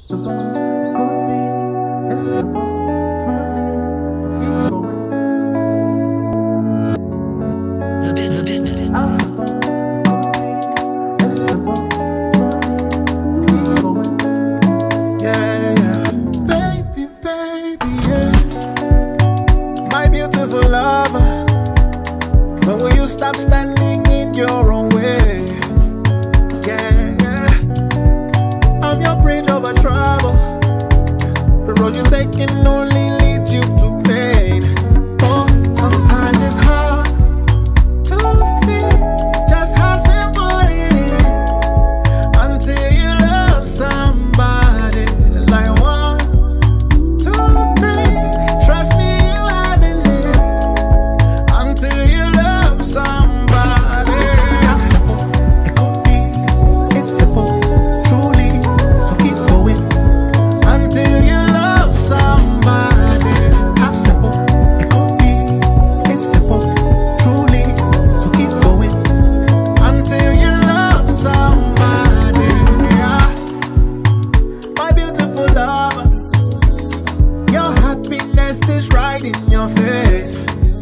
The business. The business. Yeah, yeah. Baby, baby, yeah. My beautiful lover. When will you stop standing in your own way? Yeah, yeah. I'm your bridge over trouble. The road you're taking only leads you to pain. Oh, sometimes it's hard to see just how simple it is until you love somebody like one, two, three. Trust me, you haven't lived until you love somebody. How simple it could be. It's simple, truly. So keep going until you love somebody. How simple it could be. It's simple, truly. So keep going until you love somebody. Yeah. My beautiful lover, your happiness is right in your face.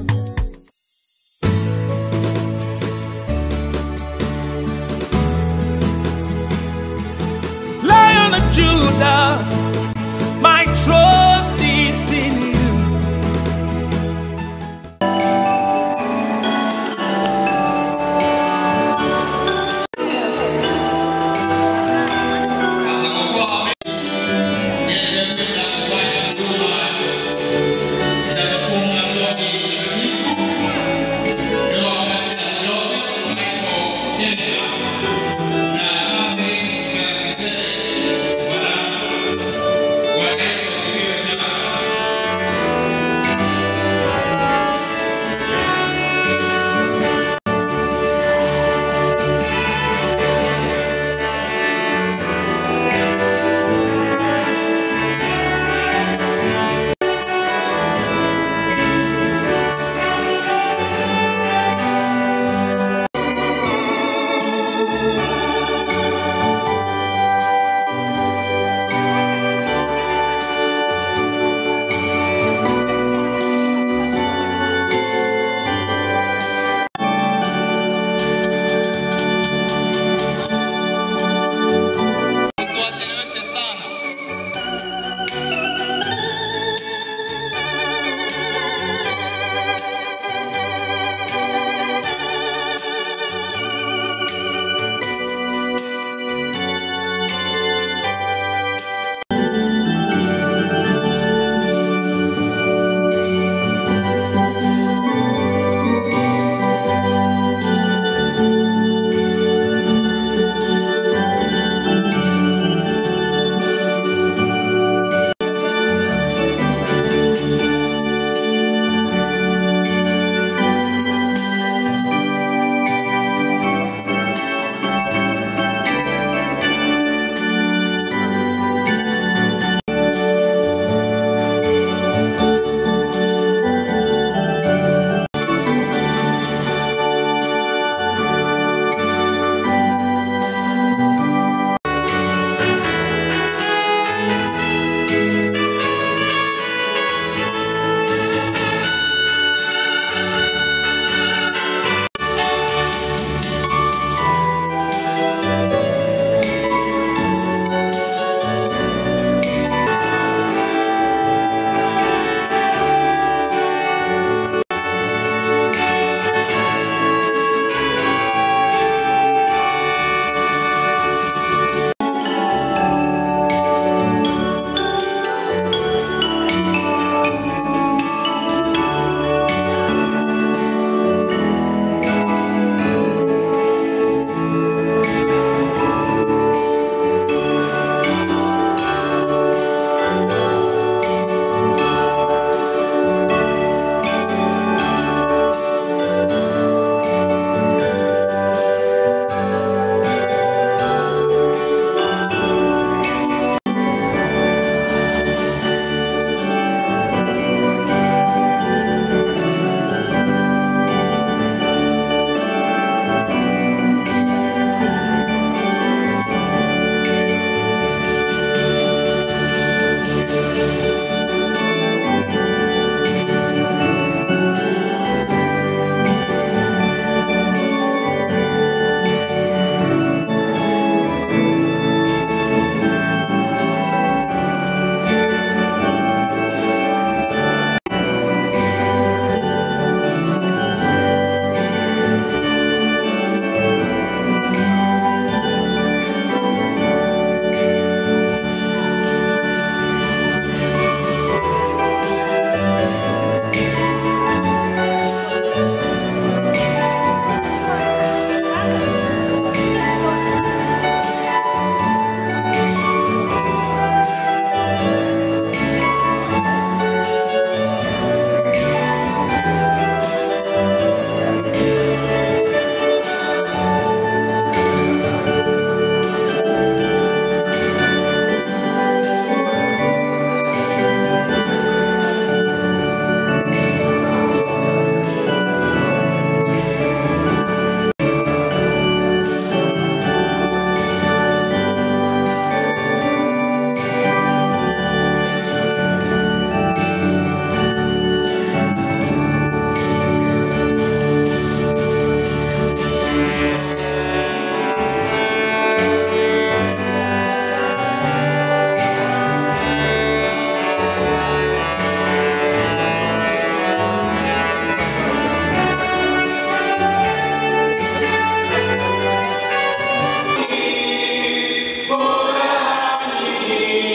Lion of Judah, my trust is in you.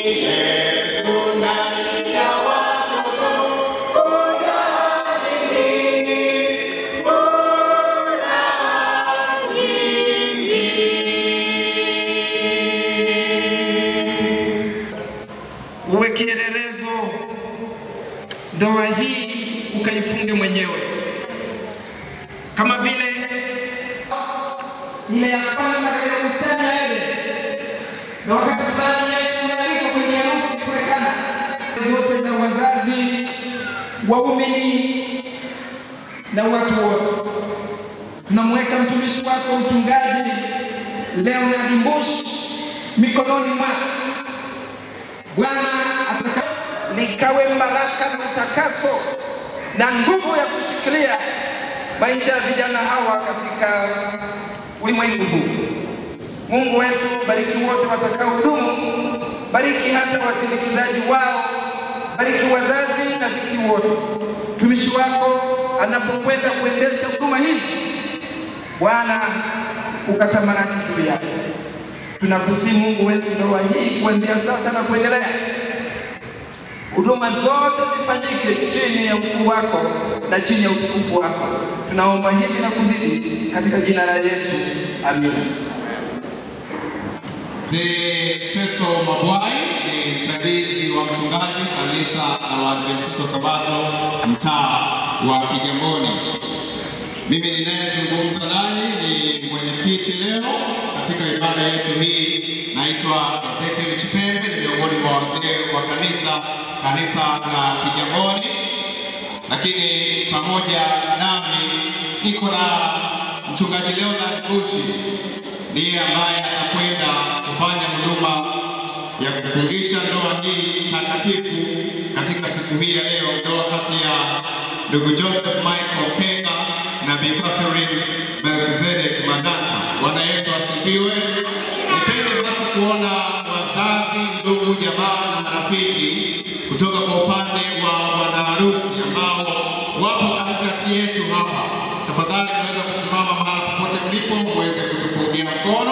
uwe kielelezo, ndoa hii ukaifunge mwenyewe, kama vile ile ya kwanza katika bustani ya Edeni, na wakati fulani Yesu analika kwenye harusi kuonekana zote za wazazi, waumini na watu wote. Tunamweka mtumishi wako mchungaji Leonard Mbush mikononi mwako Bwana ataka likawe baraka na utakaso na nguvu ya kushikilia maisha ya vijana hawa katika ulimwengu huu. Mungu wetu, bariki wote watakao hudumu, bariki hata wasindikizaji wao, bariki wazazi na sisi wote. Mtumishi wako anapokwenda kuendesha huduma hizi, Bwana ukatamalaki juu yake. Tunakusihi Mungu wetu, ndoa hii kuanzia sasa na kuendelea, huduma zote zifanyike chini ya ukuu wako na chini ya utukufu wako. Tunaomba hivi na kuzidi katika jina la Yesu, amina. Mzee Festo Mabwai ni msaidizi wa mchungaji kanisa la Waadventista wa Sabato mtaa wa Kigamboni. Mimi ninayezungumza nanyi ni mwenyekiti leo katika ibada yetu hii. Naitwa Ezekiel Chipembe, ni miongoni mwa wazee wa kanisa kanisa la Kigamboni, lakini pamoja nami niko na mchungaji Leonard Bushi ndiye ambaye atakwenda kufanya huduma ya kufungisha ndoa hii takatifu katika siku hii ya leo, ndoa kati ya ndugu Joseph Michael Kenga na Bi Catherine Melkizedek Maganga. Bwana Yesu asifiwe. Nipende basi kuona wazazi, ndugu, jamaa na marafiki kutoka kwa upande wa bwana harusi ambao wapo katikati yetu hapa. Tafadhali tunaweza kusimama mahali popote mlipo muweze kutupungia mkono.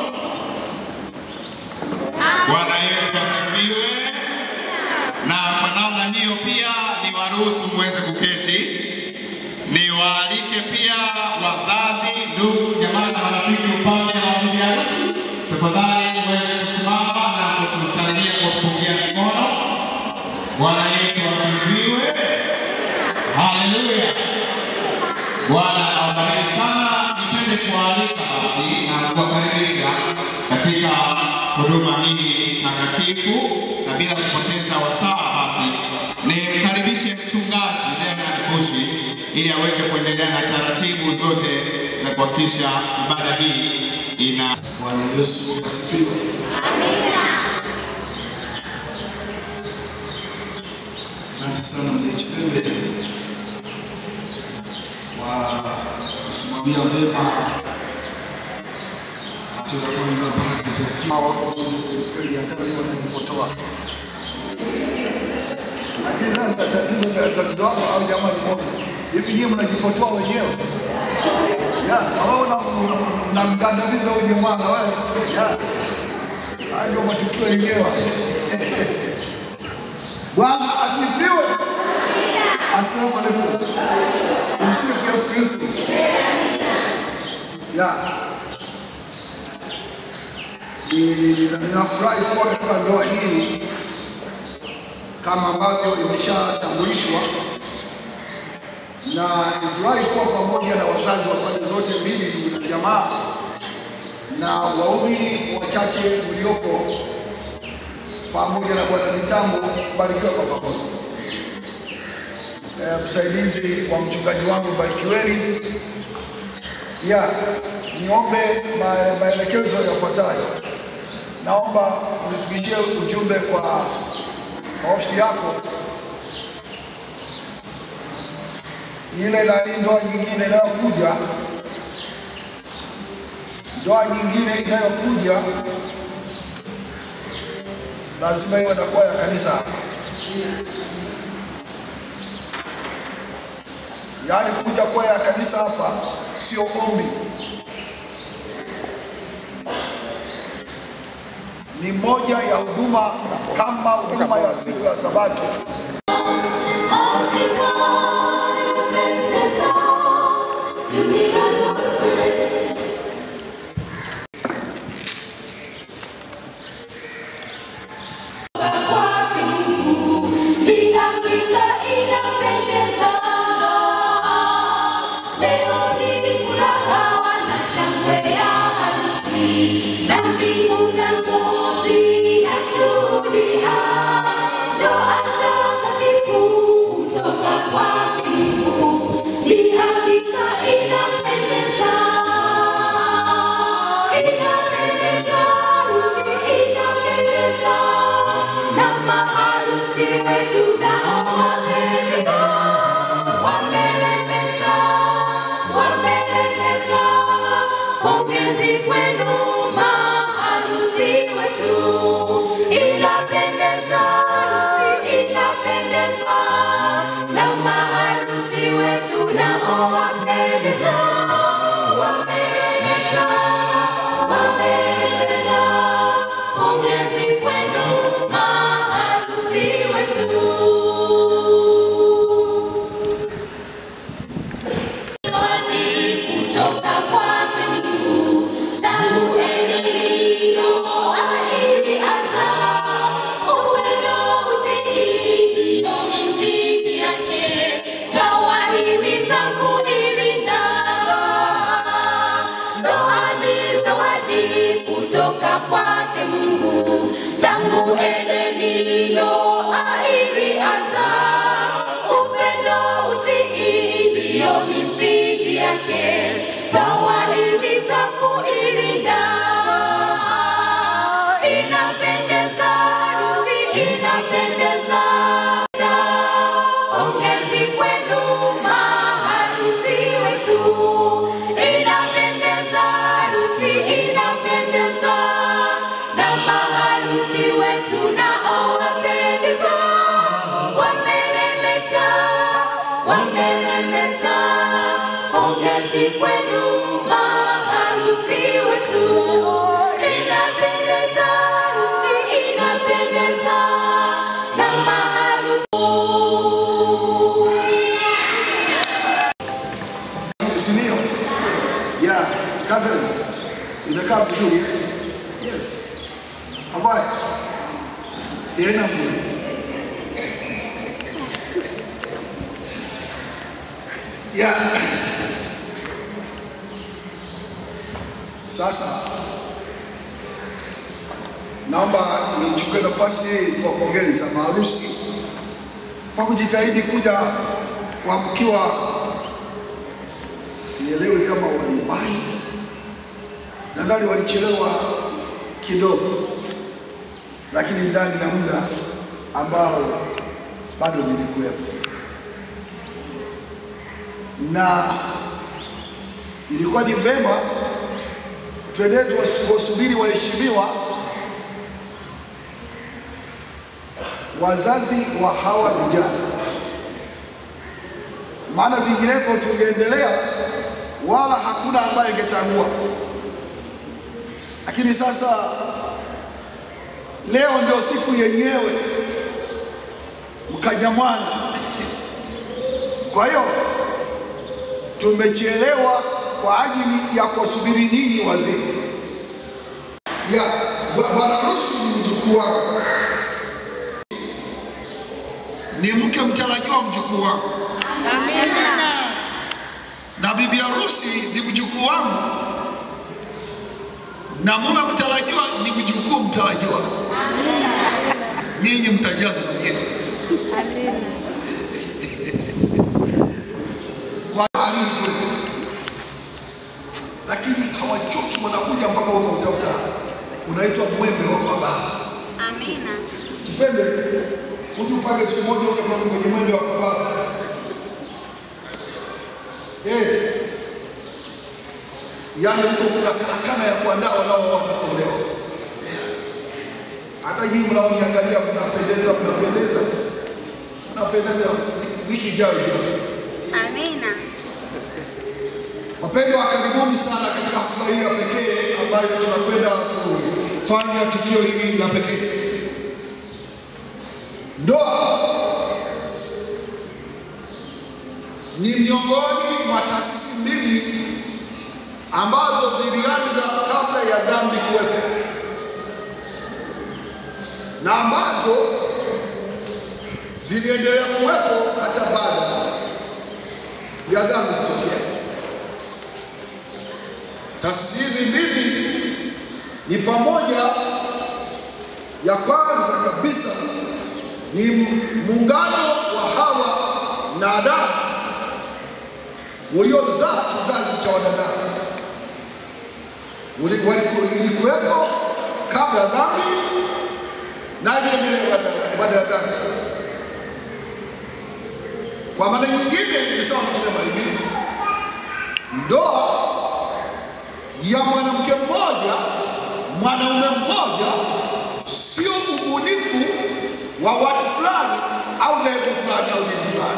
Bwana Yesu asifiwe. Na kwa namna hiyo pia ni waruhusu muweze kuketi, niwaalike pia wazazi, ndugu, jamaa na marafiki upande wa bibi harusi, tafadhali muweze kusimama na kutusalimia kwa kupungia mikono. Bwana Yesu asifiwe. Haleluya. Bwana awabariki sana. Nipende kuwaalika basi na kuwakaribisha katika huduma hii takatifu, na bila kupoteza wasaa basi nimkaribishe mchungaji Leonard Bushi ili aweze kuendelea na taratibu zote za kuhakikisha ibada hii ina Bwana Yesu asifiwe. Asante sana mzee Chipembe kwa kusimamia vyema hatua ya kwanza mpaka tulipofikia. Wako mzee kweli, hata leo wanajifotoa, lakini sasa tatizo la tatizo wako au jamaa ni moja hivi, nyinyi mnajifotoa wenyewe ya na wewe una- unamkandamiza huyu jamaa na wewe ya haya ndio matukio yenyewe. Bwana asifiwe. Asalamu alaykum. Umsifu Yesu Kristo. Ya. Ni- ni- ni- Ninafurahi kuwa katika ndoa hii kama ambavyo imeshatambulishwa na nifurahi kuwa pamoja na wazazi wa pande zote mbili, ndugu na jamaa na waumini wachache mlioko pamoja na bwana mitambo, barikiwa kwa pamoja. Eh, msaidizi wa mchungaji wangu barikiweni. Ya, niombe ma- maelekezo yafuatayo. Naomba unifikishie ujumbe kwa ofisi yako ile nani, ndoa nyingine inayokuja, ndoa nyingine inayokuja lazima iwe na kwaya ya kanisa, yaani kuja kwaya ya kanisa hapa sio ombi. ni moja ya huduma kama huduma ya siku ya Sabato. Pongezi kwenu maharusi wetu, inapendeza harusi, inapendeza na maharusi wetu nao wapendeza, wapendeza, wapendeza. Pongezi kwenu maharusi wetu. Zawadi kutoka kwake Mungu, tangu Edeni Noa ilianza. Upendo, utii ndiyo misingi yake, twawahimiza kuilinda. Ndoa ni zawadi kutoka kwake Mungu, tangu Edeni Noa ilianza. Upendo, utii ndiyo misingi yake, twawahimiza kuilinda. Inapendeza harusi, inapendeza. Pongezi kwenu maharusi wetu, inapendeza harusi, inapendeza na maharusi wetu nao wapendeza, wamelemeta, wamelemeta. Pongezi kwenu maharusi wetu, inapendeza harusi, inapendeza na maharusi si ndio? Yeah, Catherine, imekaa vizuri eh? Yes. Ambaye tena mwe yeah. Sasa naomba nichukue nafasi hii kuwapongeza maharusi kwa kujitahidi kuja kuamkiwa sielewi kama waliwahi, nadhani walichelewa kidogo, lakini ndani ya muda ambao bado nilikuwepo, na ilikuwa ni vema twende tuwasubiri waheshimiwa wazazi wa hawa vijana maana vinginevyo tungeendelea wala hakuna ambaye ingetangua. Lakini sasa leo ndio siku yenyewe, mkanyamwana. Kwa hiyo tumechelewa kwa ajili ya kuwasubiri ninyi wazee. ya bwa- bwana harusi ni mjukuu wangu, ni mke mtarajiwa mjukuu wangu, na bibi harusi ni mjukuu wangu, na mume mtarajiwa ni mjukuu mtarajiwa. Nyinyi mtajaza wenyewe kwa halili kule, lakini hawachoki, wanakuja mpaka unautafuta, unaitwa mwembe wa baba. Amina. Chipende, uje upange siku moja uje kwa kwenye mwembe wa baba. Eh, yaani huko kuna karakana ya kuandaa wanaooa na kuolewa. Hata nyinyi mnaoniangalia, mnapendeza, mnapendeza, mnapendeza. Wi- Wiki ijayo ijayo Amina. Wapendwa, karibuni sana katika hafla hii ya pekee ambayo tunakwenda kufanya tukio hili la pekee. Ndoa ni miongoni mwa taasisi mbili ambazo zilianza kabla ya dhambi kuwepo na ambazo ziliendelea kuwepo hata baada ya dhambi kutokea. Taasisi hizi mbili ni pamoja, ya kwanza kabisa ni muungano wa Hawa na Adamu uliozaa kizazi cha wanadamu. Uli- waliku- Ilikuwepo kabla ya dhambi na iliendelea baada- baada ya dhambi. Kwa maana nyingine, ni sawa kusema hivi, ndoa ya mwanamke mmoja mwanaume mmoja sio ubunifu wa watu fulani au levo fulani au dini fulani,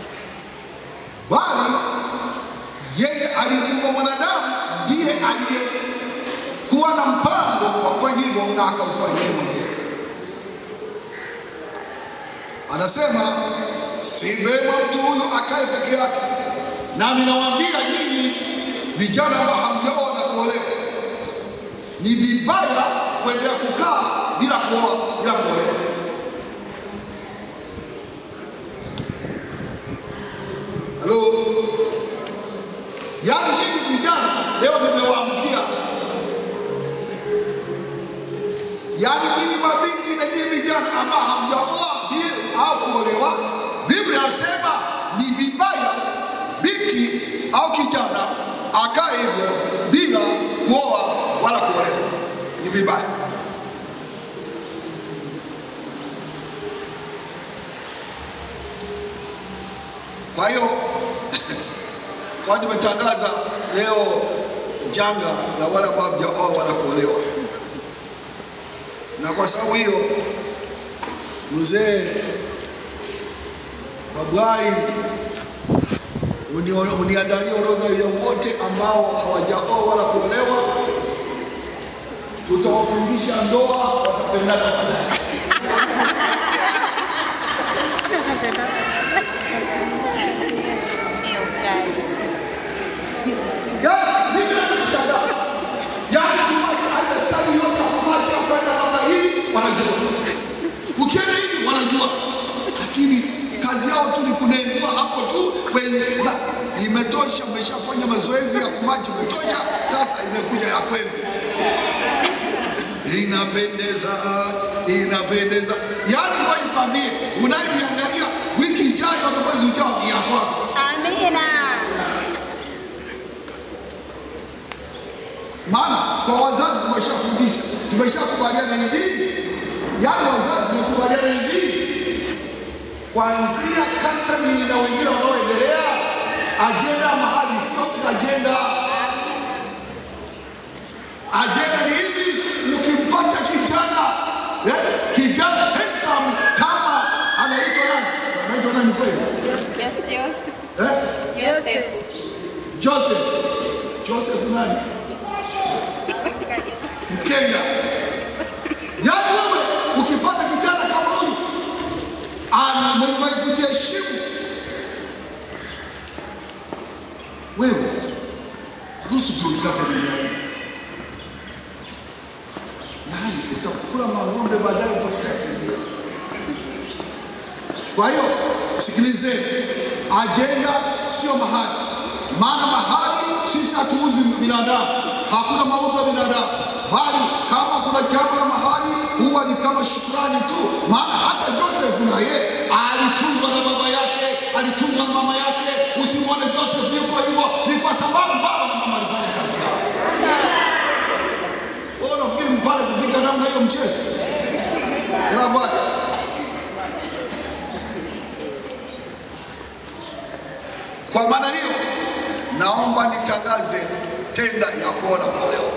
bali yeye aliyemuumba mwanadamu ndiye aliyekuwa na mpango wa kufanya hivyo na akaufanya yeye mwenyewe. Anasema si vema mtu huyu akae peke yake, nami nawaambia nyinyi vijana ambao hamjaoa na kuolewa, ni vibaya kuendelea kukaa bila kuoa bila kuolewa. Halo, yaani nyinyi vijana leo nimewaamkia, yaani nyinyi mabinti na nyinyi vijana ambao hamjaoa bi- au kuolewa, Biblia inasema ni vibaya binti au kijana akae hivyo bila kuoa wala kuolewa, ni vibaya. Kwa hiyo kwa nimetangaza leo janga la wale ambao hawajaoa wala kuolewa, na kwa sababu hiyo mzee Babwai uni- uniandalie orodha ya wote ambao hawajaoa wala kuolewa, tutawafundisha ndoa, watapendana baadaye. Ndio kali. Yaani, mimi nachoshangaa, yaani tumaji hata stadi yote ya kumachi ya kwenda namna hii wanajua, ukienda hivi wanajua, lakini kazi yao tu ni kunengua hapo tu kwenye na imetosha. Mmeshafanya mazoezi ya kumachi, imetosha. Sasa imekuja ya kwenu, inapendeza, inapendeza. Yaani ngoja nikwambie, unayeniangalia wiki ijayo na mwezi ujao ni ya kwako. Amina. maana kwa wazazi tumeshafundisha, tumeshakubaliana hivi, yaani wazazi tumekubaliana hivi, kuanzia Catherine na wengine wanaoendelea, ajenda ya mahali sio ajenda. Ajenda ni hivi, ukimpata kijana eh, kijana handsome kama anaitwa nani, anaitwa nani kweli Joseph. eh? Joseph. Joseph, Joseph nani? Mkenya. Yaani wewe ukipata kijana kama huyu ana mwenye mwenye kujiheshimu, wewe ruhusu tu ikafe duniani. Yaani utakula mang'ombe baadaye utakuyakimbia. Kwa hiyo sikilizeni, ajenda sio mahali, maana mahali sisi hatuuzi binadamu, hakuna mauzo ya binadamu, bali kama kuna jambo la mahali huwa ni kama shukrani tu. Maana hata Joseph na yeye alitunzwa na baba yake, alitunzwa na mama yake. Usimwone Joseph yuko hivyo, ni kwa sababu baba na mama alifanya kazi yao. Wewe unafikiri mpate kufika namna hiyo mchezo? Inafanya Kwa maana hiyo, naomba nitangaze tenda ya kuona kuolewa.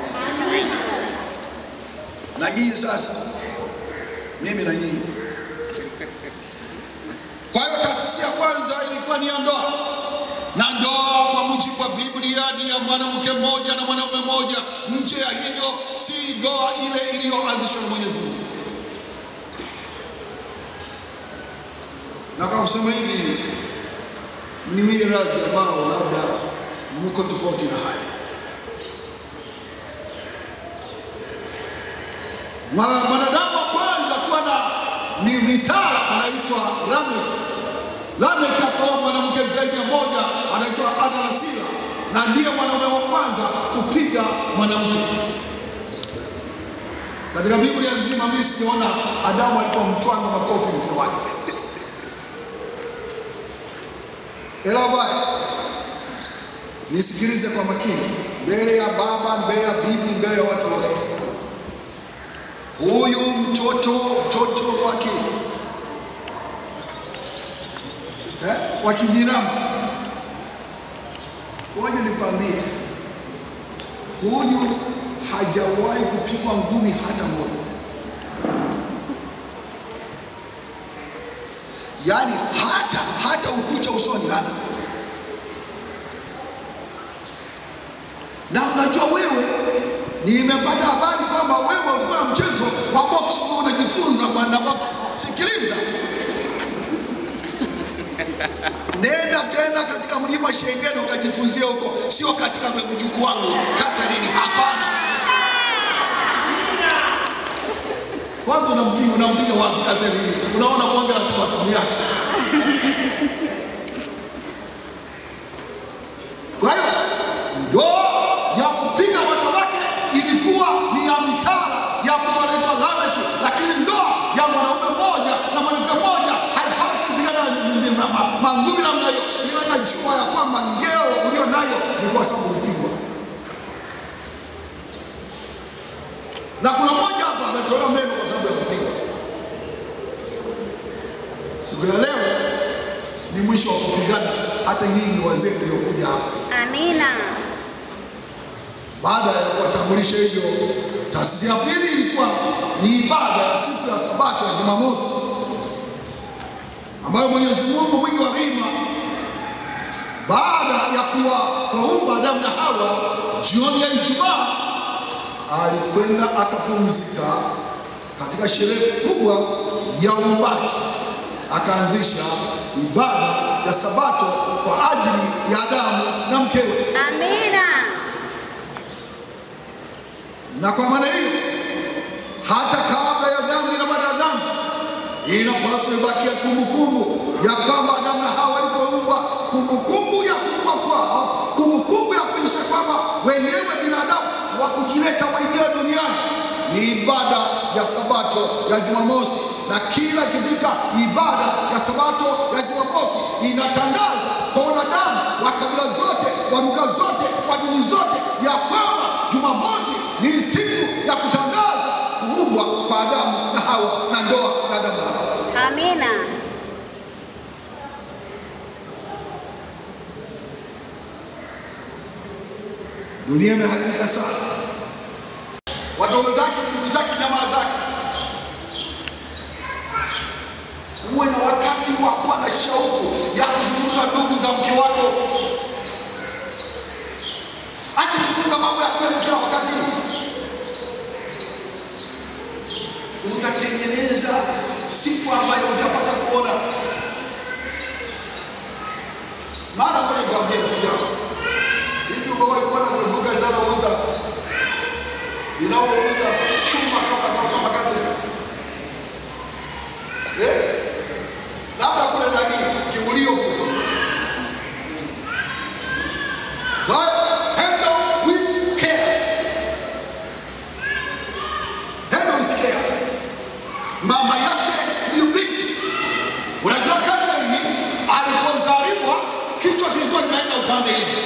Na nyinyi sasa, mimi na nyinyi. Kwa hiyo taasisi ya kwanza ilikuwa ni ya ndoa, na ndoa kwa mujibu wa Biblia Biblia ni ya mwanamke mmoja na mwanaume mmoja. Nje ya hivyo si ndoa ile iliyoanzishwa na Mwenyezi Mungu. Na kwa kusema hivi, mniwie radhi ambao labda mko tofauti na haya. Mwana- Mwanadamu wa kwanza kuwa na ni mitala anaitwa Lamek. Lamek akaoa mwanamke zaidi ya moja anaitwa Adanasira, na ndiye mwanaume wa kwanza kupiga mwanamke katika Biblia nzima. Mimi sijaona Adamu alipomtwanga makofi mke wake. Elavai, nisikilize kwa makini, mbele ya baba, mbele ya bibi, mbele ya watu wote. Huyu mtoto mtoto wake eh, wa kijirama, ngoja nikwambie, huyu hajawahi kupigwa ngumi hata moja. Yaani hata hata ukucha usoni hana. Na unajua wewe, nimepata habari kwamba wewe ulikuwa na mchezo wa box unajifunza bwana box. Sikiliza, nenda tena katika mlima Shengeni ukajifunzia huko, sio katika mjukuu wangu Catherine. Hapana, kwanza unampiga unampiga wapi Catherine? Unaona bonge la tabasamu yake. Kwa hiyo ndoa ya kupiga wanawake ilikuwa ni ya mikara ya mtu anaitwa Lameki, lakini ndoa ya mwanaume mmoja na mwanamke mmoja haipaswi kupigana ni- ni- ma- ma- mangumi namna hiyo, ila najua ya kwamba ngeo ulio nayo ni kwa sababu ulipigwa. Na kuna mmoja hapa ametolewa meno kwa sababu ya kupigwa. Siku ya leo ni mwisho wa kupigana, hata nyinyi wazee mliokuja hapa Amina. baada ya kuwatambulisha hivyo, taasisi ya pili ilikuwa ni ibada ya siku ya Sabato ya Jumamosi, ambayo Mwenyezi Mungu mwingi wa rehema, baada ya kuwa kuwaumba Adamu na Hawa, jioni ya Ijumaa alikwenda akapumzika katika sherehe kubwa ya uumbaji, akaanzisha ibada ya Sabato kwa ajili ya Adamu na mkewe. Amina. Na kwa maana hiyo hata kabla ya dhambi na baada ya dhambi inapaswa ibakia kumbukumbu ya kwamba Adamu na Hawa walipoumbwa, kumbukumbu ya kuumbwa kwao, kumbukumbu ya kuonyesha kwamba wenyewe binadamu hawakujileta wenyewe duniani. Ni ibada ya Sabato ya Jumamosi, na kila ikifika ibada ya Sabato ya Jumamosi inatangaza kwa wanadamu wa kabila zote, wa lugha zote, wa dini zote ya kwamba Jumamosi ni siku ya kutangaza kuumbwa kwa Adamu na Hawa na ndoa ya Adamu na Hawa. Amina. Dunia imeharibika sana, wadogo zake, ndugu zake, jamaa zake. Uwe na wakati wa kuwa na shauku ya kuzungumza ndugu za mke wako. Acha kufunga mambo ya kwenu kila wakati. Utatengeneza sifa ambayo utapata kuona. Maana ngoja nikwambie rafiki yangu, hivi umewahi kuona kwenye duka linalouza linalouza chuma kama kama kama kazi eh? labda kule nani kiulio kule But handle with care. Handle with care. Mama yake ni binti. Unajua Catherine alipozaliwa kichwa kilikuwa kimeenda upande hivi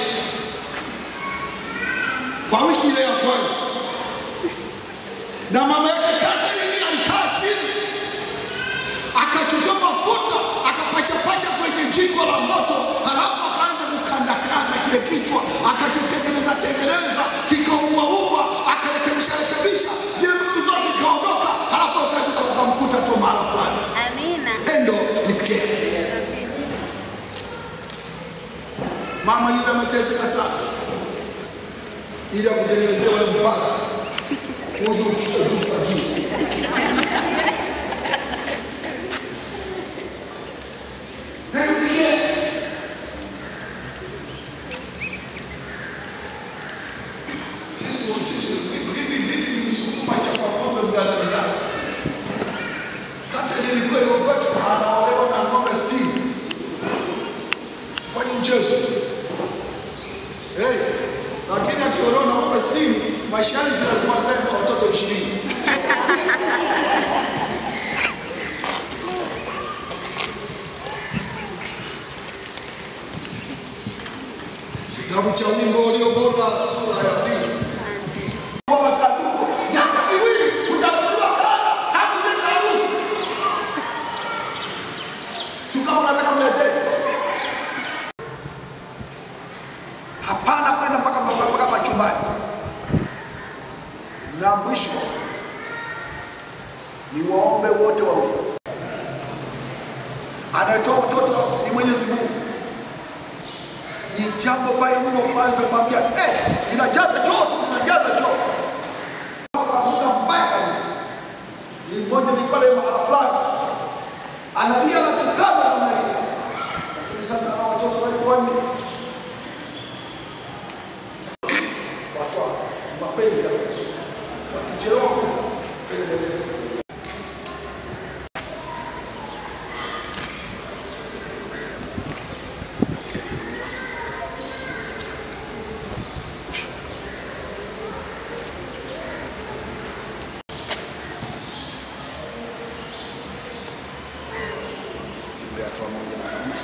kwa wiki ile ya kwanza, na mama yake Catherine alikaa chini akachukua mafuta akapachapasha kwenye jiko la moto, halafu akaanza kukandakanda kile kichwa, akakitengeneza tengeneza, kikaumbaumba, akarekebisha rekebisha, zile nundu zote ikaondoka, halafu akaja ukamkuta tu mahala fulani. Amina. Endo nisikie, mama yule ameteseka sana, ili akutengenezee ule mpaka uje ukisha juu kwa juu. Na nipigie. Sisi sisi mimi mimi ni msukuma cha kwa ng'ombe mgandamizana. Kata ile ilikuwa hiyo kwetu anaolewa na ng'ombe 60. Sifanye mchezo. Hey, lakini akiolewa na ng'ombe 60, masharti lazima azae kwa watoto 20. Kitabu cha wimbo ulio bora sura ya pili. Kwa masanduku miaka miwili utanunuliwa kanda hakujeta harusi. Si kama unataka mletee. Hapana kwenda mpaka mpaka mpaka machumbani. Na mwisho ni waombe wote wawili. Anayetoa mtoto ni Mwenyezi Mungu ni jambo baya mno kwanza kumwambia eh, inajaza choo tu, inajaza choo. Hapa muda mbaya kabisa. Ni mmoja ni pale mahala fulani analia na tukana namna hiyo, lakini sasa hawa watoto walikuwa ni watu wa mapenzi hapa. wakichelewa kuendelea tembea hatua moja mwanaume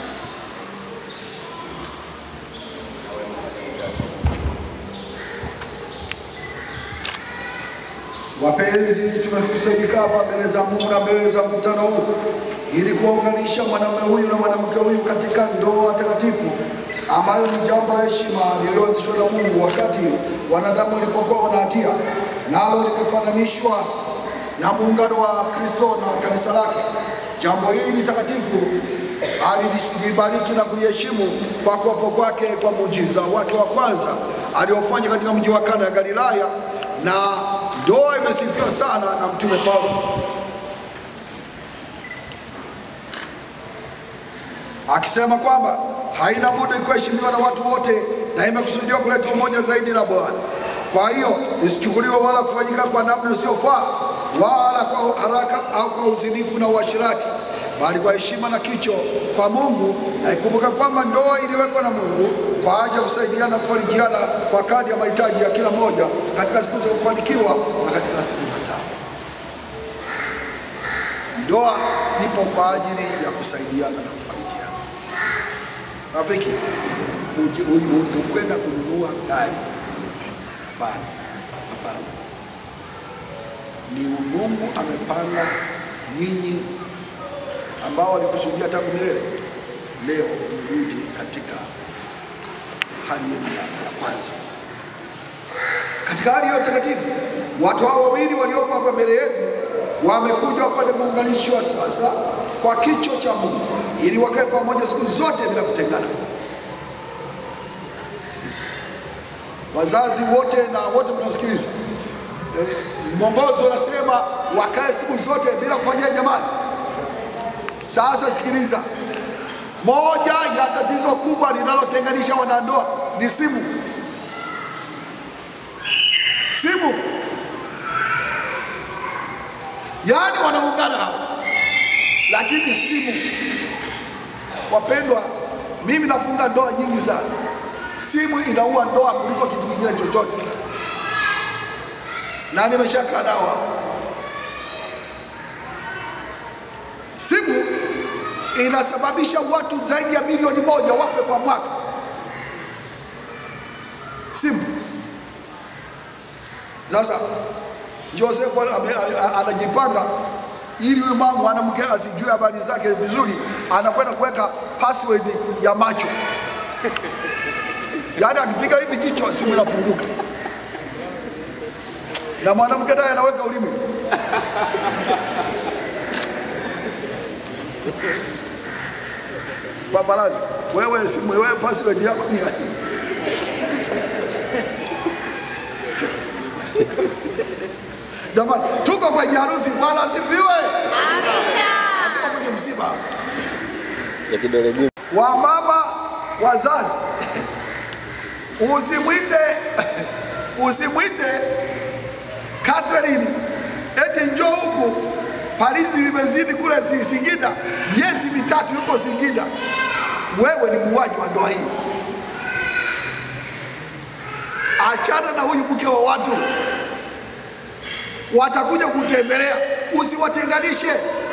na wewe unatembea hatua moja. Wapenzi, tumekusanyika hapa mbele za Mungu na mbele za mkutano huu ili kuwaunganisha mwanamume huyu na mwanamke huyu katika ndoa takatifu ambayo ni jambo la heshima lililoanzishwa na Mungu wakati wanadamu walipokuwa wana hatia, nalo limefananishwa na muungano wa Kristo na kanisa lake. Jambo hili ni takatifu alilibariki na kuliheshimu kwa kuwapo kwake kwa muujiza wake wa kwanza aliofanya katika mji wa Kana ya Galilaya, na ndoa imesifiwa sana na mtume Paulo akisema kwamba haina budi kuheshimiwa na watu wote na imekusudiwa kuleta umoja zaidi na Bwana. Kwa hiyo isichukuliwe wala kufanyika kwa namna isiyofaa wala kwa haraka au kwa uzinifu na uasherati, bali kwa heshima na kicho kwa Mungu, na ikumbuke kwamba ndoa iliwekwa na Mungu kwa ajili ya kusaidiana na kufarijiana kwa kadri ya mahitaji ya kila mmoja katika siku za kufanikiwa na katika siku za taabu. Ndoa ipo kwa ajili ya kusaidiana na kufarijiana. Rafiki, huji- huji- huji- hukwenda kununua gari? Hapana, hapana. Ni Mungu amepanga nyinyi ambao walikusudia tangu milele, leo mrudi katika hali yenu ya kwanza, katika hali hiyo takatifu. Watu hao wawili waliopo hapa mbele yetu wamekuja wapate kuunganishwa sasa kwa kicho cha Mungu ili wakae pamoja siku zote bila kutengana. Wazazi wote na wote mnaosikiliza, eh, mwongozo unasema wakae siku zote bila kufanyia jamani. Sasa sikiliza, moja ya tatizo kubwa linalotenganisha wanandoa ni simu. Simu, yaani wanaungana hao, lakini simu. Wapendwa, mimi nafunga ndoa nyingi sana. Simu inaua ndoa kuliko kitu kingine chochote, na nimeshakaa nao hapa. Simu inasababisha watu zaidi ya milioni moja wafe kwa mwaka. Simu. Sasa Josefu ame- a- anajipanga ili huyu mama mwanamke asijue habari zake vizuri, anakwenda kuweka password ya macho yaani akipiga hivi jicho simu inafunguka, na mwanamke naye anaweka ulimi Paparazi, wewe simu wewe password yako ni nani? Jamani, tuko kwenye harusi. Bwana asifiwe. Tuko kwenye msiba ya kidole gumba. wamama wazazi, usimwite usimwite Catherine eti njoo huku Parizi limezidi kule zi- Singida, miezi mitatu yuko Singida. Wewe ni muuaji wa ndoa hii. Achana na huyu mke wa watu, watakuja kutembelea, usiwatenganishe,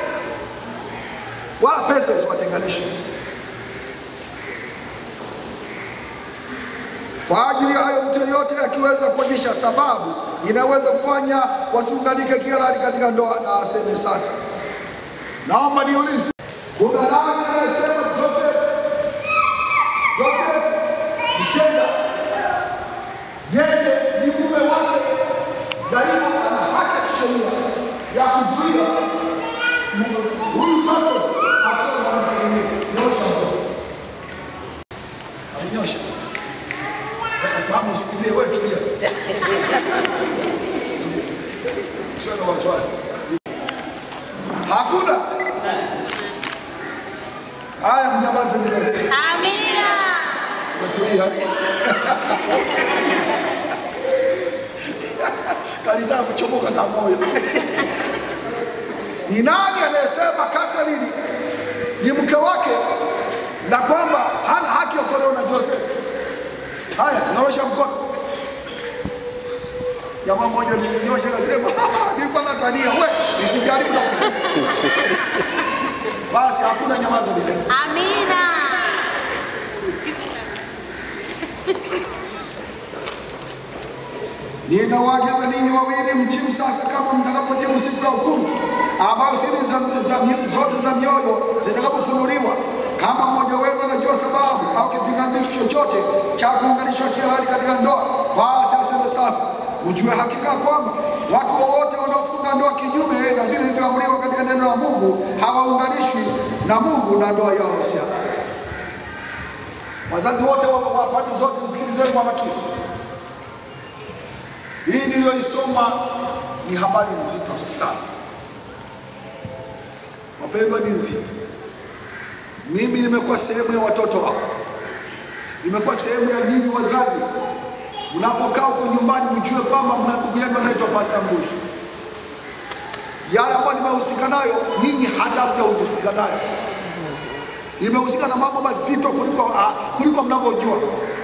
wala pesa isiwatenganishe. Kwa ajili ya hayo, mtu yeyote akiweza kuonyesha sababu inaweza kufanya wasiunganike kihalali katika ndoa, na aseme sasa. Naomba niulize, kuna nani anayesema Joseph Joseph Mkenda yeye ni mume wake, daima ana haki ya kisheria ya kuzuia mu- huyu Joseph asiwe mwanamke mwingine? Nyosha mkono. Alinyosha. Mama usikimbie, wewe tulia. Usiwe na wasiwasi. Hakuna. Haya, mnyamaze milele. Amina. Umetulia. Kalitaka kuchomoka na moyo. Ni nani anayesema Catherine ni mke wake na kwamba hana haki ya kuolewa na Joseph? Haya, nyorosha mkono. Jamaa mmoja nilinyosha akasema, nilikuwa natania we, nisijaribu na kufunga. Basi hakuna nyamaza milele. Amina. Ninawaagiza ninyi wawili mchimu sasa, kama mtakapojibu siku ya hukumu, ambayo siri za, za, mio- zote za mioyo zitakapofunuliwa. Kama mmoja wenu anajua sababu au kipingamizi chochote cha kuunganishwa kihalali katika ndoa, basi aseme sasa. Mjue hakika kwamba watu wowote wanaofunga ndoa kinyume na vile vilivyoamriwa katika neno la Mungu hawaunganishwi na Mungu na ndoa yao si halali. Wazazi wote wa wa pande zote, msikilizeni kwa makini. Hii niliyoisoma ni habari nzito sana, wapendwa, ni nzito. Mimi nimekuwa sehemu ya watoto wao, nimekuwa sehemu ya nyinyi wazazi. Mnapokaa huko nyumbani, mjue kwamba mna ndugu yenu anaitwa Pastor Mbuli. Yale ambayo nimehusika nayo, nyinyi hata hamjahusika nayo. Nimehusika na mambo mazito kuliko, ah, kuliko mnavyojua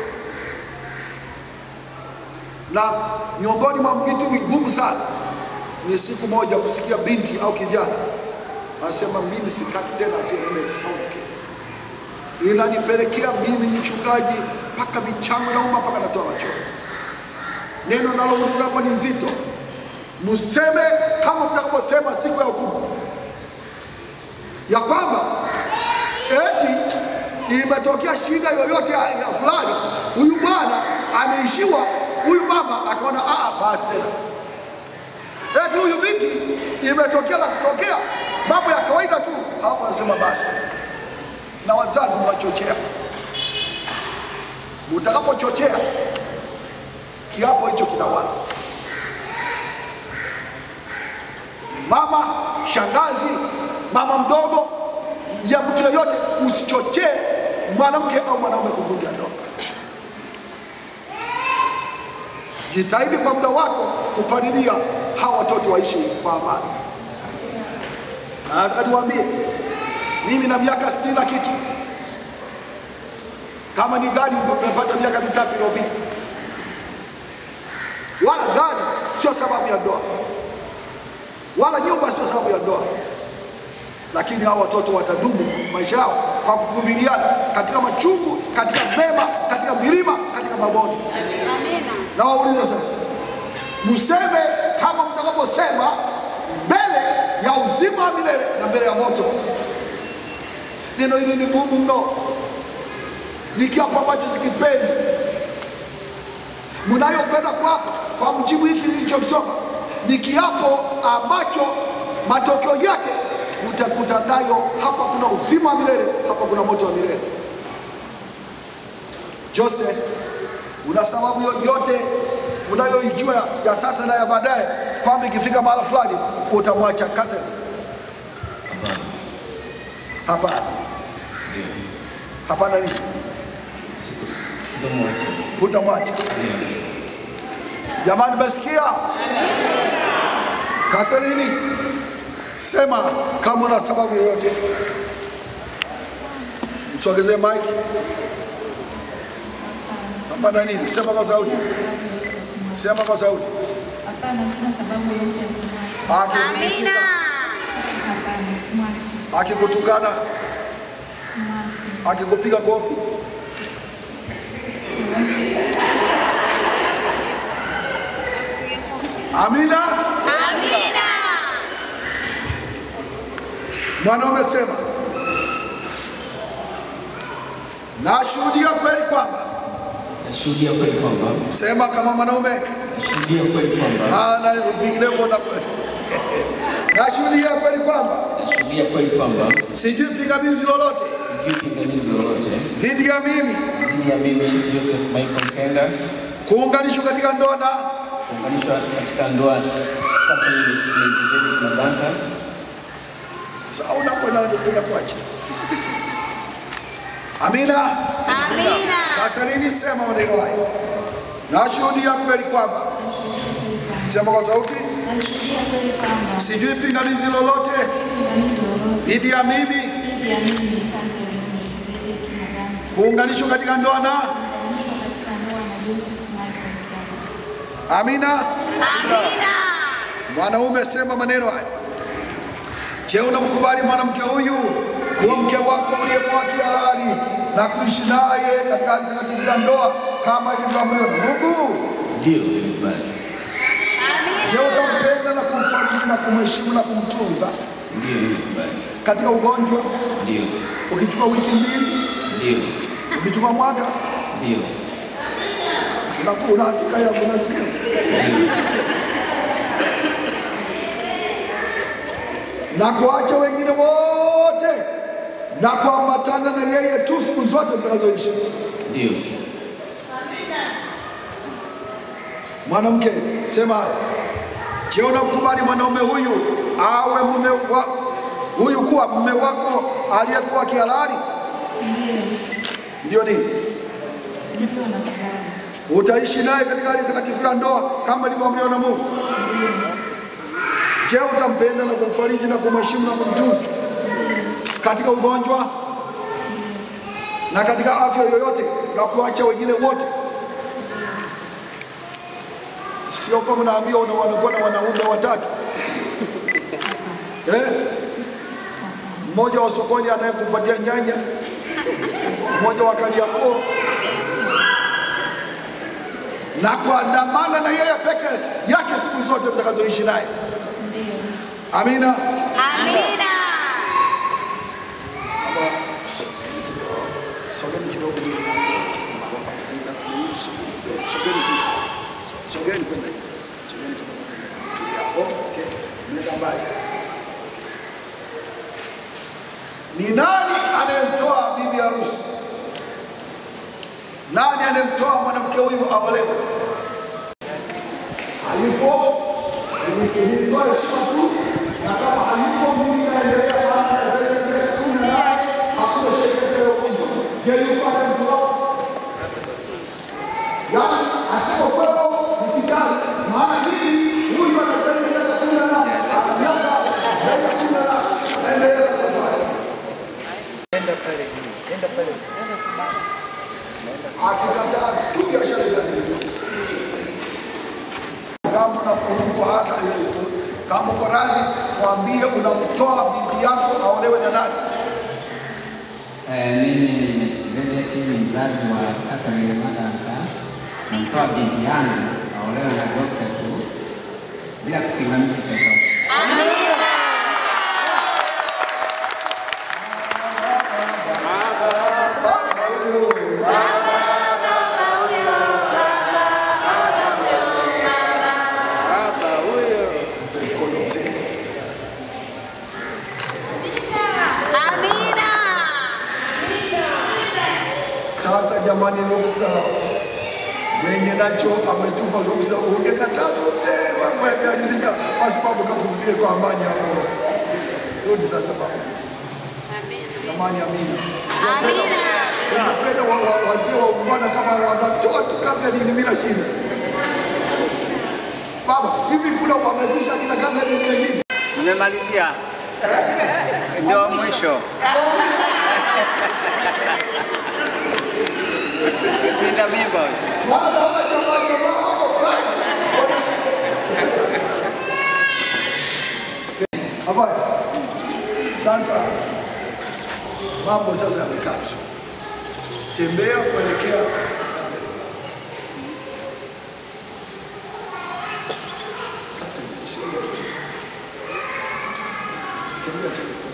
na miongoni mwa vitu vigumu sana ni siku moja kusikia binti au kijana anasema mimi sitaki tena asimume au mke. Inanipelekea mimi mchungaji mpaka michango nauma mpaka natoa machozi. Neno nalouliza hapa ni nzito, mseme kama mtakaposema siku ya hukumu ya kwamba eti imetokea shida yoyote ya, ya fulani, huyu bwana ameishiwa, huyu mama akaona aa, basi tena eti huyu binti imetokea na kutokea mambo ya kawaida tu, halafu anasema basi. Na wazazi mnachochea, mtakapochochea kiapo hicho kinawala. Mama, shangazi, mama mdogo, ya mtu yeyote, usichochee mwanamke au mwanaume kuvunja ndoa. Jitahidi kwa muda wako kupalilia hawa watoto waishi kwa amani. Na nataka niwaambie, mimi na miaka sitini na kitu, kama ni gari nimepata miaka mitatu iliyopita, wala gari sio sababu ya ndoa, wala nyumba sio sababu ya ndoa, lakini hao watoto watadumu maisha yao kwa kuvumiliana katika machungu, katika mema, katika milima, katika mabonde. Amina. Na waulize sasa, mseme kama mtakavyosema mbele ya uzima wa milele na mbele ya moto. Neno hili ni gumu mno, ni kiapo ambacho sikipendi. Mnayokwenda kuapa kwa mjibu hiki nilichosoma ni kiapo ambacho matokeo yake utakuta nayo, hapa kuna uzima wa milele, hapa kuna moto wa milele. Joseph, una sababu yoyote unayoijua ya sasa na ya baadaye kwamba ikifika mahala fulani utamwacha Catherine? Hapana, hapana. Nini? Hutamwacha? Jamani, mesikia? Catherine, sema kama una sababu yoyote. Msogezee mike. Hapana nini? Sema kwa sauti. Sema kwa sauti. Hapana, sina sababu yoyote ya kumwacha. Akifilisika, Hapana, simwachi. akikutukana, Simwachi. akikupiga kofi, amina. Amina. Mwanaume sema, nashuhudia kweli kwamba, Nashuhudia kweli kwamba sema kama mwanaume, nashuhudia kweli kwamba maana vinginevyo na nashuhudia kweli kwamba nashuhudia kweli kwamba sijui pingamizi lolote sijui pingamizi lolote dhidi ya mimi dhidi ya mimi Joseph Michael Mkenga kuunganishwa katika ndoa na kuunganishwa katika ndoa Catherine Melkizedek Mabanga Sasa unakwenda unakuacha. Amina. Amina. Catherine, sema maneno hayo. Nashuhudia kweli kwamba, sema kwa sauti, Nashuhudia kweli kwamba sijui pingamizi lolote pingamizi lolote dhidi ya mimi dhidi ya mimi Catherine Melkizedek Mabanga kuunganishwa katika ndoa na kuunganishwa katika ndoa na Joseph Michael Mkenga. Amina. Amina. Mwanaume, sema maneno haya. Je, unamkubali mwanamke huyu kuwa mke wako uliyekuwa kihalali na kuishi naye katika hali takatifu ya ndoa kama ilivyoamriwa na Mungu? ndio nimekubali Je, utampenda na kumfariji na kumheshimu na kumtunza ndio nimekubali katika ugonjwa, ndio ukichukua wiki mbili, ndio ukichukua mwaka, ndio unakuwa una hakika ya kunajia na kuacha wengine wote na kuambatana na yeye tu siku zote mtakazoishi. ndio Mwanamke, sema haya. Je, unamkubali mwanaume huyu awe mume wa huyu kuwa mume wako aliyekuwa kihalali? Ndio nini? Ndio nakubali. Utaishi naye katika hali takatifu ya ndoa kama ilivyoamriwa na Mungu. Je, utampenda na kumfariji na kumheshimu na kumtunza katika ugonjwa na katika afya yoyote na kuacha wengine wote? Sio kama naambia una wanakuwa na wanaume watatu eh? Mmoja wa sokoni anayekupatia nyanya, mmoja wa Kariakoo na kuandamana na yeye peke yake siku zote mtakazoishi naye. Amina. Amina. Ama sogeni kidogo, sogeni tu, sogeni kwenda hivi, sogeni tu, tulia hapo. Okay, nenda mbali. Ni nani anayemtoa bibi harusi? Nani anayemtoa mwanamke huyu aolewe? Alipo nilitoa heshima tu, na kama hayupo mimi naendelea maana zaidi ya kumi na nane hakuna sheria inayokuja. Je, yuko anayemtoa? Yaani asipokuwepo msijali, maana hii huyu anahitaji miaka kumi na nane ana miaka zaidi ya kumi na nane naendelea na safari. akikataa tu biashara imeharibika. Kama unaporuka hata ile kama uko radhi, tuambie unamtoa binti yako aolewe na nani? Eh, mimi ni Melkizedeki, ni mzazi wa Catherine Maganga. Namtoa binti yangu aolewe na Joseph bila kipingamizi chochote. Amina. Sasa jamani, nuksa mwenye nacho ametupa kabisa uongeka tatu, eh, mambo yameharibika, kwa sababu kapumzike kwa amani hapo. Rudi sasa baba. Amani, amina. Tunapenda wa- wa- wazee wa ungwana kama wanatoa tu Catherine bila shida. Baba, hivi kuna wamekwisha kina Catherine wengine? Nimemalizia, ndio mwisho. Tinda mimba huyu. Habari. Sasa mambo sasa yamekaa vizuri. Tembea kuelekea tembea tembea.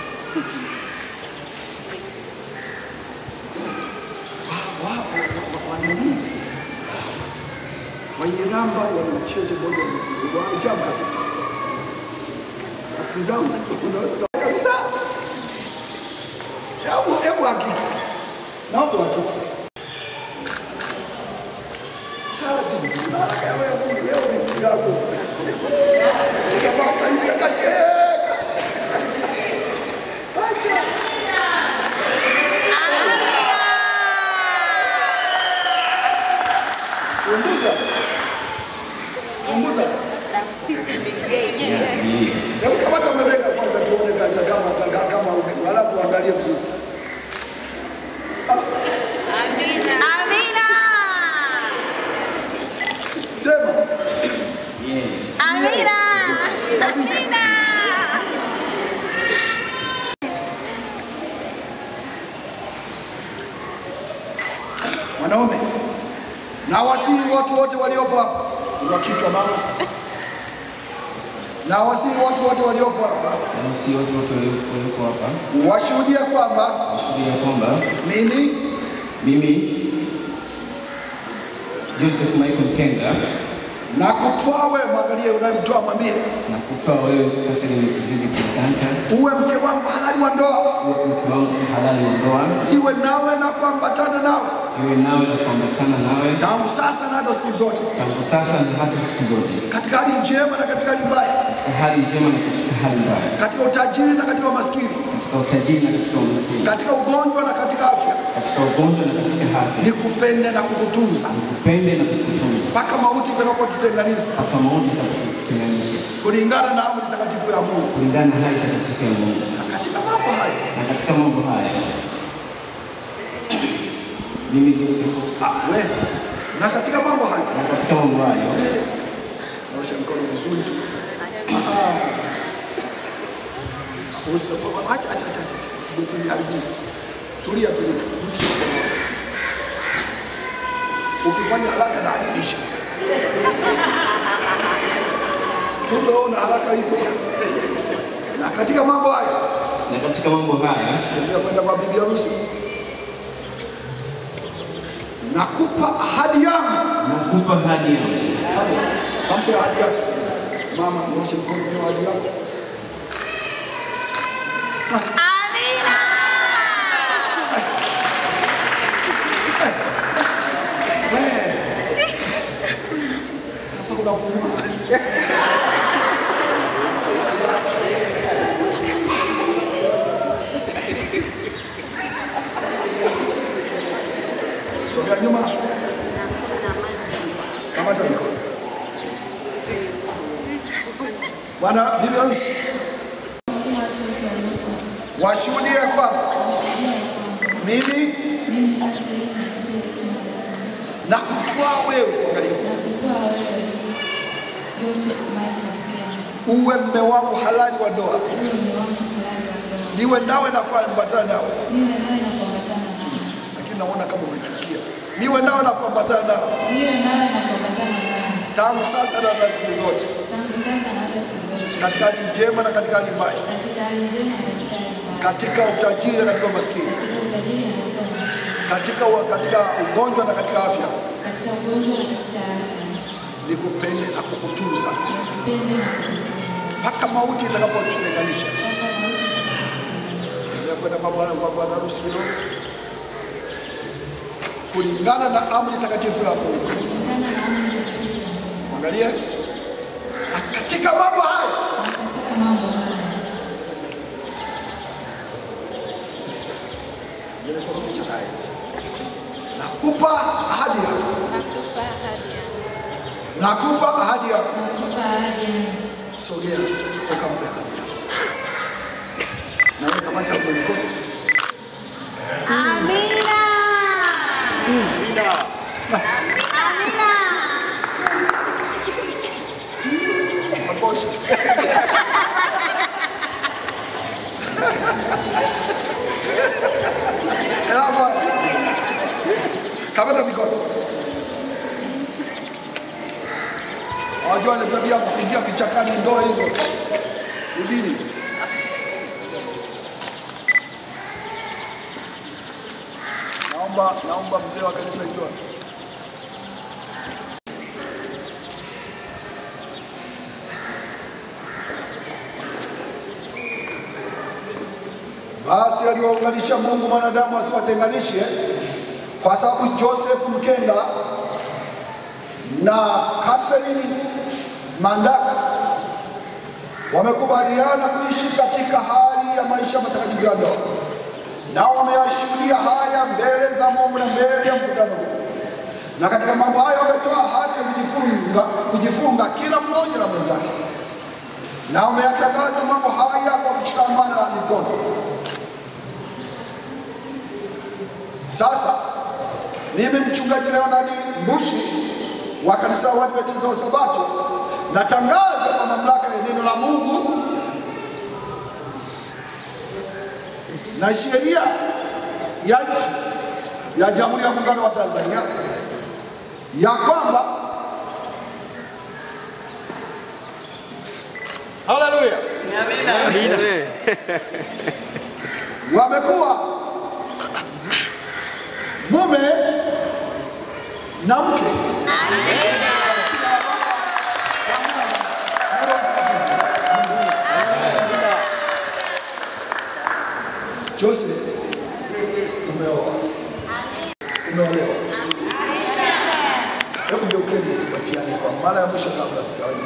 Wa- wa- wa- wa- wanani Wanyiramba wana mchezo mmoja wa ajabu kabisa. Rafiki zangu, unaweza kabisa. Hebu hebu hakika. Naomba hakika. Taratibu, na haraka ya wewe leo ni siku yako. Kama kaisha kacheka. Acha. Punguza. Punguza. Hebu kamata mabega kwanza tuone kama kama kama kama ume- halafu angalie mguu. Amina. Sema. Amina. Amina. Wanaume na wasihi watu wote waliopo hapa, inua kichwa mama. Na wasihi watu wote waliopo hapa Na si watu wote walioko hapa washuhudie kwamba kusudi ya kwamba mimi mimi Joseph Michael Kenga na kutwaa wewe, mwangalie unayemtoa, mwambie na kutoa wewe Catherine Kizidi Kitanta uwe mke wangu halali wa ndoa, uwe mke wangu halali wa ndoa, iwe nawe na kuambatana nawe iwe nawe na kuambatana nawe tangu sasa na hata siku zote, tangu sasa na hata siku zote, katika hali njema na katika hali mbaya, katika hali njema na katika hali mbaya, katika utajiri na katika umaskini, katika utajiri na katika umaskini, katika ugonjwa na katika afya, katika ugonjwa na katika afya, nikupende na kukutunza kupende na kukutunza mpaka mauti itakapotutenganisha mpaka mauti itakapotutenganisha kulingana na amri takatifu ya Mungu. kulingana na hali takatifu ya Mungu. Na katika mambo haya Na katika mambo haya mimi Joseph, ah, we, na katika mambo haya na katika mambo hayo naosha mkono vizuri tu. Ah. Usi- Acha, acha, acha, acha. Usiniharibie. Tulia, tulia. Rudisha mkono wako. Ukifanya haraka na ahirisha. Kumbe wewe una haraka hivyo. Na katika mambo haya na katika mambo haya tembea kwenda kwa bibi harusi. Nakupa ahadi yangu. nakupa ahadi yangu. Hapo, kampe ahadi yako. Mama, nyosha mkono kwa ahadi yako. Amina. Hapa kuna pumua. Sogea nyuma. Kamata mikono. Bwana bibi harusi, Si watu wote waliopo hapa. washuhudie kwamba Washuhudia ya kwamba mimi mimi Catherine Kizidi Kimagara na kutwaa wewe, angalia, na kutoa wewe Joseph Michael Kenga uwe mme wangu halali wa ndoa, uwe mume wangu halali wa ndoa, niwe nawe na kuambatana nawe. niwe nawe na kuambatana nawe, Lakini naona kama umechukia, niwe nawe na kuambatana nawe niwe nawe na kuambatana nawe tangu sasa na hata siku zote, tangu sasa na hata siku zote, katika hali njema na katika hali mbaya, katika hali njema na katika hali mbaya, katika utajiri na katika umaskini, katika utajiri na katika umaskini, katika, wa- katika ugonjwa na katika afya, katika ugonjwa na katika afya, nikupende na kukutunza nikupende na kukutunza mpaka mauti itakapotutenganisha. mpaka mauti itakapotutenganisha. Endelea kwenda kwa bwana kwa bwana harusi kidogo, kulingana na amri takatifu ya Mungu Angalia, na katika mambo haya katika mambo haya Ile korofi cha naye. Nakupa ahadi yangu. nakupa ahadi yangu, Nakupa ahadi yangu. nakupa ahadi yangu. Sogea ukampe ahadi yangu. Na wewe kamata kwa mkono. Amina. Amina. Mabosha. Ela Kamata mikono. Wajua ile tabia ya kufungia vichakani ndoo hizo. Udini. Naomba naomba mzee wa kanisa jua. Basi aliwaunganisha Mungu mwanadamu asiwatenganishe, kwa sababu Joseph Mkenda na Catherine Mandaka wamekubaliana kuishi katika hali ya maisha matakatifu ya ndoa, nao wameyashuhudia haya mbele za Mungu na mbele ya mkutano huu. Na katika mambo hayo wametoa ahadi ya kujifunga, kujifunga kila mmoja na mwenzake, na wameyatangaza mambo haya kwa kushikamana mikono. Sasa mimi mchungaji Leonard Mbushi wa kanisa la Waadventista wa Sabato natangaza kwa mamlaka ya neno la Mungu na sheria ya nchi ya Jamhuri ya Muungano wa Tanzania ya kwamba Haleluya. wamekuwa mume na mke Joseph, umeoa, umeolewa. Hebu geukeni kubatiane kwa mara ya mwisho kabla sijawahi.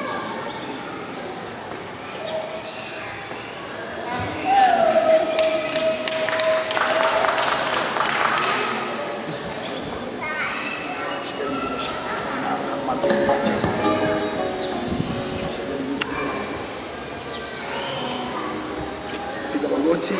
Piga magoti.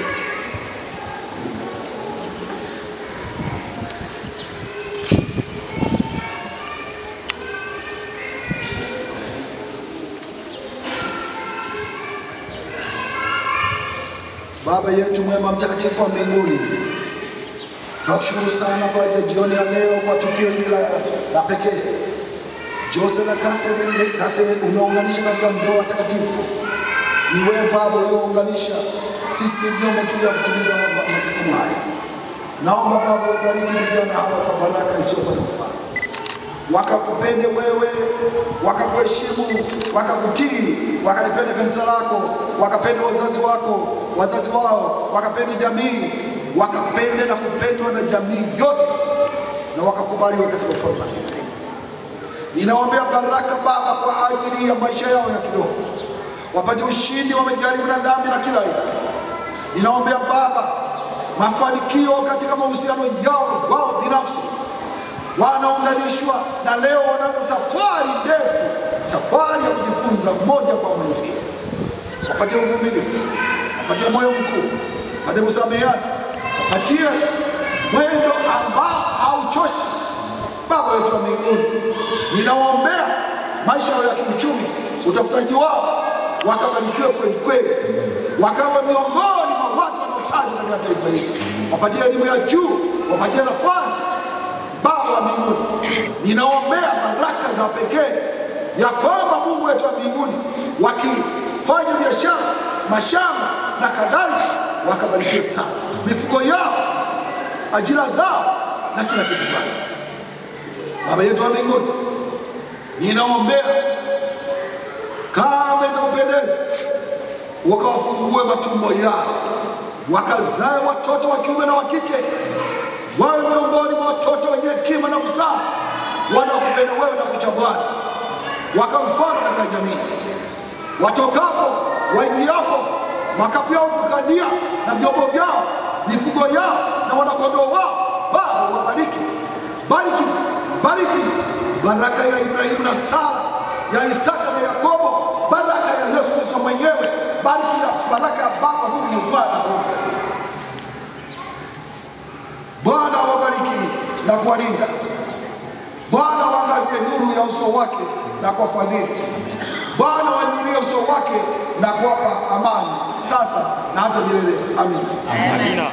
Baba yetu mwema mtakatifu wa mbinguni, tunakushukuru sana kwa ajili ya jioni ya leo kwa tukio hili la, la pekee. Jose na Catherine, Catherine umeunganisha katika ndoa takatifu. Ni wewe Baba uliounganisha, sisi ni vyombo tu vya kutimiza ma- ma- majukumu haya. Naomba Baba ubariki vijana hawa kwa baraka isiyokuwa na mfano wakakupende wewe, wakakuheshimu, wakakutii, wakalipenda kanisa lako, wakapenda wazazi wako, wazazi wao, wakapenda jamii, wakapende na kupendwa na jamii yote, na wakakubaliwa katika ufalme wa mbinguni. Ninaombea baraka Baba kwa ajili ya maisha yao ya kiroho, wapate ushindi, wamejaribu na dhambi na kila aina. Ninaombea Baba mafanikio katika mahusiano yao wao binafsi wanaunganishwa na leo wanaanza safari ndefu, safari ya kujifunza mmoja kwa mwenzie. Wapatie uvumilivu, wapatie moyo mkuu, wapatie kusameheana, wapatie mwendo ambao hauchoshi. Baba wetu wa mbinguni, ninawaombea maisha yao ya kiuchumi, utafutaji wao wakabarikiwe kweli kweli, wakawa miongoni mwa watu wanaotajwa katika taifa hili, wapatie elimu ya juu, wapatie nafasi Baba wa mbinguni, ninaombea baraka za pekee ya kwamba Mungu wetu wa mbinguni, wakifanya biashara, mashamba na kadhalika, wakabarikiwe sana mifugo yao, ajira zao na kila kitu pale. Baba yetu wa mbinguni, ninaombea kama itakupendeza, wakawafungue matumbo yao, wakazae watoto wa kiume na wa kike wawe miongoni mwa watoto wenye hekima na busara wanaokupenda wewe na kucha Bwana. wakawe mfano katika jamii, watokapo waingiapo, makapu yao kukadia na vyombo vyao, mifugo yao na wanakondoo wao, Baba wabariki, bariki, bariki baraka ya Ibrahimu na Sara, ya Isaka na Yakobo, baraka ya Yesu Kristo mwenyewe, bariki ya baraka ya Baba Mungu Bwana Roho Mtakatifu. Bwana wabariki na kuwalinda. Bwana waangazie nuru ya uso wake na kuwafadhili. Bwana wainulie uso wake na kuwapa amani sasa na hata milele. Amina. Amina.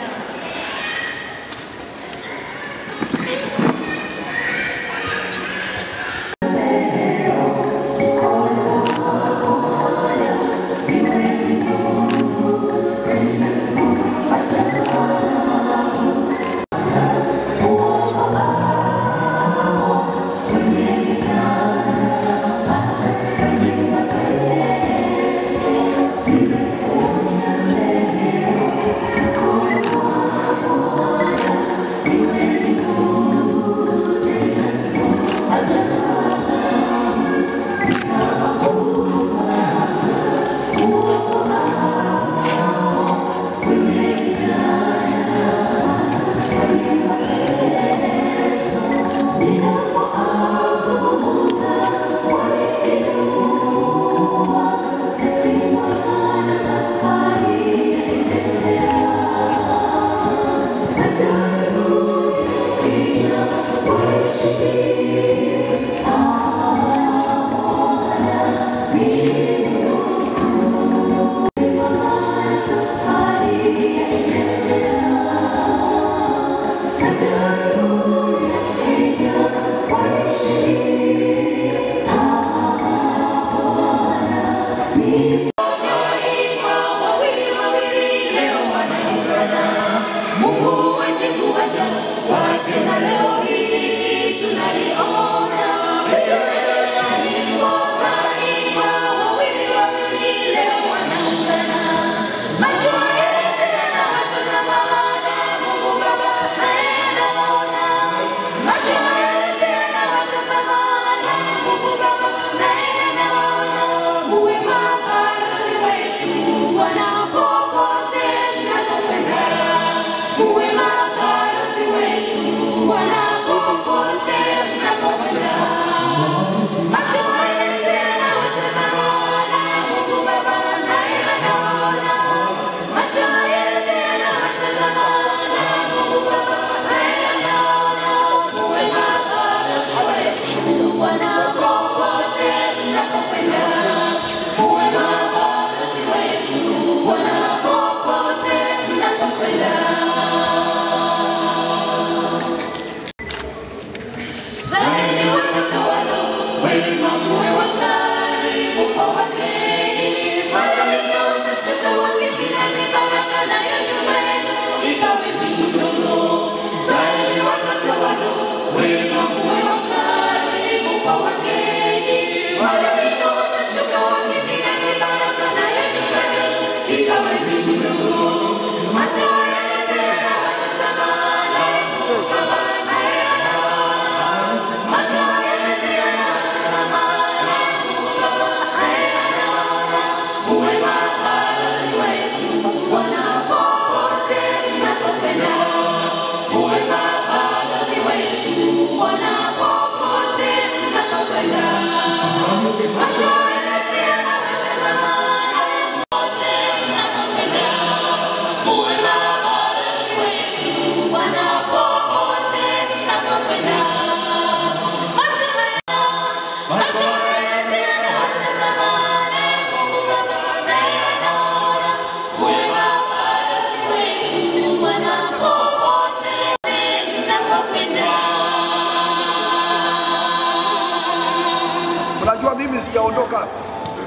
Unajua mimi sijaondoka hapa,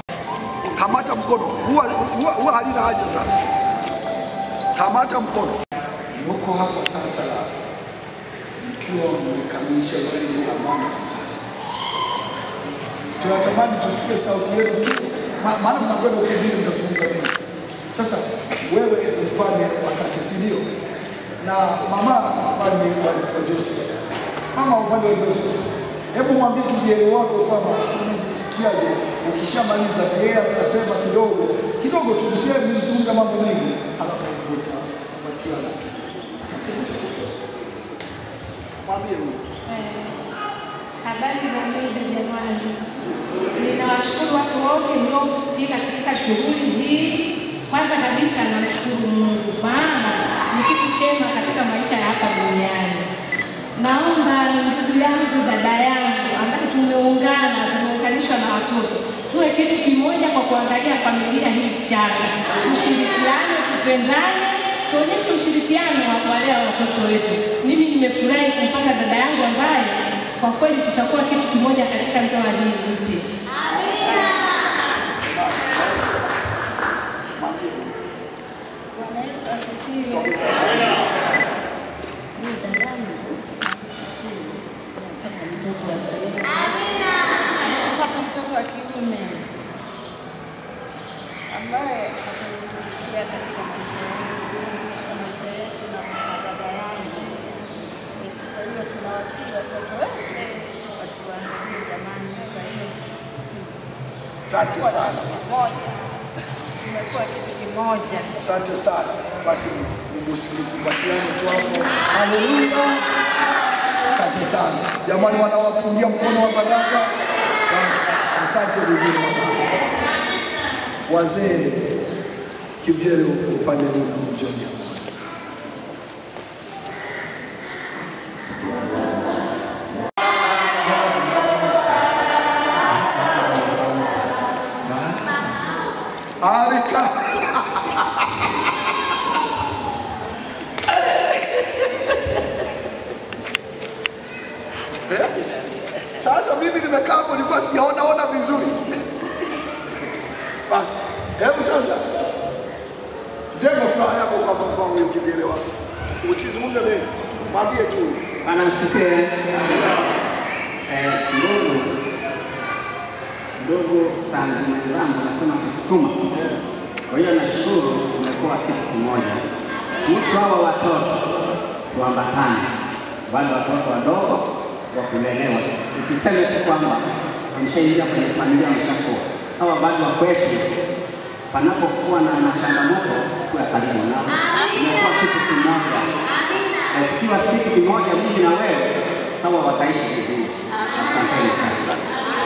kamata mkono, huwa huwa- huwa halina haja sasa. Kamata mkono, mko hapa sasa, mkiwa mmekamilisha zoezi la maana sana. Tunatamani tusikie sauti yenu tu, ma- maana mnakwenda ukingine, mtazungumza nini? Sasa wewe upande wa kake, si ndio? Na mama upande wa wa Joseph, mama upande wa Joseph, Hebu mwambie kijana wako kwamba unajisikiaje ukishamaliza, na yeye atasema kidogo kidogo tu, msiwe mzungumza mambo mengi, alafu utapatiana tu. Asante sana. Mwambie huyo. Habari za muda jamani, ninawashukuru watu wote mliofika katika shughuli hii. Kwanza kabisa namshukuru Mungu, maana ni kitu chema katika maisha ya hapa duniani. Naomba ndugu yangu, dada yangu, ambaye tumeungana, tumeunganishwa na watoto, tuwe kitu kimoja kwa kuangalia familia hii changa, tushirikiane, tupendane, tuonyeshe ushirikiano wa kuwalea watoto wetu. Mimi nimefurahi kumpata dada yangu ambaye kwa kweli tutakuwa kitu kimoja katika ndoa hii mpya. Bwana Yesu asifiwe. Mimi dadangu, nataka mtoto wa kiume. Nataka mtoto wa kiume ambaye atatumikia katika maisha yetu, katika maisha yetu na kwa dada yangu. Kwa hiyo tunawasihi watoto wetu watuangalie jamani, kwa hiyo sisi Asante kuwa sana. moja tumekuwa kitu kimoja. Asante sana. Basi mkumbatiane tu hapo. Haleluya. Asante sana. Jamani wanawapungia mkono wa baraka. Basi asante wengine wa baba. Wazee kivyele upande huu na mjoni hapo. Arika. Eh? Sasa mimi nimekaa hapo nilikuwa sijaona ona vizuri. Basi, hebu sasa sema furaha yako kwa kwa huyo kivyele wako. Usizungumze mengi. Mwambie tu. Bwana asifiwe. Eh, ndugu ndugu sana mwenzangu nasema kusukuma. Kwa hiyo nashukuru umekuwa kitu kimoja. Kuhusu hawa watoto tuambatane, wale watoto wadogo wa kulelewa, usiseme tu kwamba wameshaingia kwenye familia wameshakuwa. Hawa bado wa kwetu, panapokuwa na na changamoto, kuwa karibu nao, umekuwa kitu kimoja. Na tukiwa kitu kimoja, mimi na wewe, hawa wataishi vizuri. Asanteni sana.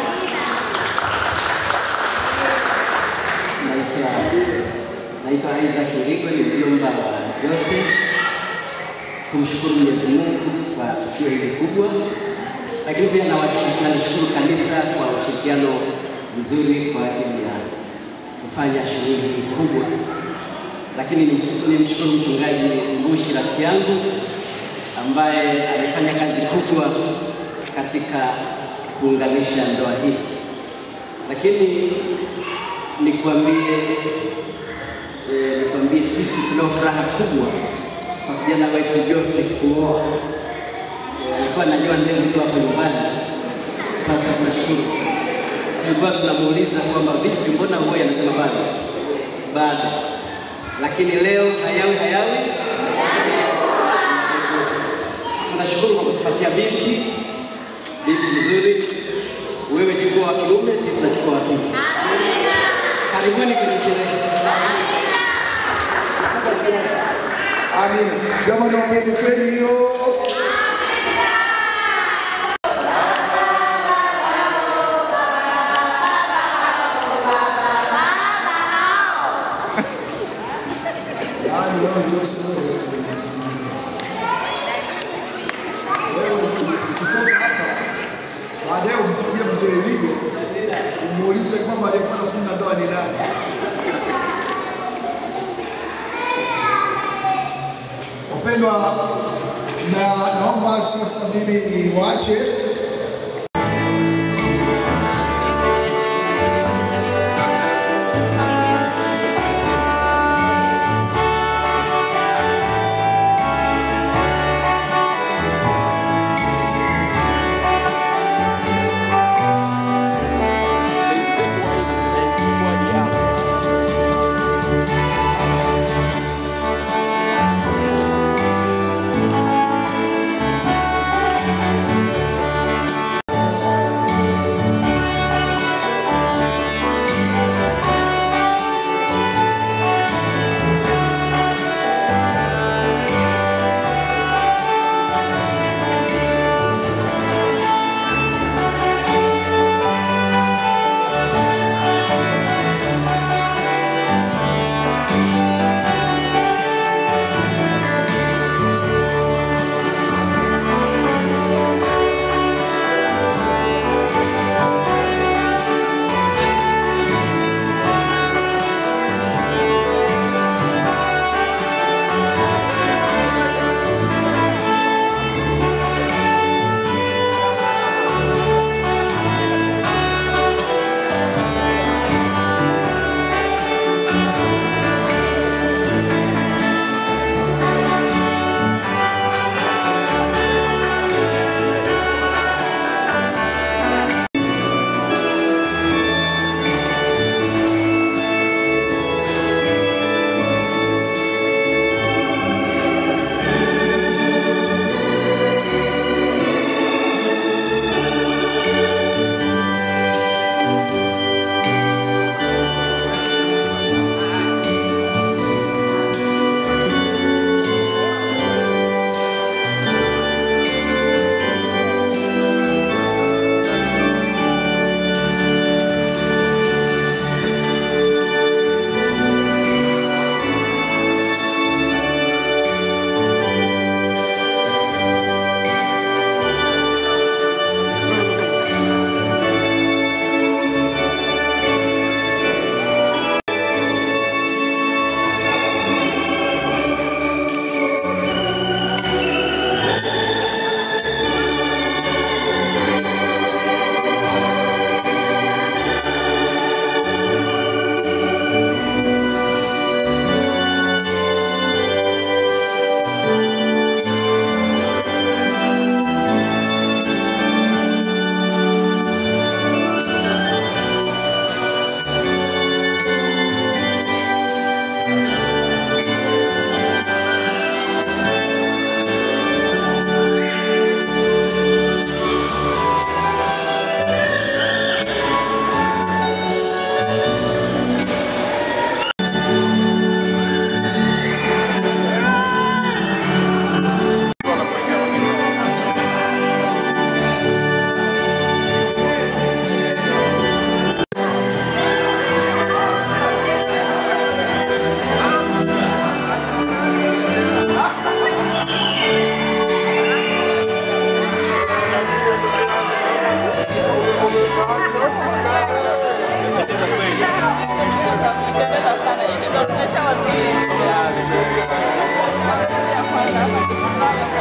Naitwa naitwa Isaac Irigwe, ni mjomba wa Jose. Tumshukuru Mwenyezi Mungu kwa tukio hili kubwa, lakini pia nawash- nalishukuru kanisa kwa ushirikiano mzuri kwa ajili ya kufanya shughuli hii kubwa, lakini ni- nimshukuru mchungaji Mbushi rafiki yangu ambaye amefanya kazi kubwa katika kuunganisha ndoa hii, lakini nikwambie eh, nikwambie sisi tunao furaha kubwa kwa kijana wetu Jose kuoa. Eh, Alikuwa anajua ndio mtu hapo nyumbani. Sasa tunashukuru. Tulikuwa tunamuuliza kwamba vipi, mbona uoe? Anasema bado bado, lakini leo hayawi hayawi. Tunashukuru kwa kutupatia binti binti mzuri. Wewe chukua wa kiume, sisi tunachukua wa kike. Karibuni kwenye sherehe. Amina. Jamani wapende feni hiyo. Yaani wewe ndio sasa wewe ukitoka hapa baadaye umpigie mzee Ligo umuulize kwamba aliyekuwa anafunga ndoa ni nani. Wapendwa, na naomba sasa mimi niwache Thank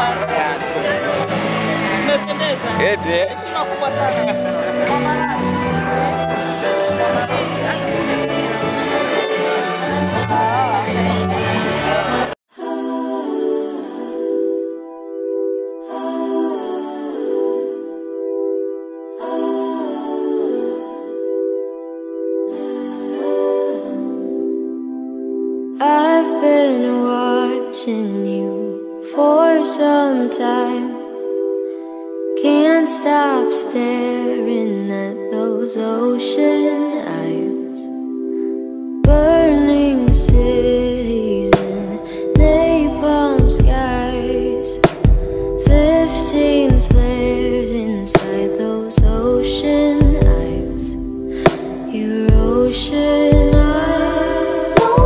Eti eh? Heshima kubwa sana. Mama Rani. I've been watching you for some time. Can't stop staring at those ocean eyes. Burning cities and napalm skies. Fifteen flares inside those ocean eyes. Your ocean eyes on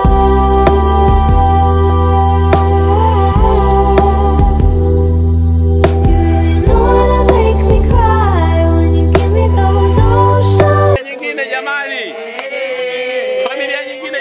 fire. You really know how to make me cry when you give me those ocean. nyingine jamani, familia nyingine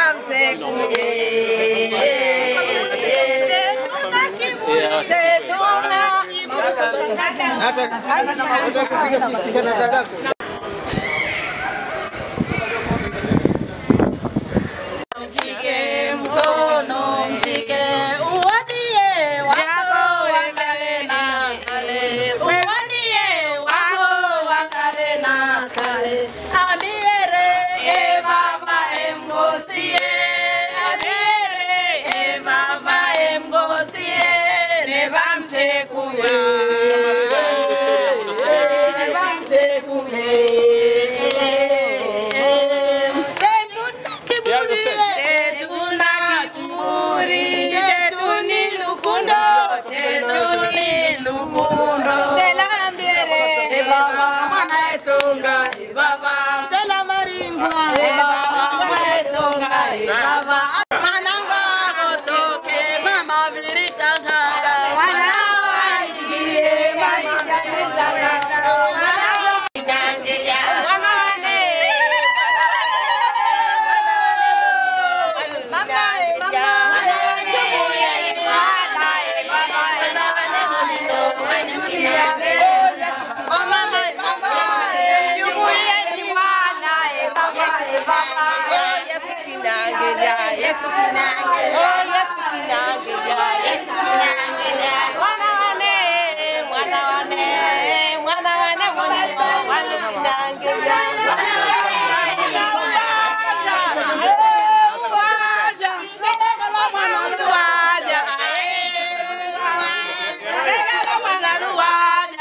Mshike mkono, mshike uwadie wako wa kale na kale, uwadie wako wa kale na kale. Amiere e baba emgosie, amiere e baba emgosie, ne bamche kuye, ne bamche kuye. Tetuna kiburi, tetuni lukundo, tetuni lukundo. Selambiere, e baba mwana etonga, e baba tela marimba, e baba mwana etonga, e baba mananga gotoke, mama viritanga, mwana waigie, mama viritanga, mwana waigie, mwana wane. Yesu kinangelia, Yesu kinangelia, Yesu kinangelia. Mwana wane, mwana wane, mwana wane, mwana wane kinangelia. Luwaja, luwaja, mwana luwaja, mwana luwaja,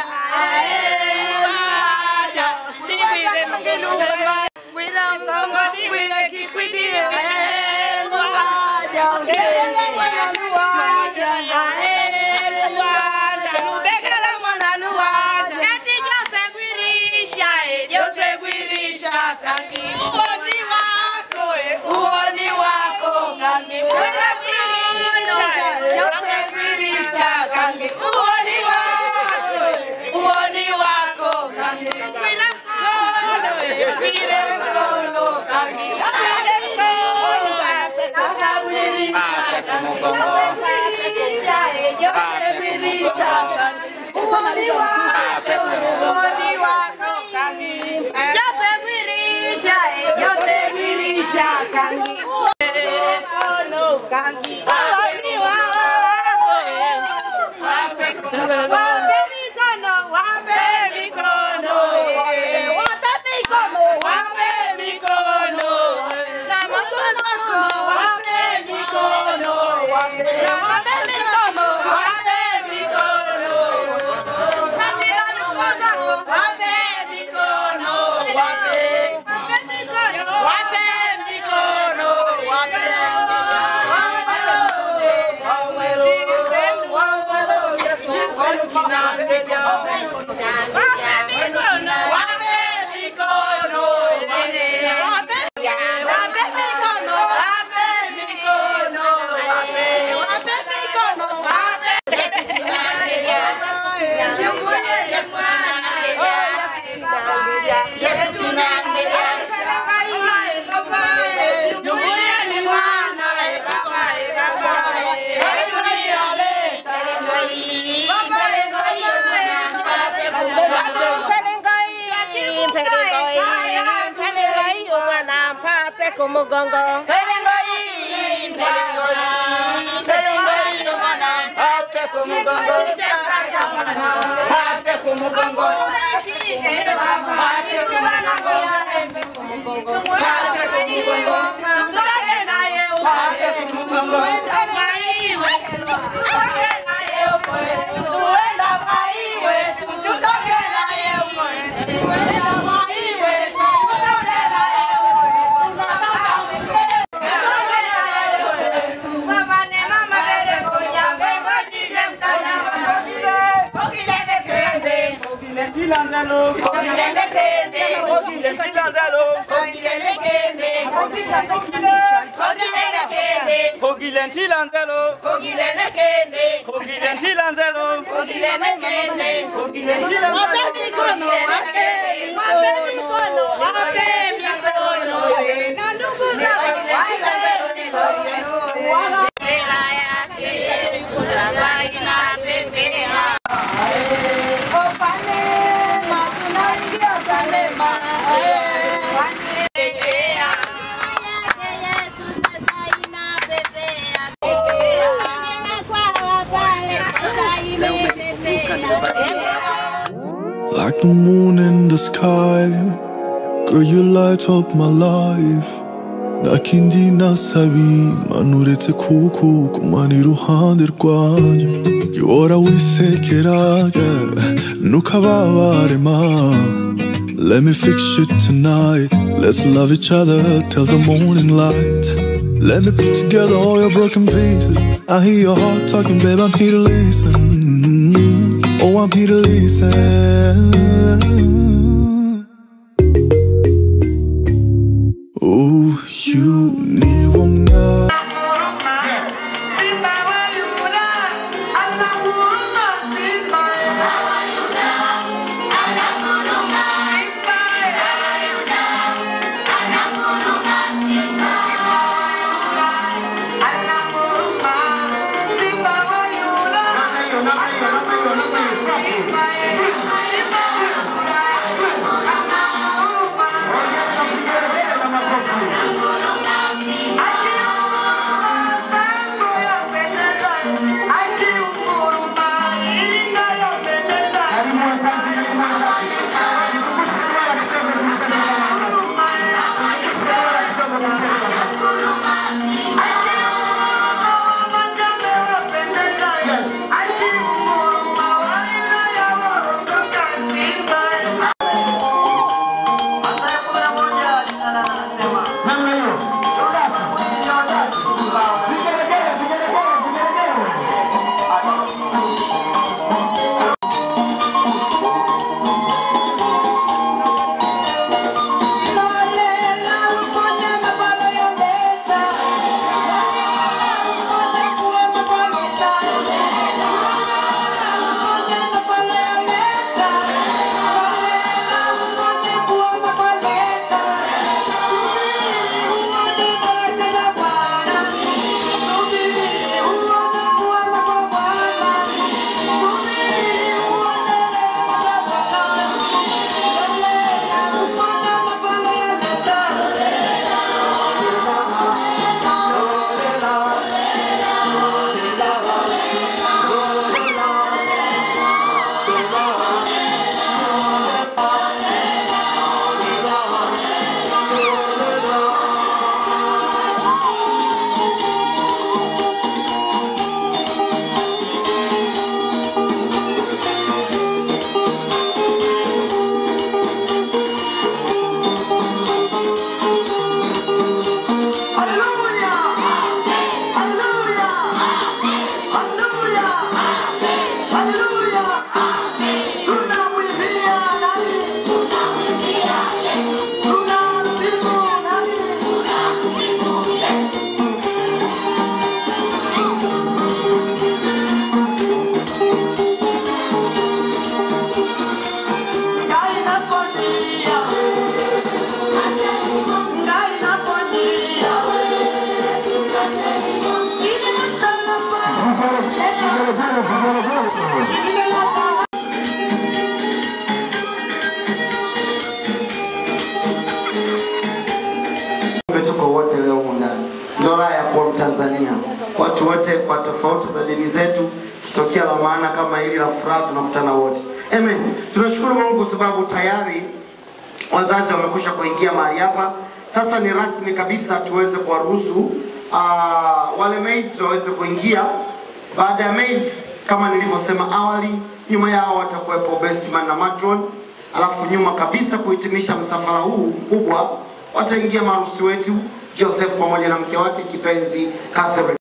luwaja, libire mngiluwa. Gwila mrongo, gwile kikwidie, luwaja, mwana luwaja, luwaja, lubegala mwana luwaja. Eti Jose gwirisha, eh, Jose gwirisha, kangi uoni wako, eh, uoni wako, kangi Jose gwirisha, eh, Jose gwirisha, kangi uoni wako, eh, uoni wako, kangi Gwila mkono, eh, gwile mkono, kangi Gwile mkono, eh, akagwirisha, kangi Jose gwirisha, eh, Jose gwirisha, kangi uoni wako, uoni wako, kangi Jose gwirisha, eh, Jose gwirisha, kangi mkono, kangi uoni wako, eh. Wape mikono, wape mikono, eh. Wape mikono, wape mikono. Na mikono, wape mikono, wape. Na wape mikono, wape mikono. Katika nyumba zako, wape mikono, wape. Wape mikono, wape mikono, wape. Jumuiya ni mwana, Pelengoi, pelengoi, umwana mpape kumugongo. Pelengoi, pelengoi, pelengoi, umwana mpape kumugongo. Mpape kumugongo. Mpape kumugongo. Mpape kumugongo. Tutoke naye mpape kumugongo. Tuenda maiwe, tutoke naye Tuenda maiwe, tutoke naye Mama ne mama bere konya, bego jije mtanya mama. Ogilende kende, ogilende tilanzalo, ogilende kende, ogilende tilanzalo, ogilende kende, ogilende kende, Ogilenti lanzelo, ogilende kende, ogilenti lanzelo, ogilende kende, ogilende Wape mikono, wape mikono, wape mikono, na ndugu zako Bendera yake Yesu sasa inapepea. Opanema, tunaingia Panema. Panepea. Like the moon in the sky, girl, you light up my life. Nakindi nasabi manuretse kuku kumana iruhande rwanjye Yora wisekera yeah nukababare ma Let me fix you tonight Let's love each other till the morning light Let me put together all your broken pieces I hear your heart talking babe I'm here to listen Oh I'm here to listen Oh, you need one more. tokea la maana kama hili la furaha tunakutana wote. Amen. Tunashukuru Mungu kwa sababu tayari wazazi wamekwisha kuingia mahali hapa. Sasa ni rasmi kabisa tuweze kuwaruhusu uh, wale maids waweze kuingia. Baada ya maids, kama nilivyosema awali, nyuma yao watakuwepo bestman na matron, alafu nyuma kabisa kuhitimisha msafara huu mkubwa wataingia maharusi wetu Joseph pamoja na mke wake kipenzi Catherine.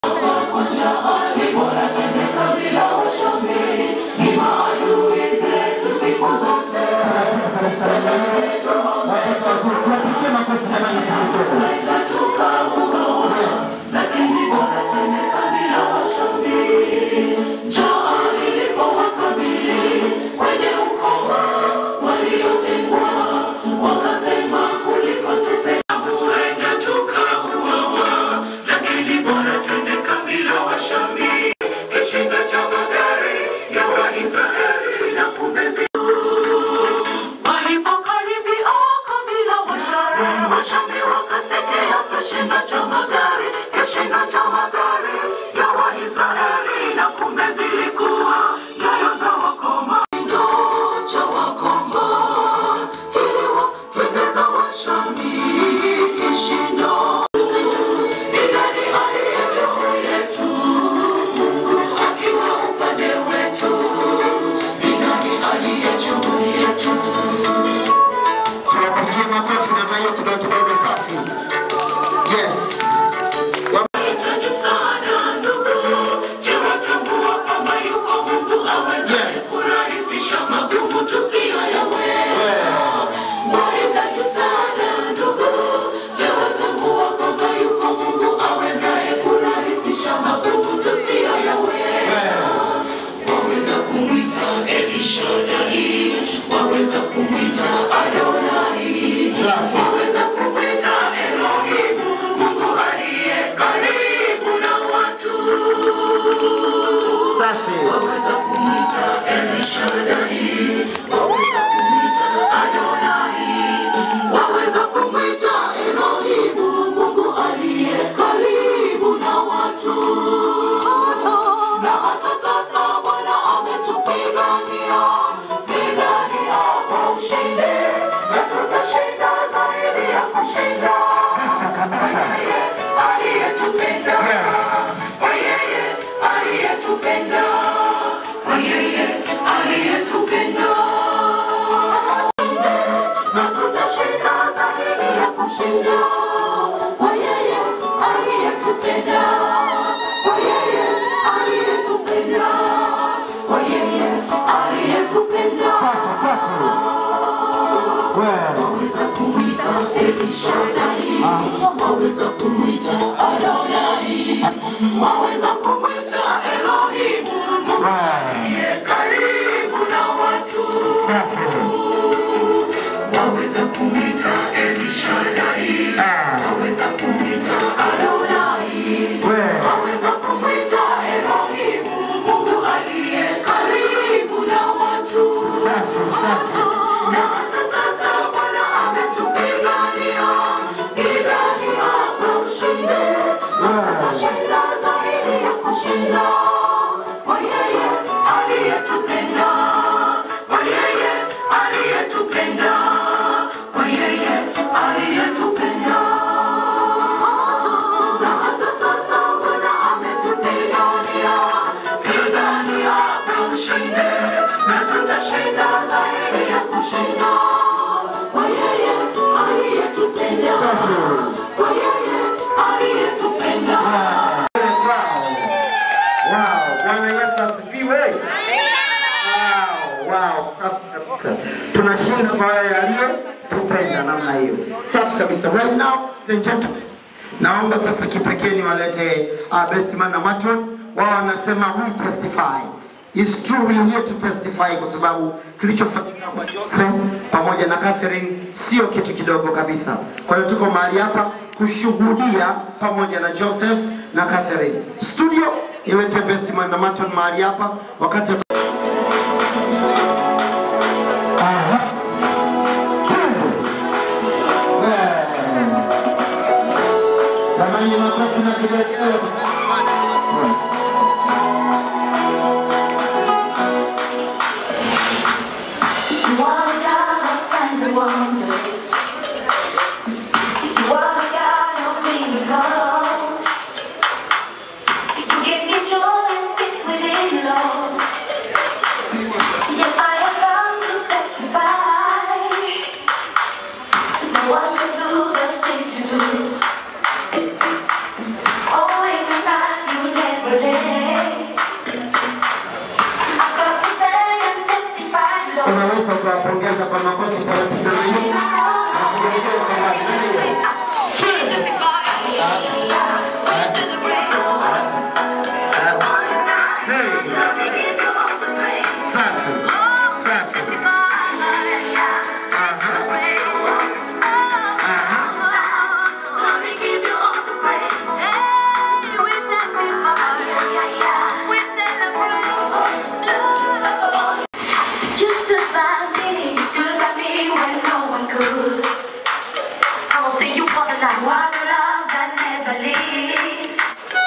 Walipokaribia kabila Washami, Washami wakasekea kishindo cha magari, kishindo cha magari ya Waisraeli, na kumbe zilikuwa nyayo za wakoma, kishindo cha wakoma kiliwakimbiza Washami, kishindo ni nani aliye juu yetu? Mungu akiwa upande wetu, ni nani aliye juu yetu? Tuwapigie makofi namna hiyo kidogo kidogo safi. Yes. Tunahitaji msaada ndugu, je, watambua kwamba yuko Mungu awezaye kurahisisha magumu tusiyoyaweza? Wahitaji msaada ndugu, je, watambua kwamba yuko Mungu awezaye kurahisisha magumu tusiyoyaweza? Waweza kumwita Elishadai, waweza kumwita Adonai, waweza kumwita Elohimu, Mungu aliye karibu na watu. Safi. Waweza kumwita Elishadai, waweza kumwita Adonai, waweza kumwita Elohimu, Mungu aliye karibu na watu. Na hata sasa Bwana ametupigania, pigania kwa ushindi, na tutashinda zaidi ya kushinda. Yeye aliyetupenda, kwa yeye aliyetupenda, kwa yeye aliyetupenda. Na tutashinda zaidi ya kushinda, kwa yeye aliyetupenda, kwa yeye aliyetupenda, kwa yeye aliyetupenda. Waweza kumwita Elishadai, waweza kumwita Adonai, waweza kumwita Elohimu, Mungu aliye karibu na watu. Waweza kumwita Elishadai, waweza kumwita Adonai, waweza kumwita Elohimu, Mungu aliye karibu na watu. Na hata sasa Bwana ametupigania, pigania kwa ushindi, na tutashinda zaidi ya kushinda. Kwa yeye aliyetupenda, kwa yeye aliyetupenda, kwa yeye aliyetupenda. Na hata sasa Bwana ametupigania, pigania kwa ushindi, na tutashinda zaidi ya kushinda. Kwa yeye aliyetupenda, kwa yeye aliyetupenda. Wow, Bwana Yesu asifiwe. Wow, wow, safi kabisa. Tunashinda kwa yeye aliyetupenda namna hiyo. Safi kabisa. Right now, ladies and gentlemen, naomba sasa kipekee niwalete uh, best man na matron. Wao wanasema we testify. It's true we are here to testify kwa sababu kilichofanyika kwa Jose pamoja na Catherine sio kitu kidogo kabisa. Kwa hiyo tuko mahali hapa kushuhudia pamoja na Joseph na Catherine. Studio niwete best man na matron mahali hapa wakati Aha. Jamani, makofi na kigelegele. tutawapongeza kwa makofi taratibu na hiyo. Na vigelegele kwa mbali. Nani huyo? Safi. Safi. You stood by me, you stood by me when no one could. I will see you for the life, one love that never leaves.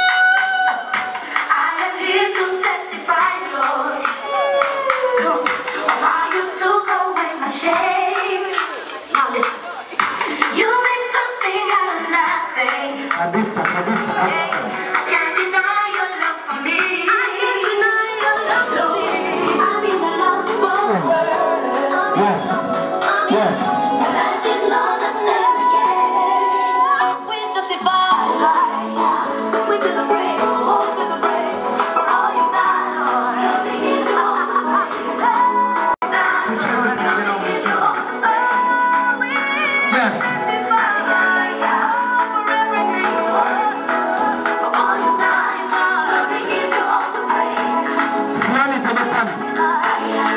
I am here to testify, Lord, come, of how you took away my shame. Now listen, you make something out of nothing. Kabisa, kabisa, kabisa. I can't deny your love for me. I can't deny your love for me. I'm in the lost world. Yes. Yes. Life is not the same again. We testify. We celebrate. Oh, celebrate for all you've done, Lord. We give you all the praise. Yes. Simami tabasamu.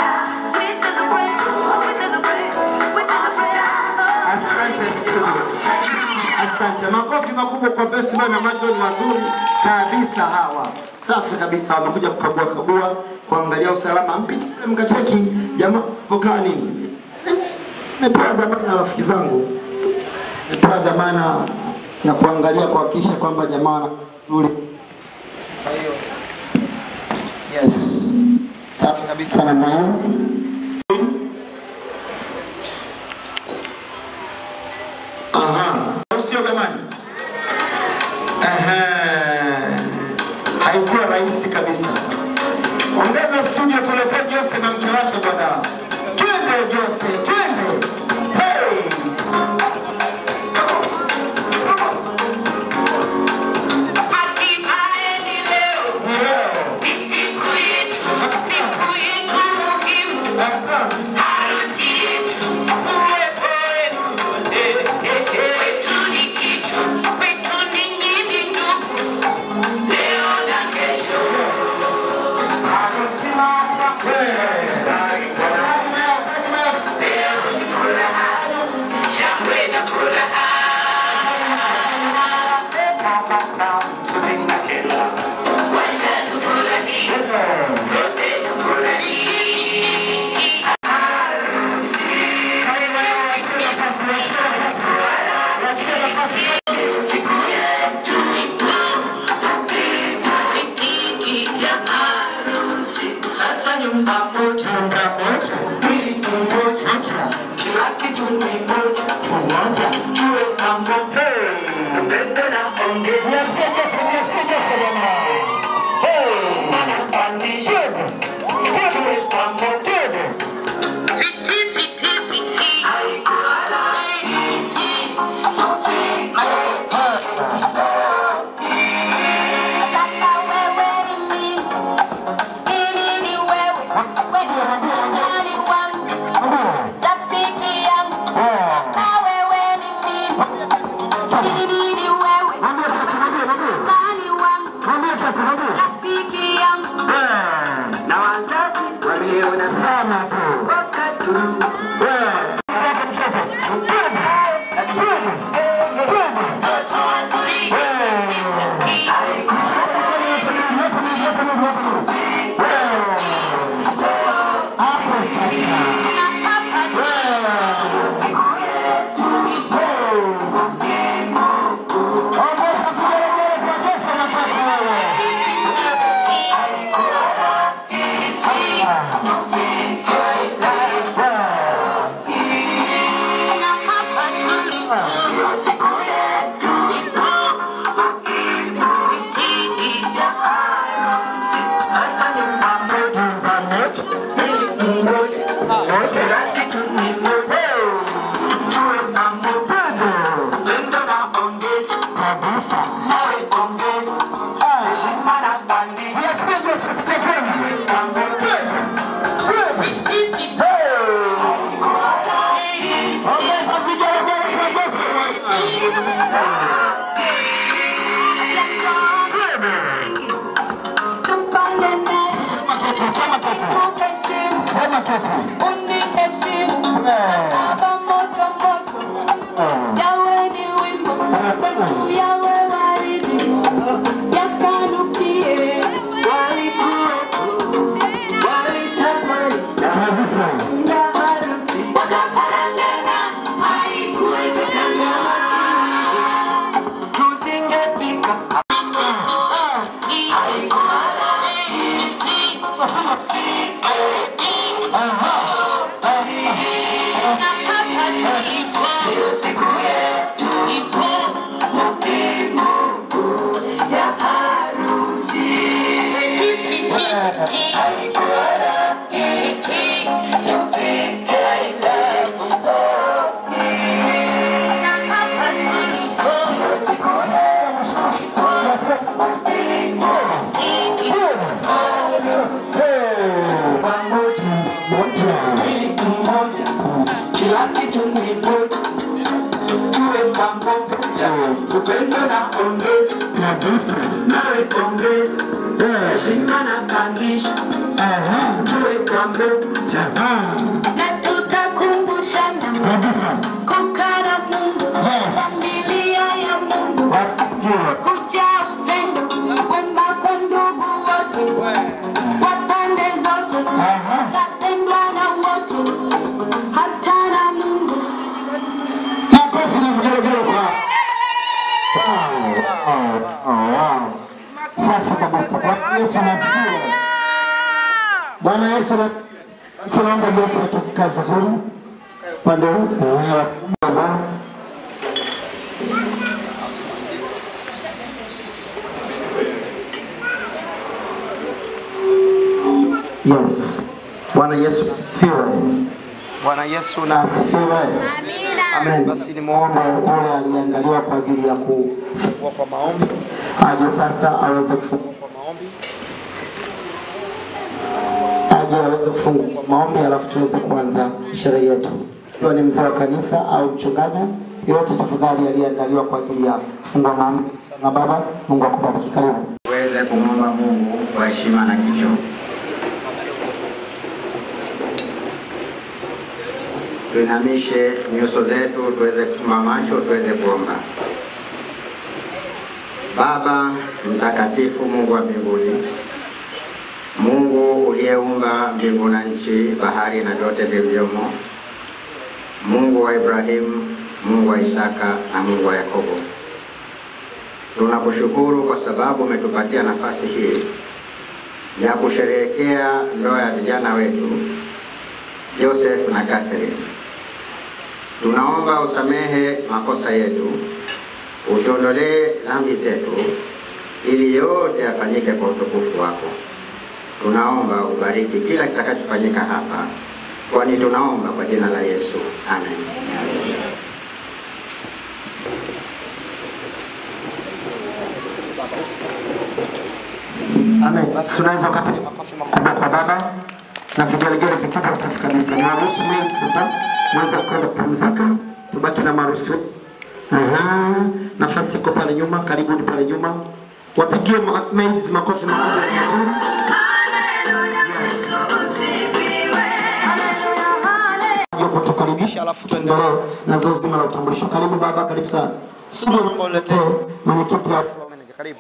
Asante studio. Asante. Makofi makubwa kwa Best Man na Majo ni wazuri kabisa hawa. Safi kabisa wamekuja kukagua kagua, kuangalia usalama. Mpiti pale mkacheki jamaa pokaa nini? Nimepewa dhamana na rafiki zangu. Nimepewa dhamana ya kuangalia kuhakikisha kwamba jamaa wana nzuri. Kwa hiyo yes. Safi kabisa namna hiyo. Aha. Au sio jamani? Ehe. Haikuwa rahisi kabisa. Ongeza studio tuletee Jose na mke wake bwana. Twende Jose, twende. Hey! Sasa nyumba moja, nyumba moja, mwili mmoja, kila kitu ni moja, pamoja tuwe pamoja, upendo na ongea. Shimana pandisha, tuwe pamoja. Fiti, fiti, fiti. Haikuwa rahisi, tufike. Sasa wewe ni mimi, mimi ni wewe, wewe ni nani wangu, rafiki yangu. Sasa wewe ni mimi, mimi ni wewe, nani wangu, rafiki yangu. Na wazazi wameona haikuwa rahisi kufika lengo na hapa tulipo siku kila kitu ni moja, tuwe pamoja, upendo na ongeza nawe ongeza heshima na kandisha, tuwe pamoja na tutakumbushana kukaa na Mungu, familia ya Mungu, kuja upendo, kwamba kwa ndugu wote wa pande zote, tapendwa na wote, hata na Mungu. Makofi na vigelegele kwa Wow, wow, wow. Safi kabisa. Bwana Yesu anasifiwe. Bwana Yesu ana- basi naomba Yesu tukikae vizuri upande huu eh, wa- wa- Yes. Bwana Yesu asifiwe. Bwana Yesu na asifiwe. Amen. Basi nimwombe yule aliyeangaliwa kwa ajili ya kufungua kwa maombi aje sasa aweze kufungua kwa maombi, aje aweze kufungua kwa maombi, alafu tuweze kuanza sherehe yetu. Ikiwa ni mzee wa kanisa au mchungaji yote, tafadhali aliyeandaliwa kwa ajili ya kufungua maombi. Na Baba, Mungu akubariki. Karibu. tuweze kumwomba Mungu kwa heshima na kicho. Tuinamishe nyuso zetu, tuweze kufumba macho, tuweze kuomba. Baba mtakatifu, Mungu wa mbinguni, Mungu uliyeumba mbingu na nchi, bahari na vyote vilivyomo, Mungu wa Ibrahimu, Mungu wa Isaka na Mungu wa Yakobo, Tunakushukuru kwa sababu umetupatia nafasi hii ya kusherehekea ndoa ya vijana wetu Joseph na Catherine. Tunaomba usamehe makosa yetu, utuondolee dhambi zetu, ili yote yafanyike kwa utukufu wako. Tunaomba ubariki kila kitakachofanyika hapa, kwani tunaomba kwa jina la Yesu, amen. Amen. Basi Tunaweza ukapiga makofi makubwa kwa Baba na vigelegele vikubwa safi kabisa. Niwaruhusu mimi sasa mweze kwenda kupumzika, tubaki na maruhusu. Aha, nafasi iko pale nyuma, karibuni pale nyuma. Wapigie ma- maids makofi makubwa vizuri. Ndio kutukaribisha, alafu tuendelee na zoezi zima la utambulisho. Karibu baba, karibu sana. Studio naomba uletee mwenyekiti wa floor manager. Karibu.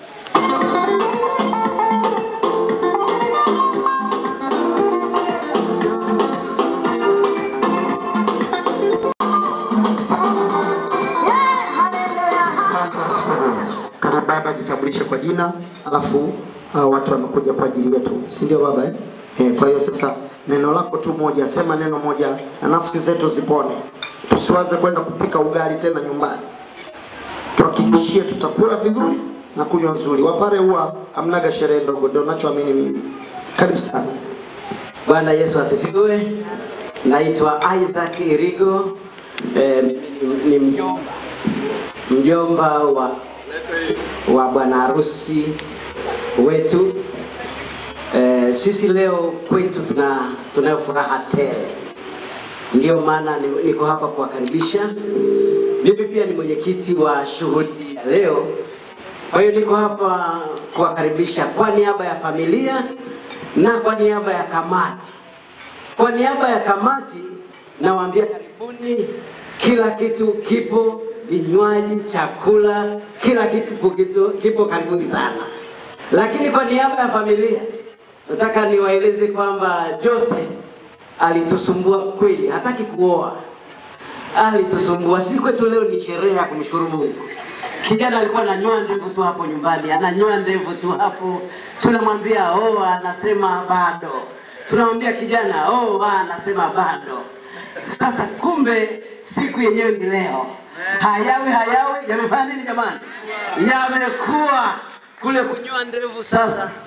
Karibu baba, jitambulishe kwa jina, alafu uh, watu wamekuja kwa ajili yetu, si ndio baba eh? Eh, kwa hiyo sasa neno lako tu moja, sema neno moja na nafsi zetu zipone, tusiwaze kwenda kupika ugali tena nyumbani, tuhakikishie tutakula vizuri na kunywa vizuri. Wapare huwa hamnaga sherehe ndogo, ndio nachoamini mimi. Karibu sana. Bwana Yesu asifiwe. Naitwa Isaac Irigo, eh, ni, ni mjomba mjomba wa, wa bwana harusi wetu. Eh, sisi leo kwetu tuna tunayo furaha tele, ndio maana ni- niko hapa kuwakaribisha. Mimi pia ni mwenyekiti wa shughuli hii ya leo, kwa hiyo niko hapa kuwakaribisha kwa niaba ya familia na kwa niaba ya kamati. Kwa niaba ya kamati nawaambia karibuni, kila kitu kipo, vinywaji, chakula, kila kitu kipo, kipo, kipo karibuni sana. Lakini kwa niaba ya familia nataka niwaeleze kwamba Jose alitusumbua kweli, hataki kuoa, alitusumbua. Sisi kwetu leo ni sherehe ya kumshukuru Mungu. Kijana alikuwa ananyoa ndevu tu hapo nyumbani, ananyoa ndevu tu hapo, tunamwambia oh, anasema bado. Tunamwambia kijana oh, anasema bado. Sasa kumbe siku yenyewe ni leo. Hayawi hayawi yamefanya nini jamani? Yamekuwa kule kunyoa ndevu sasa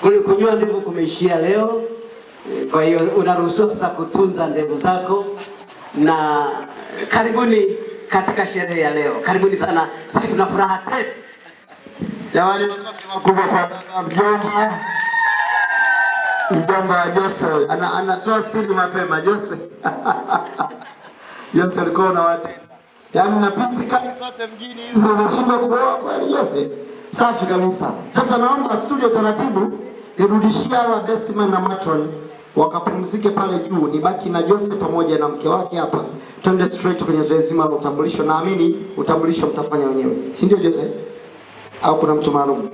Kule kujua ndevu kumeishia leo, Eh, kwa hiyo unaruhusiwa sasa kutunza ndevu zako, na karibuni katika sherehe ya leo. Karibuni sana, sisi tuna furaha tele. Jamani, makofi makubwa kwa baba mjomba, mjomba wa Jose ana, anatoa siri mapema. Jose Jose alikuwa unawatenda, yaani na pisi kali zote mjini hizi unashindwa kuoa kweli Jose? Safi kabisa. Sasa naomba studio taratibu nirudishie hawa best man na matron wakapumzike pale juu, nibaki na Jose pamoja na mke wake hapa, twende straight kwenye zoezi zima la utambulisho. Naamini utambulisho mtafanya wenyewe, si ndio Jose? au kuna mtu maalum?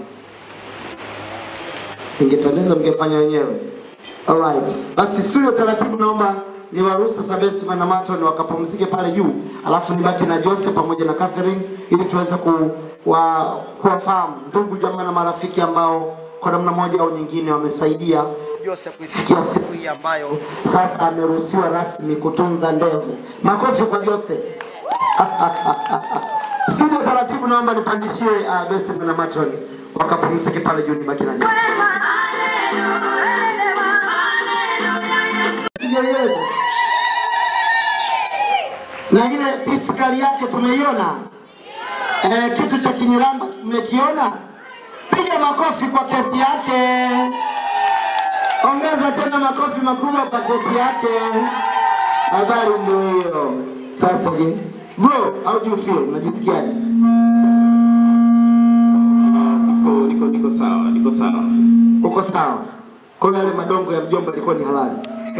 Ingependeza mngefanya wenyewe. Alright. Basi studio taratibu, naomba niwaruhusu sasa Best Man na Maton wakapumzike pale juu, alafu nibaki na Jose pamoja na Catherine ili tuweze ku, wa, kuwafahamu ndugu jamaa na marafiki ambao kwa namna moja au nyingine wamesaidia Jose kuifikia siku hii ambayo sasa ameruhusiwa rasmi kutunza ndevu. Makofi kwa Jose. Studio taratibu, naomba nipandishie uh, Best Man na Maton wakapumzike pale juu, nibaki na Jose. Yes. Na ile piskali yake tumeiona, eh, kitu cha kinyiramba tumekiona. Piga makofi kwa kesi yake, ongeza tena makofi makubwa kwa kesi yake. Habari ndio hiyo. Sasa je, bro, how do you feel? Unajisikiaje? Niko, niko, niko sawa, niko sawa. Uko sawa? Kwa hiyo yale madongo ya mjomba yalikuwa ni halali.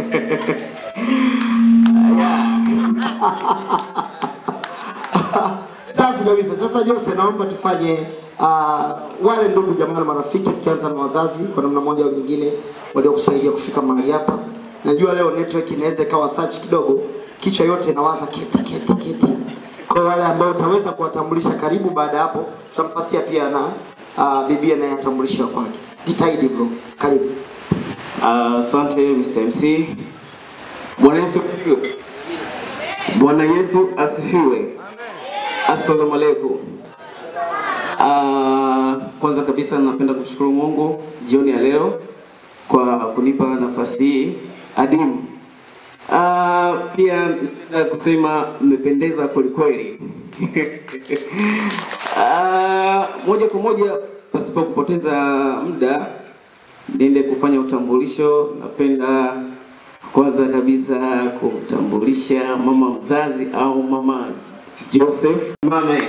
Safi kabisa. Sasa Jose, naomba tufanye uh, wale ndugu jamaa na marafiki, tukianza na wazazi kwa namna moja au nyingine waliokusaidia kufika mahali hapa. Najua leo network inaweza ikawa search kidogo, kichwa yote inawaza keti keti keti. Kwa wale ambao utaweza kuwatambulisha karibu, baada ya hapo tutampasia pia na uh, bibia naye atambulisha kwake. Jitahidi bro, karibu. Asante Mr. MC. Bwana Yesu asifiwe. Bwana Yesu asifiwe. Assalamu alaikum. Ah, kwanza kabisa napenda kumshukuru Mungu jioni ya leo kwa kunipa nafasi hii adimu. Ah, pia napenda kusema mmependeza kwelikweli. Ah, moja kwa moja pasipo kupoteza muda niende kufanya utambulisho. Napenda kwanza kabisa kumtambulisha mama mzazi au mama Joseph Mame.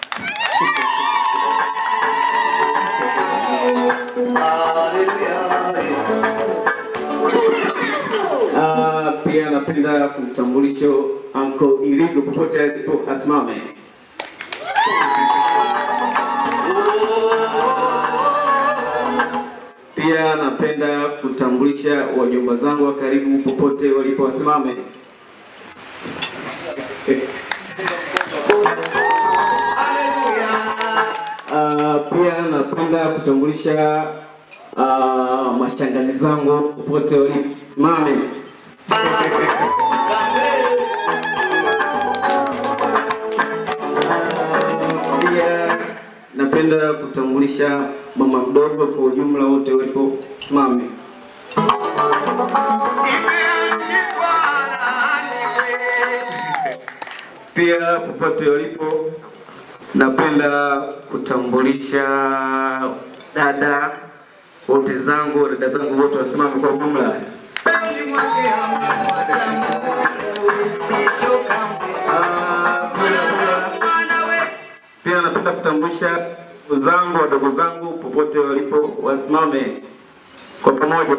Ah, pia napenda kumtambulisho Uncle Irigo popote alipo asimame. Pia napenda kutambulisha wajomba zangu wa karibu popote walipo wasimame. Uh, pia napenda kutambulisha uh, mashangazi zangu popote walipo simame. Pia napenda kutambulisha mama mdogo kwa ujumla wote walipo simame. Pia popote walipo, napenda kutambulisha dada wote zangu, dada zangu wote wasimame kwa ujumla. Pia napenda kutambulisha ndugu zangu, wadogo zangu popote walipo wasimame kwa pamoja.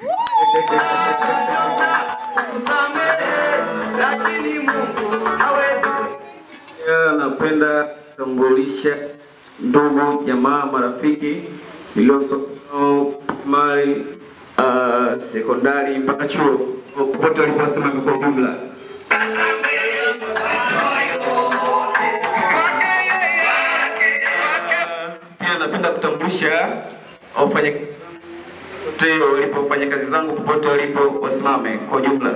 Pia napenda kutambulisha ndugu, jamaa, marafiki niliosoma nao primary, uh, sekondari mpaka chuo popote walipo wasimame kwa ujumla. Pia napenda kutambulisha wafanya wote walipofanya kazi zangu popote walipo wasimame kwa ujumla.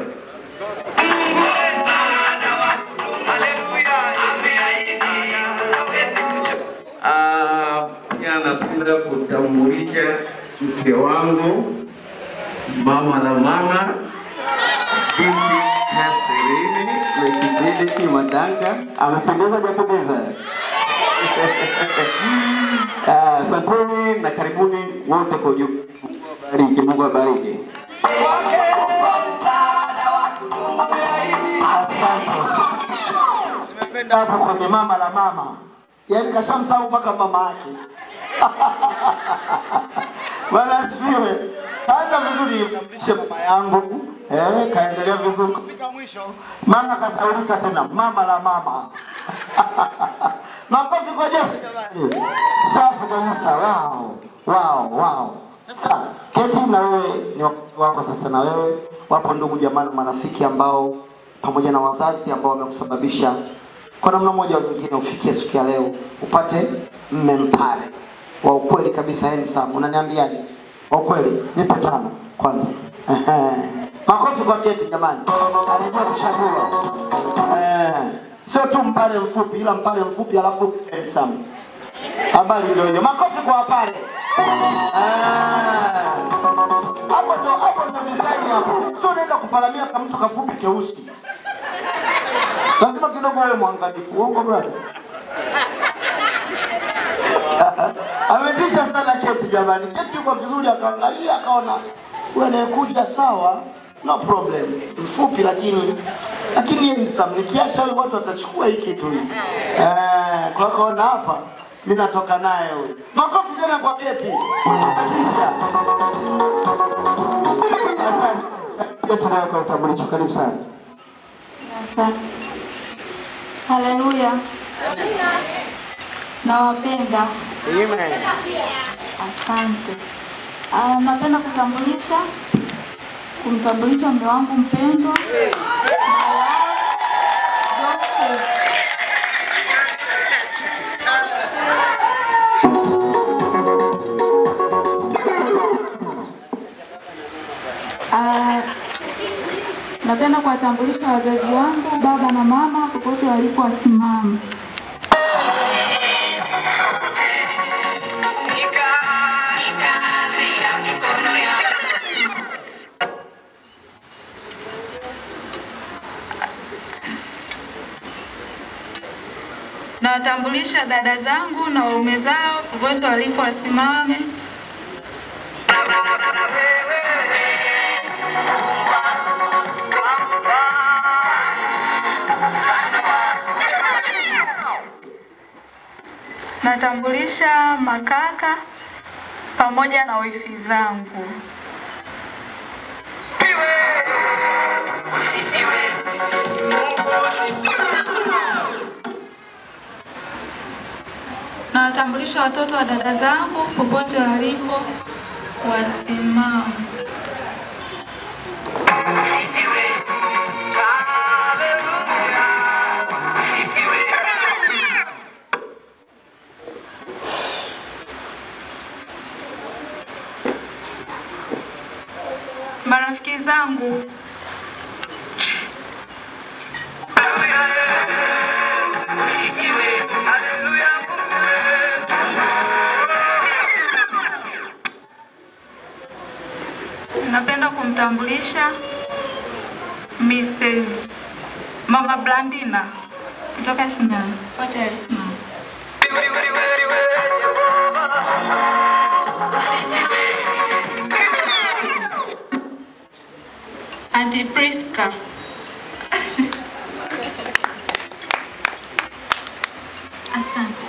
Ah, pia napenda kutambulisha mke wangu, mama na mama, binti Hasrini Melkizedeki Madanga. Amependeza hajapendeza? Ah, Asanteni na karibuni wote kwa ujumla. Mungu awabariki, Mungu awabariki. Nimependa hapo kwenye mama la mama, yaani kashamsahau mpaka mama yake. Bwana asifiwe. Kaanza vizuri, nimtambulishe mama yangu eh, kaendelea vizuri kufika mwisho, mama kasaulika tena, mama la mama Makofi kwa Jesse jamani. Safi kabisa. Wow. Wow, wow. Sasa Keti, na wewe ni wakati wako sasa, na wewe wapo ndugu jamani, marafiki ambao pamoja na wazazi ambao wamekusababisha kwa namna moja au nyingine ufikie siku ya leo upate mme mpare wa ukweli kabisa, handsome. Unaniambiaje? Wa ukweli, nipe tano kwanza. Ehe. Makofi kwa Keti jamani, alijua kuchagua. Eh, sio tu mpare mfupi, ila mpare mfupi alafu handsome. Habari ndio hiyo. Makofi kwa wapare. Ah. Hapo ndo hapo ndo design hapo. Sio unaenda kupalamia kama mtu kafupi keusi. Lazima kidogo wewe mwangalifu. Uongo brother. Ametisha sana Keti jamani. Keti yuko vizuri akaangalia akaona wewe anayekuja sawa. No problem. Mfupi lakini lakini handsome. Nikiacha huyu watu watachukua hii kitu hii. Eh, kwa kaona hapa mimi natoka naye huyu. Makofi tena kwa Keti. Ametisha. Asante. Keti nayo kwa utambulisho. Karibu sana. Asante. Haleluya. Nawapenda. Amen. Asante. Ah, napenda kutambulisha kumtambulisha mume wangu mpendwa Joseph. Ah, napenda kuwatambulisha wazazi wangu baba na mama popote walipo wasimama. Nawatambulisha dada zangu na waume zao popote walipo wasimame. Natambulisha makaka pamoja na wifi zangu. Nawatambulisha watoto wa dada zangu popote walipo wasimame. Marafiki zangu napenda kumtambulisha Mrs. Mama Blandina kutoka Shinyanga. Wote alisimama. Auntie Priska. Asante.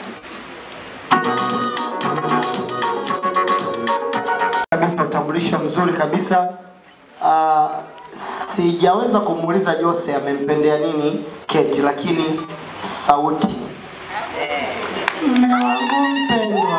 kabisa utambulisho mzuri kabisa. Uh, sijaweza kumuuliza Jose amempendea nini Keti, lakini sauti. Mume wangu mpendwa,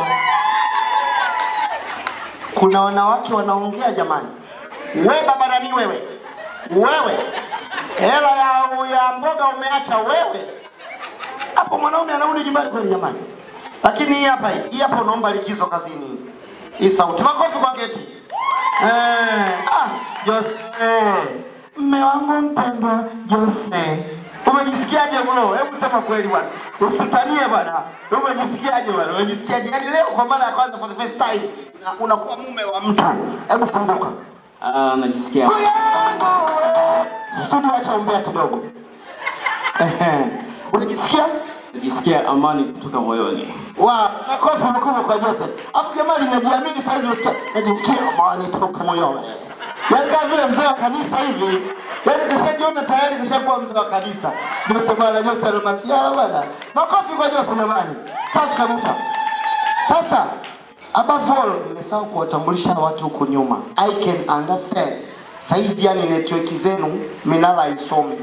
kuna wanawake wanaongea jamani. We baba nani wewe, wewe hela ya, ya mboga umeacha wewe hapo, mwanaume anarudi nyumbani kweli jamani? Lakini hii hapa hii hapa unaomba likizo kazini hii sauti. Makofi kwa Keti. Eh, ah, Jose. Mme wangu mpendwa Jose. Umejisikiaje bro? Hebu sema kweli bwana. Usitanie bwana. Umejisikiaje bwana? Umejisikiaje? Yaani leo kwa mara ya kwanza for the first time una- unakuwa mume wa mtu. Hebu funguka. Ah, najisikia Studio, acha umbea kidogo. Ehe. Unajisikia? najisikia amani kutoka moyoni. Wa, makofi makubwa kwa Joseph. Hapo jamani najiamini sasa hivi unasikia najisikia amani toka moyoni. Yaani kama vile mzee wa kanisa hivi. Yaani kishajiona tayari kishakuwa mzee wa kanisa. Joseph bwana Joseph Almasiala bwana. Makofi kwa Joseph jamani. Safi kabisa. Sasa above all nimesahau kuwatambulisha watu huko nyuma. I can understand. Saizi yani network zenu minala haisomi.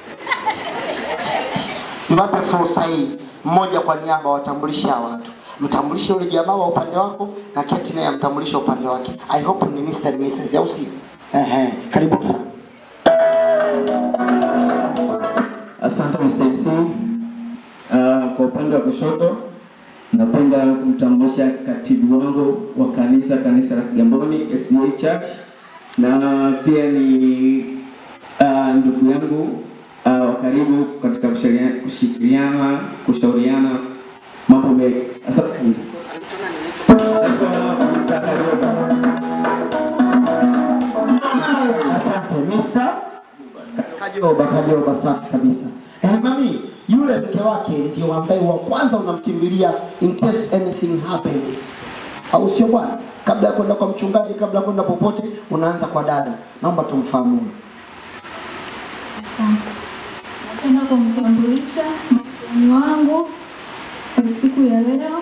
Niwape fursa hii mmoja kwa niaba watambulishe hawa watu. Mtambulishe yule jamaa wa upande wako na Keti naye amtambulishe upande wake. I hope ni Mr. and Mrs. au si? Ehe, karibu sana. Asante Mr. MC. Uh, kwa upande wa kushoto napenda kumtambulisha katibu wangu wa kanisa kanisa la Kigamboni SDA Church na pia ni uh, ndugu yangu uh, wa karibu katika kushauriana- kushirikiana kushauriana mambo mengi. Asante. Asante Mr. Kajoba, Kajoba, safi kabisa. Eh, mami, yule mke wake ndio ambaye wa kwanza unamkimbilia in case anything happens, au sio bwana? Kabla ya kwenda kwa mchungaji, kabla ya kwenda popote, unaanza kwa dada. Naomba tumfahamu. Asante. Napenda kumtambulisha mgeni wangu kwa siku ya leo,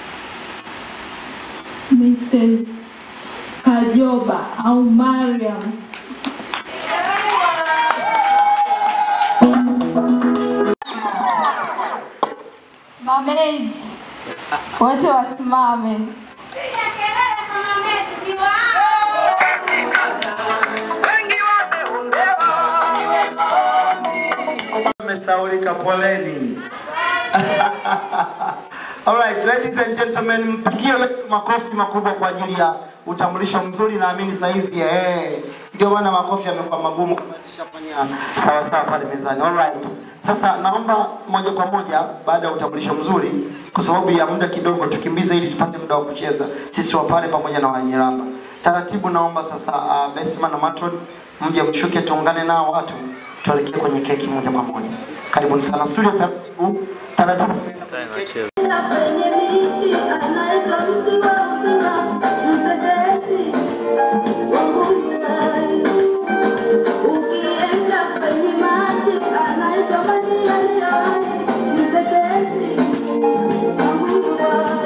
Mrs. Kajoba au Mariam. Mamaids wote wasimame. Mmesaulika, poleni. Alright, ladies and gentlemen, mpigie Yesu makofi makubwa kwa ajili ya utambulisho mzuri. Naamini saizi eh, ndio maana makofi yamekuwa magumu kama tushafanya sawa sawa pale mezani. Alright, sasa naomba moja kwa moja baada ya utambulisho mzuri, kwa sababu ya muda kidogo, tukimbize ili tupate muda wa kucheza sisi wa pale pamoja na Wanyiramba. Taratibu, naomba sasa uh, Bestman na Matron mje mshuke, tuungane nao watu tuelekee kwenye keki moja kwa moja. Karibuni sana studio. Taratibu taratibu. Kwenye miti anaitwa mti wa uzima, mtetezi wa Mungu. Ukienda kwenye maji anaitwa maji yaliyo hai, mtetezi wa Mungu.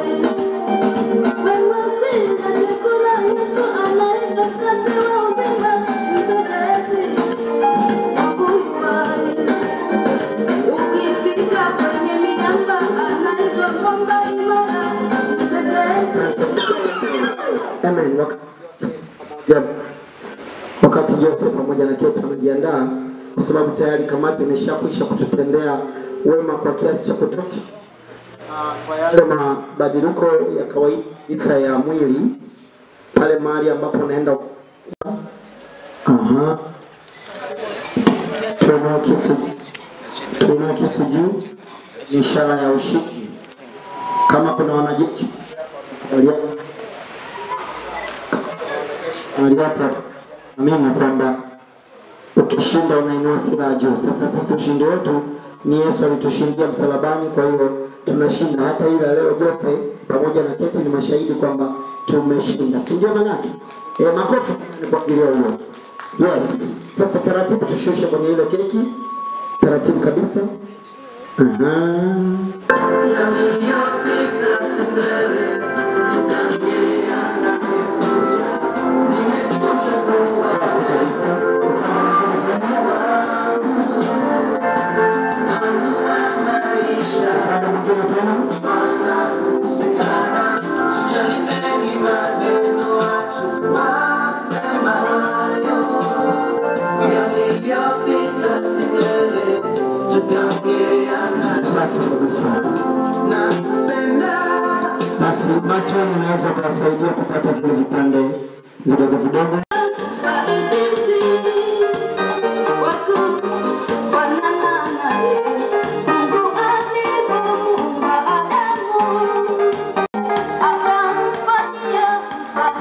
Wewe usile chakula, Yesu anaitwa mkate wa uzima, mtetezi wa Mungu. Ukifika kwenye miamba anaitwa mwamba imara, mtetezi Amen. Wakati pamoja- Wakati Joseph pamoja na Kate wanajiandaa, kwa sababu tayari kamati imeshakwisha kututendea wema kwa kiasi cha kutosha, Ah, kwa yale mabadiliko ya kawaida kabisa ya mwili pale mahali ambapo unaenda. Aha, tuinua kisu, tuinua kisu juu, ni ishara ya ushindi. Kama kuna wanajeshi walio aliwapo amini kwamba ukishinda unainua silaha juu. Sasa sisi ushindi wetu ni Yesu alitushindia msalabani, kwa hiyo tunashinda. Hata ile ya leo Jose pamoja na Keti ni mashahidi kwamba tumeshinda, si ndio? Manake e, makofi ni kwa ajili ya hiyo. Yes, sasa taratibu tushushe kwenye ile keki, taratibu kabisa. Aha. Safi kabisa. Basi macho unaweza kuwasaidia kupata vile vipande vidogo vidogo. msaidizi wa kufanana na Yesu. Mungu alipomuumba Adamu, akamfanyia msaidizi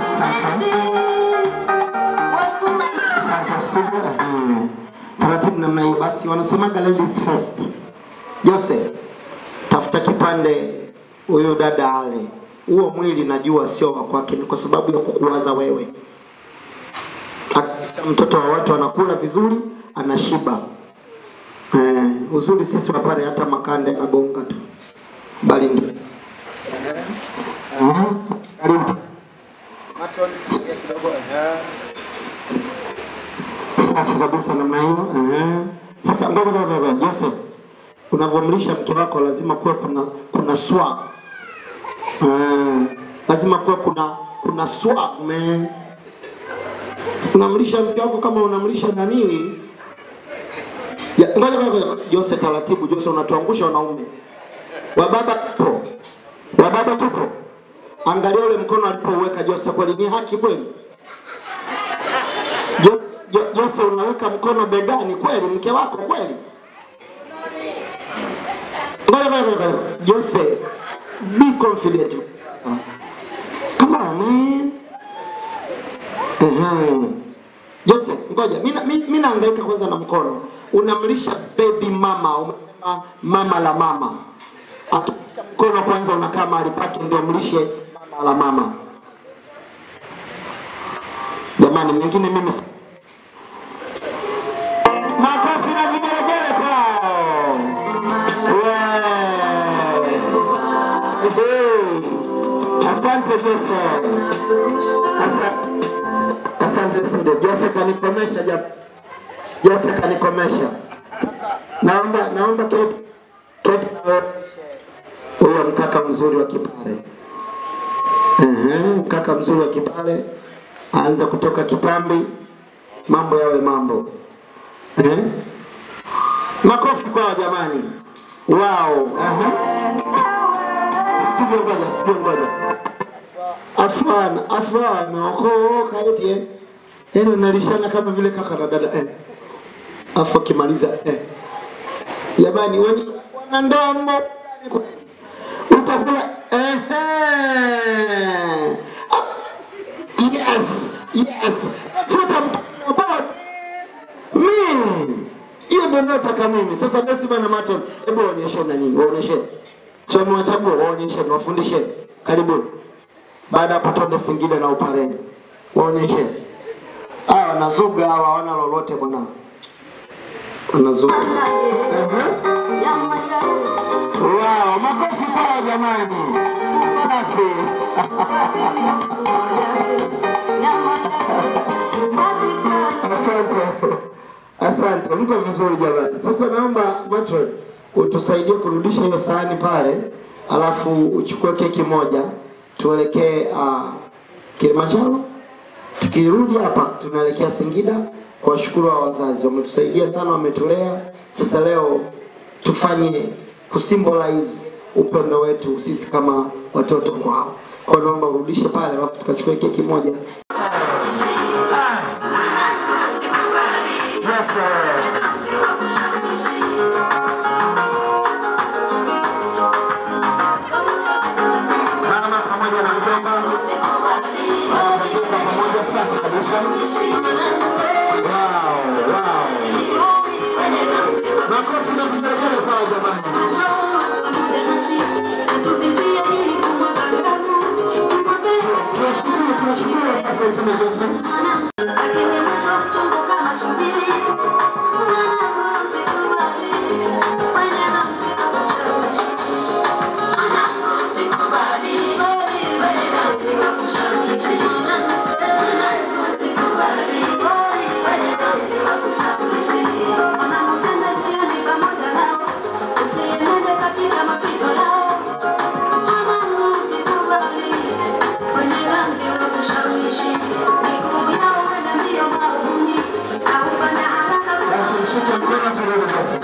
si ndio? Ehe. Taratibu namna hiyo. Basi wanasemaga ladies first. Jose, tafuta kipande huyo dada ale. Huo mwili najua sio wa kwake, ni kwa sababu ya kukuwaza wewe. Hakikisha Mtoto wa watu anakula vizuri, anashiba. Eh, uzuri sisi wa pale hata makande nagonga tu, bali ndio Aha, karibu. Safi kabisa namna hiyo. Ehe. Sasa ngoja ngoja ngoja Joseph, unavyomlisha mke wako lazima kuwe kuna kuna swag. Eh, lazima kuwe kuna kuna swag man. Unamlisha mke wako kama unamlisha nani? Ya, ngoja ngoja ngoja Jose, taratibu Jose, unatuangusha wanaume. Wababa tupo, wababa tupo. Angalia ule mkono alipouweka Jose, kweli ni haki kweli? Jo- Jo- Jose, unaweka mkono begani kweli, mke wako kweli? Ngoja ngoja ngoja, ngoja. Jose, be confident. Come on man. Ehe. Jose, ngoja, mimi mi, mi nahangaika kwanza na mkono. Unamlisha baby mama, umesema mama la mama. Hakikisha mkono kwanza unakaa mahali pake ndio mlishe mama la mama. Jamani, mengine mimi si- makofi na vigelegele kwao. Wee. Ehe. Asante Jose. Asante. Asante studio. Jose kanikomesha jap. Jose kanikomesha. Sasa naomba naomba keti keti huyo mkaka mzuri wa Kipare. Ehe, mkaka mzuri wa Kipare aanze kutoka kitambi, mambo yawe mambo. Eh? Makofi kwao jamani. Wow. Aha. Studio ngoja, studio ngoja. Afwan, afwan, okoka eti eh. Yaani unalishana kama vile kaka na dada eh. Afu akimaliza eh. Jamani wenye wana ndoa mmo utakula eh. Yes, yes. That's what I'm talking about. Mimi. Hiyo ndio nataka mimi. Sasa basi bana Maton, hebu waonyeshe na nyinyi, waonyeshe. Sio mwachagua, waonyeshe, wafundishe. Karibu. Baada ya hapo twende Singida na Upareni. Waonyeshe. Hawa wanazuga hawa hawana lolote bwana. Wanazuga. Wow, makofi kwao jamani. Safi. Asante. Asante. Mko vizuri jamani. Sasa naomba Matron utusaidie kurudisha hiyo sahani pale, alafu uchukue keki moja tuelekee uh, Kilimanjaro. Tukirudi hapa tunaelekea Singida kuwashukuru wa wazazi, wametusaidia sana, wametulea. Sasa leo tufanye kusymbolize upendo wetu sisi kama watoto kwao. Kwa hiyo naomba urudishe pale, alafu tukachukua keki moja. Yes, sir. Mama pamoja na mjomba wanapika pamoja, safi kabisa. Wow, wow. Makofi na vigelegele kwao jamani. Tunashukuru, tunashukuru sasa Mtume Yesu. Basi mshike mkono turudi basi.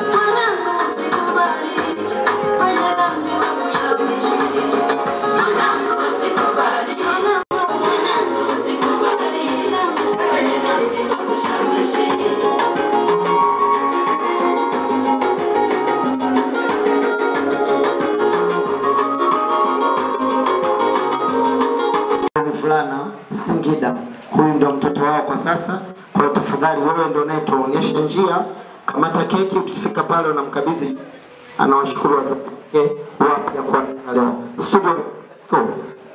fulana Singida. Huyu ndio mtoto wao kwa sasa, Kwa hiyo tafadhali, wewe ndio unayetuonyesha njia. Kamata keki, ukifika pale unamkabidhi, anawashukuru wazazi wake wapya kwa leo. Studio, let's go.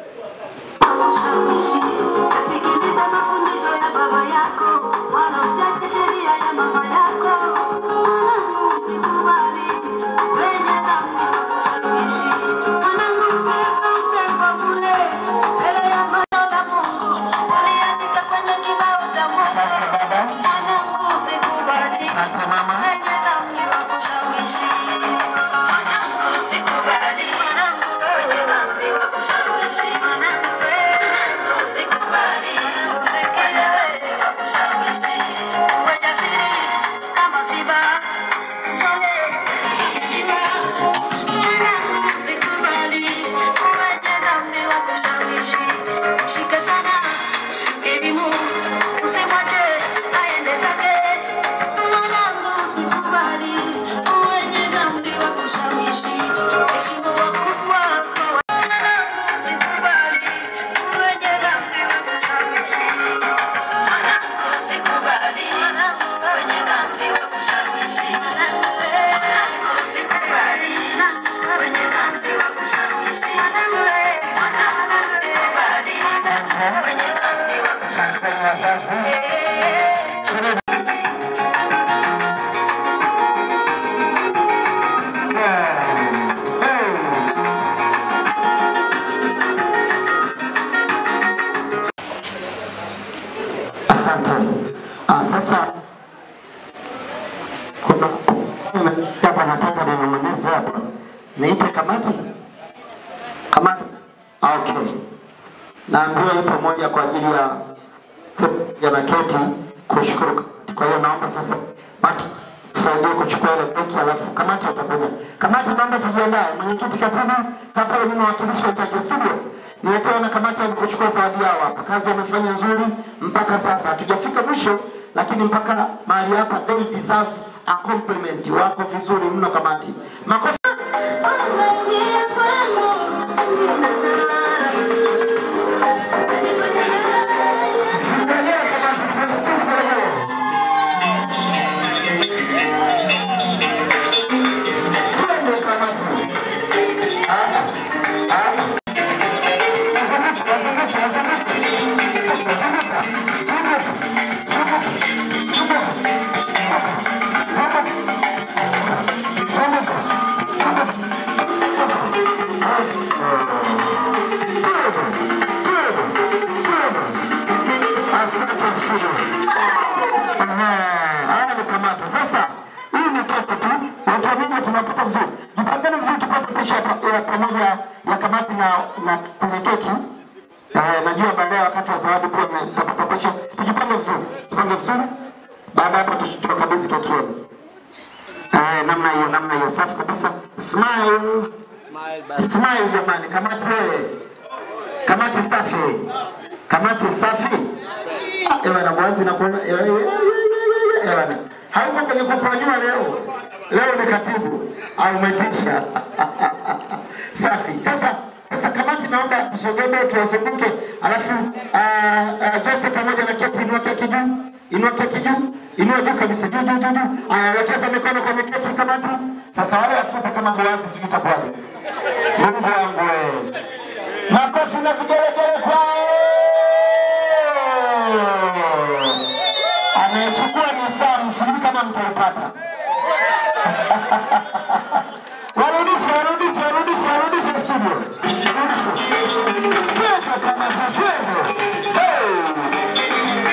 Sikiliza mafundisho ya baba yako, wala usiache sheria ya mama yako. Mwanangu, usikubali wenye dhambi wakushawishi. Mwanangu, mtego mtego bure mbele ya neno la Mungu, waliandika kwenye kibao cha Mungu. Mwanangu, usikubali wenye dhambi wakushawishi. Mwanangu, usikubali wenye dhambi wakushawishi. Mwanangu, usikubali usikelewe wakushawishi. Uwe jasiri kama simba, mchole jiwa. Mwanangu, usikubali wenye dhambi wakushawishi. Shika sana elimu, usimwache aende zake. Mwanangu, usikubali wenye dhambi wakushawishi. Heshimu wakubwa kwa wa- Mwanangu, usikubali wenye dhambi wakushawishi. Mwanangu, usikubali wenye dhambi wakushawishi. Mwanangu, usikubali wenye dhambi wakushawishi. Mwanangu, usikubali wenye dhambi wakushawishi. Asante. Ah, sasa kuna hapa nataka ninong'onezo hapa. Niite kamati? Kamati? Ah, okay. Naambiwa ipo moja kwa ajili ya ya na keti kushukuru. kamati. Kwa hiyo naomba sasa watu tusaidie kuchukua ile keki alafu kamati watakuja. Kamati naomba tujiandae. Mwenyekiti katibu hapa nyuma wakilishi wachache studio. Niletewa na kamati waje kuchukua zawadi yao hapa. Kazi wamefanya nzuri mpaka sasa. Hatujafika mwisho lakini mpaka mahali hapa they deserve a compliment. Wako vizuri mno kamati. Makofi. Umeingia kwangu, Asante studio. Haya ni kamati. Sasa hii ni keki tu, watu wa Mungu tunapata vizuri. Jipangeni vizuri tupate picha ya pa- ya pamoja ya kamati na na kwenye keki. Eh, najua baadaye wakati wa zawadi pia na- nitapata picha. Tujipange vizuri, tupange vizuri. Baada ya hapo tu- tuwakabidhi keki yenu. Eh, namna hiyo, namna hiyo, safi kabisa. Smile, smile jamani, kamati wewe, kamati safi, kamati safi. Ah, Ewa na mwazi na kuona ewa ewa ewa ewa. Hauko kwenye kukwanyua leo. Leo ni katibu au umetisha. Safi. Sasa sasa kamati naomba tusogee mbele tuwazunguke alafu ah, ah, Jose pamoja na keti inua keki juu. Inua keki juu. Inua juu kabisa juu juu juu juu. Aya wekeza mikono kwenye keki kamati. Sasa wale wafupi kama mwazi sijui itakuwaje. Mungu wangu wewe. Makofi na vigelegele kwao. Anayechukua ni Sam, sijui kama mtaipata. Warudishe, warudishe, warudishe, warudishe studio. Warudishe. Twende kama twende. Hey!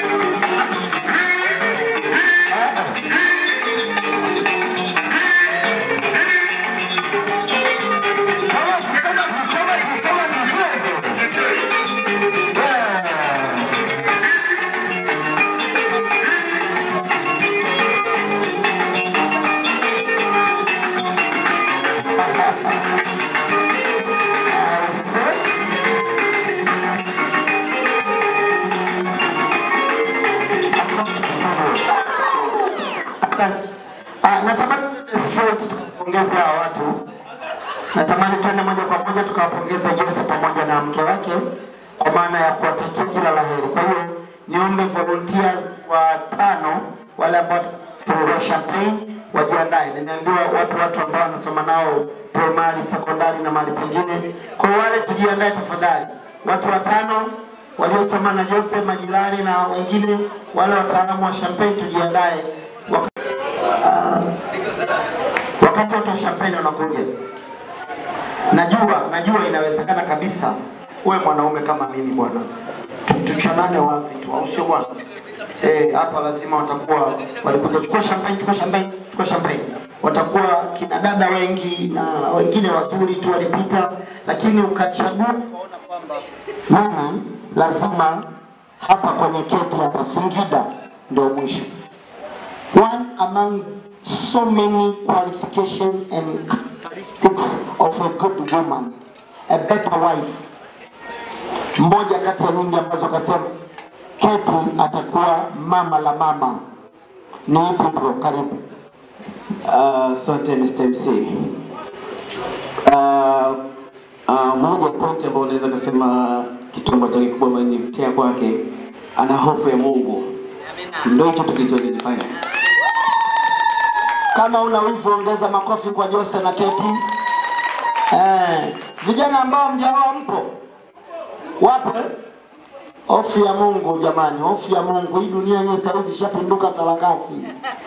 Kamati, kamati, kamati, kamati, twende. Yeah. Asante. Ah, natamani tuende straight tukapongeze hawa watu. Natamani tuende moja kwa moja tukawapongeza Jose pamoja na mke wake kwa maana ya kuwatakia kila la heri. Kwa hiyo niombe volunteers watano wale ambao fungua champagne wajiandae. Nimeambiwa wapo watu ambao wanasoma nao primary, sekondari na mahali pengine. Kwa wale tujiandae tafadhali, watu watano waliosoma na Jose, majirani na wengine, wale wataalamu wa champagne tujiandae. Wak uh, wakati watu wa champagne wanakuja, najua najua inawezekana kabisa uwe mwanaume kama mimi bwana, Tu- tuchanane wazi tu, au sio bwana? Eh, hapa lazima watakuwa walikuja chukua champagne, chukua champagne, chukua champagne. Watakuwa kina dada wengi na wengine wazuri tu walipita, lakini ukachagua ukaona kwamba mimi lazima hapa kwenye keti hapa Singida ndio mwisho. One among so many qualifications and characteristics of a good woman, a better wife. Mmoja kati ya nyingi ambazo akasema Keti atakuwa mama la mama. Ni ipi bro? Karibu. Asante uh, Mr. MC. Uh, uh, moja point ambayo unaweza kusema kitu ambacho kikubwa amenivutia kwake, ana hofu ya Mungu. Ndio hicho tulichokifanya. Kama una wivu ongeza makofi kwa Jose na Keti. Eh, vijana ambao mjaoa mpo wapo? eh? Hofu ya Mungu jamani, hofu ya Mungu. Hii dunia yenyewe saa hizi ishapinduka sarakasi.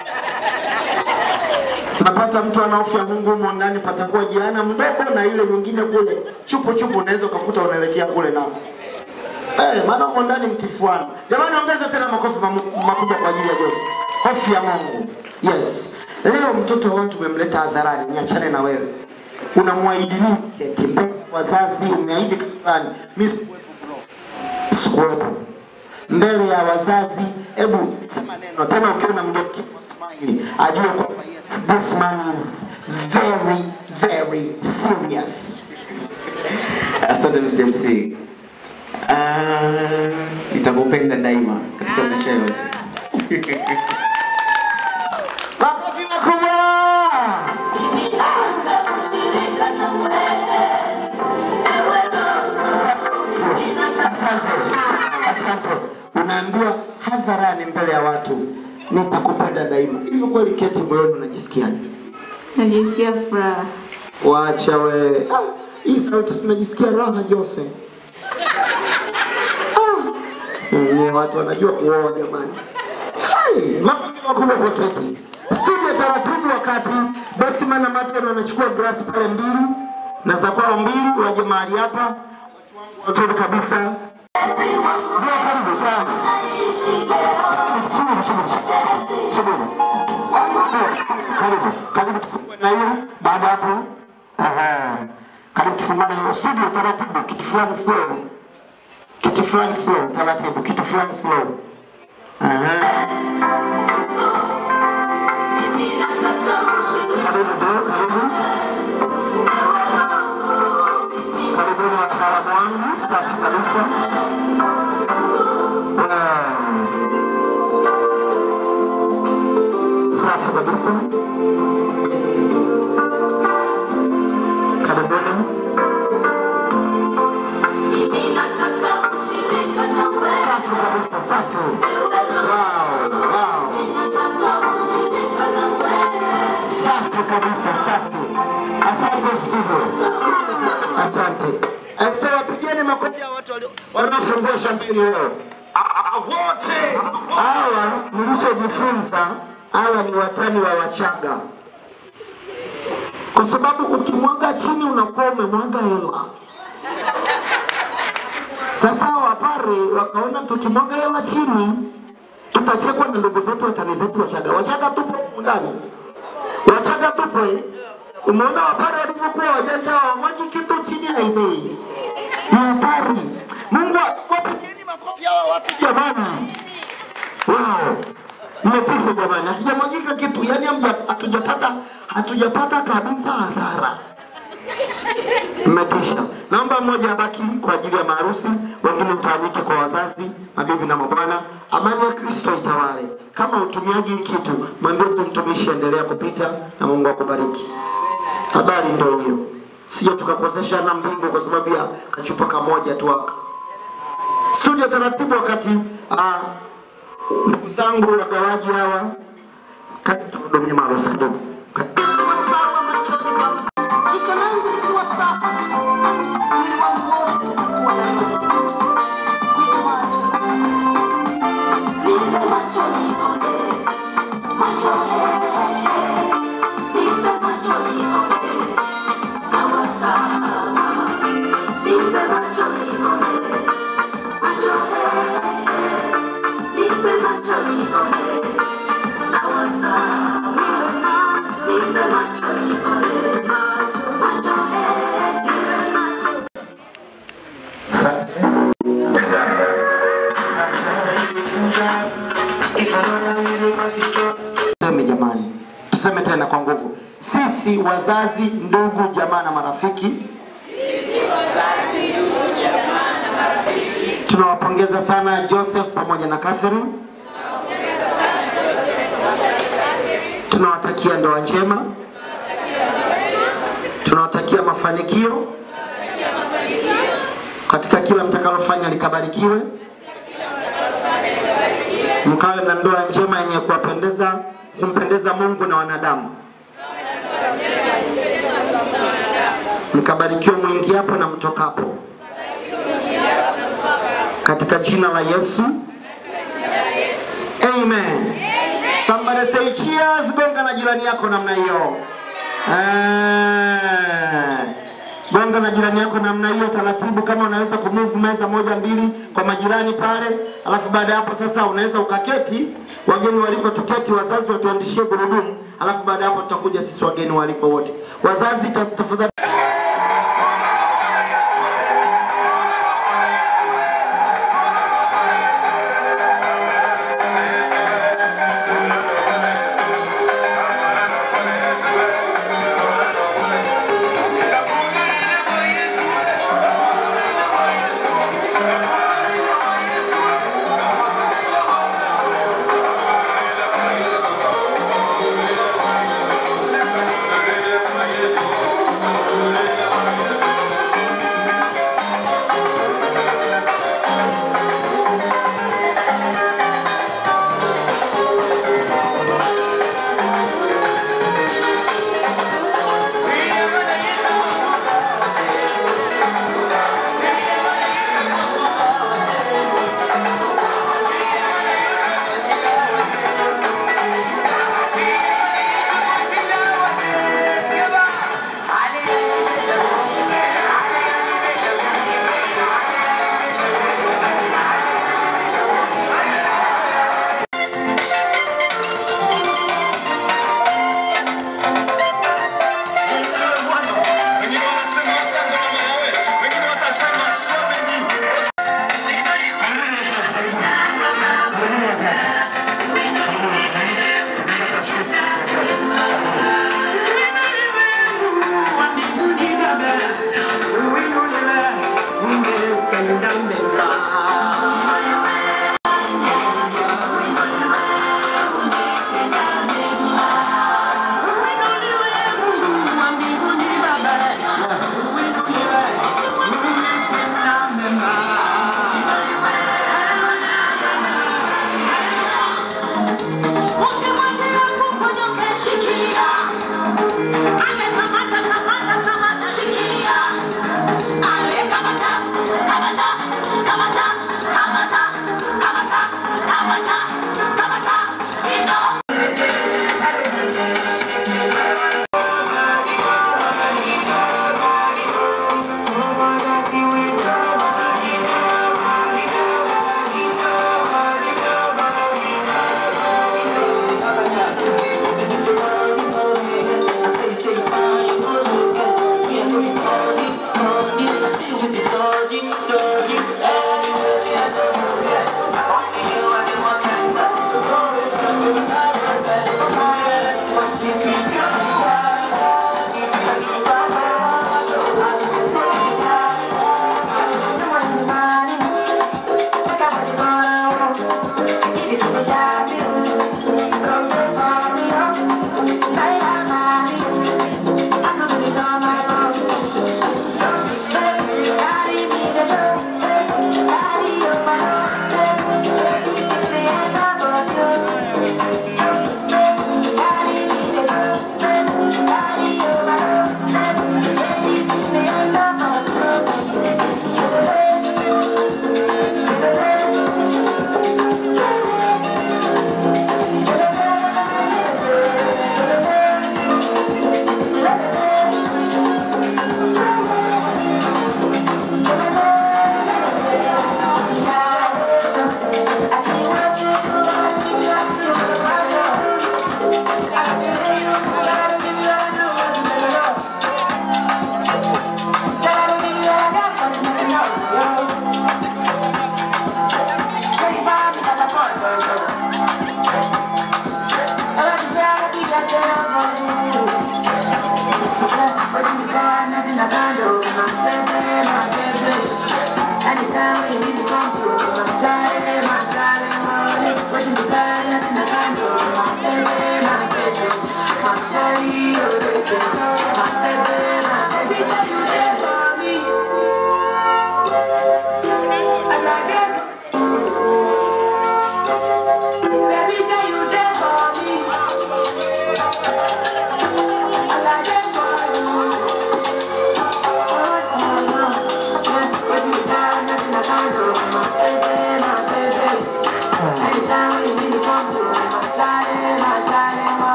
Napata mtu ana hofu ya Mungu humo ndani, patakuwa jiana mdogo na ile nyingine kule chupu chupu, unaweza ukakuta unaelekea kule nako. Eh, maana humo ndani mtifuano. Jamani, ongeza tena makofi mamu- makubwa kwa ajili ya Jose. Hofu ya Mungu. Yes. Leo mtoto wa watu umemleta hadharani, niachane na wewe. Unamwahidi nini? Eti mbele ya wazazi umeahidi kanisani. Mimi sikuwepo mbele ya wazazi. Hebu sema neno tena, ukiona mgeni smile, ajue kwamba yes, this man is very very serious. Asante Mr. MC. Uh, nitakupenda daima katika maisha yote. Makofi makubwa. Asante, asante. Unaambiwa hadharani mbele ya watu, nitakupenda daima. Hivi kweli Keti, moyoni unajisikiaje? Najisikia furaha. Wacha we. Ah, hii sauti tunajisikia raha Jose. Ah, mm, watu wanajua kuoa jamani. Hai, makofi makubwa kwa Keti. Studio taratibu, wakati basi maana Martin wanachukua glasi pale mbili na za kwao mbili, waje mahali hapa, watu wangu wazuri kabisa. Ndio, karibu tayari. Subiri, subiri, subiri, subiri. Karibu, karibu tufungue na hiyo. Baada ya hapo, aha, karibu tufungue na hiyo studio taratibu, kitu fulani slow, kitu fulani slow, taratibu, kitu fulani slow. Aha. Karibu bro, karibu. Karibuni wataalamu wangu, safi kabisa. Wow. Safi kabisa. Karibuni. Safi kabisa, safi. Wow, wow. Safi kabisa, safi. Asante studio. Asante. Sasa wapigeni makofi ya watu walio wanaofungua champagne leo. Wote hawa mlichojifunza, hawa ni watani wa Wachaga, kwa sababu ukimwaga chini unakuwa umemwaga hela. Sasa hawa wapare wakaona tukimwaga hela chini tutachekwa na ndugu zetu watani zetu Wachaga. Wachaga tupo humu ndani, Wachaga tupo eh? Umeona wapare walivyokuwa wajanja, hawamwagi kitu chini aisee, ni hatari. Mungu wapigeni makofi hawa watu jamani. Wow, mmetisha jamani, hakijamwagika kitu, yani hamja- hatujapata hatujapata kabisa hasara. Mmetisha. Naomba mmoja abaki kwa ajili ya maharusi, wengine mtawanyike kwa wazazi, mabibi na mabwana. Amani ya Kristo itawale. Kama utumiaji hii kitu, mwambie tu mtumishi, endelea kupita na Mungu akubariki. Habari ndio hiyo, sio tukakosesha na mbingu kwa sababu ya kachupa kamoja tu haka. Studio taratibu, wakati uh, ndugu zangu wagawaji hawa, kati tuhudumie maharusi kidogo. Jicho langu likiwa safi, mwili wangu wote utakuwa na nuru. Nipe macho, nipe macho nione, macho eh, nipe macho nione, sawa sawa. Nipe macho nione, macho eh, nipe macho nione, sawa sawa. Nipe macho nione, macho, macho eh, nipe macho Tuseme jamani, tuseme tena kwa nguvu, sisi wazazi, ndugu, jamaa na marafiki tunawapongeza sana Joseph pamoja na Catherine. Tunawatakia ndoa njema, tunawatakia mafanikio katika kila mtakalofanya likabarikiwe, mkawe na ndoa njema yenye kuwapendeza kumpendeza Mungu na wanadamu, mkabarikiwe mwingiapo na mtokapo, katika jina la Yesu. Amen. Somebody say cheers. Gonga na jirani yako namna hiyo. Eh. Gonga na jirani yako namna hiyo taratibu, kama unaweza kumove meza moja mbili kwa majirani pale, alafu baada ya hapo sasa unaweza ukaketi, wageni waliko tuketi, wazazi watuandishie gurudumu, alafu baada ya hapo tutakuja sisi wageni waliko wote. Wazazi ta- tafadhali Yesu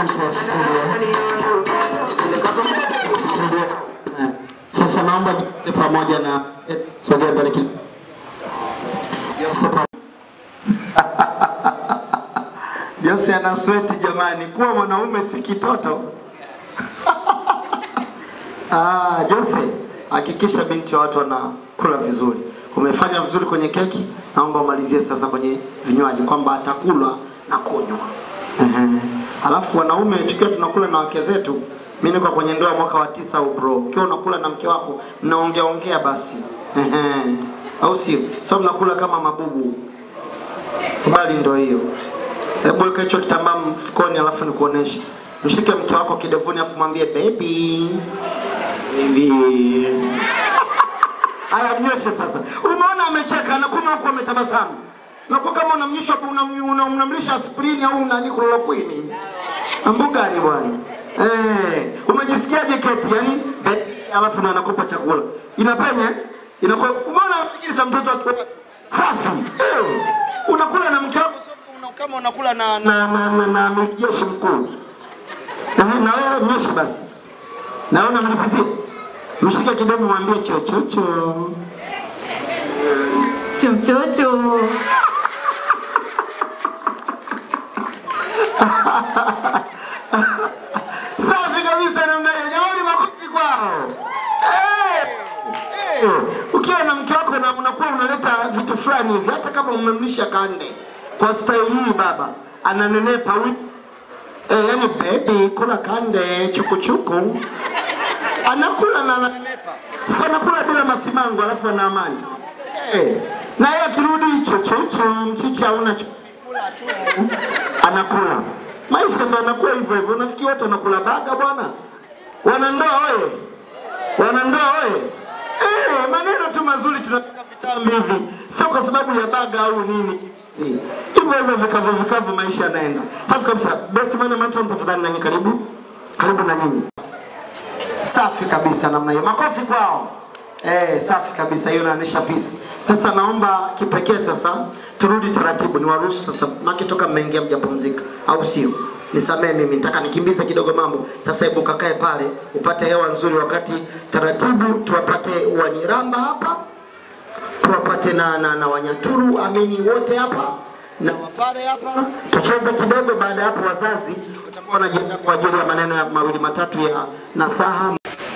Asante studio. Studio. Eh, Sasa naomba Jose pamoja na eh, sogea mbele kidogo. Jose pa- Jose ana sweti jamani, kuwa mwanaume si kitoto. Ah, Jose, hakikisha binti wa watu wanakula vizuri. Umefanya vizuri kwenye keki, naomba umalizie sasa kwenye vinywaji kwamba atakula na kunywa. Ehe. Alafu wanaume tukiwa tunakula na wake zetu, mimi niko kwenye ndoa mwaka wa tisa au bro. Ukiwa unakula na mke wako, mnaongea ongea basi. Ehe. Au sio? Sio mnakula kama mabubu. Bali ndo hiyo. Hebu weka hicho kitambaa mfukoni alafu nikuoneshe. Mshike mke wako kidevuni alafu mwambie baby. Baby. Aya mnyoshe sasa. Umeona amecheka anakunywa huku ametabasamu. Na kwa kama unamnyisha unam- unam- unamlisha aspirini au unani chloroquine. Mambo gani bwana? Eh, umejisikiaje keti? Yaani baby, alafu ndo anakupa chakula. Inapenya? Inakuwa umeona mtikisa mtoto wa watu. Safi. Eh, unakula na mke wako sio una- kama unakula na na na, na, na, na jeshi mkuu. Eh, na wewe mnyoshe basi. Naona mlipizie. Mshike kidevu mwambie chochocho. Chochocho. Safi kabisa namna hiyo. Jamani makofi kwao. Eh! Eh! Ukiwa na mke wako na unakuwa unaleta vitu fulani hivi hata kama umemlisha kande. Kwa style hii baba ananenepa wi Eh, yani baby kula kande chukuchuku. Anakula na ananenepa. Sasa anakula bila masimango alafu ana amani. Eh, na yeye akirudi chochocho mchichi hauna chu- anakula. Maisha ndo anakuwa hivyo hivyo. Unafikiri watu wanakula baga bwana? Wanandoa wewe, wanandoa wewe. Eh, maneno tu mazuri tunataka vitamu hivi, sio kwa sababu ya baga au nini chipsi. Hivyo hivyo vikavu vikavu, maisha yanaenda safi kabisa. Best man Matron, tafadhali nanyi karibu, karibu na nyinyi. Safi kabisa namna hiyo, makofi kwao. Eh, safi kabisa, hiyo inaonyesha peace. Sasa naomba kipekee sasa turudi taratibu, niwaruhusu sasa, maki toka mmeingia mjapumzika, au sio? Nisamee mimi, nataka nikimbize kidogo mambo. Sasa hebu kakae pale upate hewa nzuri, wakati taratibu tuwapate Wanyiramba hapa, tuwapate na, na, na Wanyaturu amini wote hapa na Wapare hapa, tucheze kidogo. Baada ya hapo, wazazi watakuwa wanajiandaa kwa ajili ya maneno ya mawili matatu ya nasaha.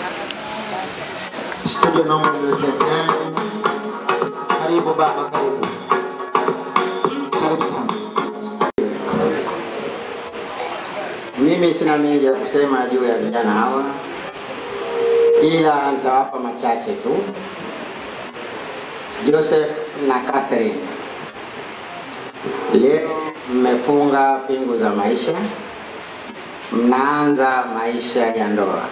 Studio naomba mniwekee. Eh, Karibu baba, karibu. Karibu sana. Mimi sina mengi ya kusema juu ya vijana hawa, ila nitawapa machache tu. Joseph na Catherine, leo mmefunga pingu za maisha, mnaanza maisha ya ndoa.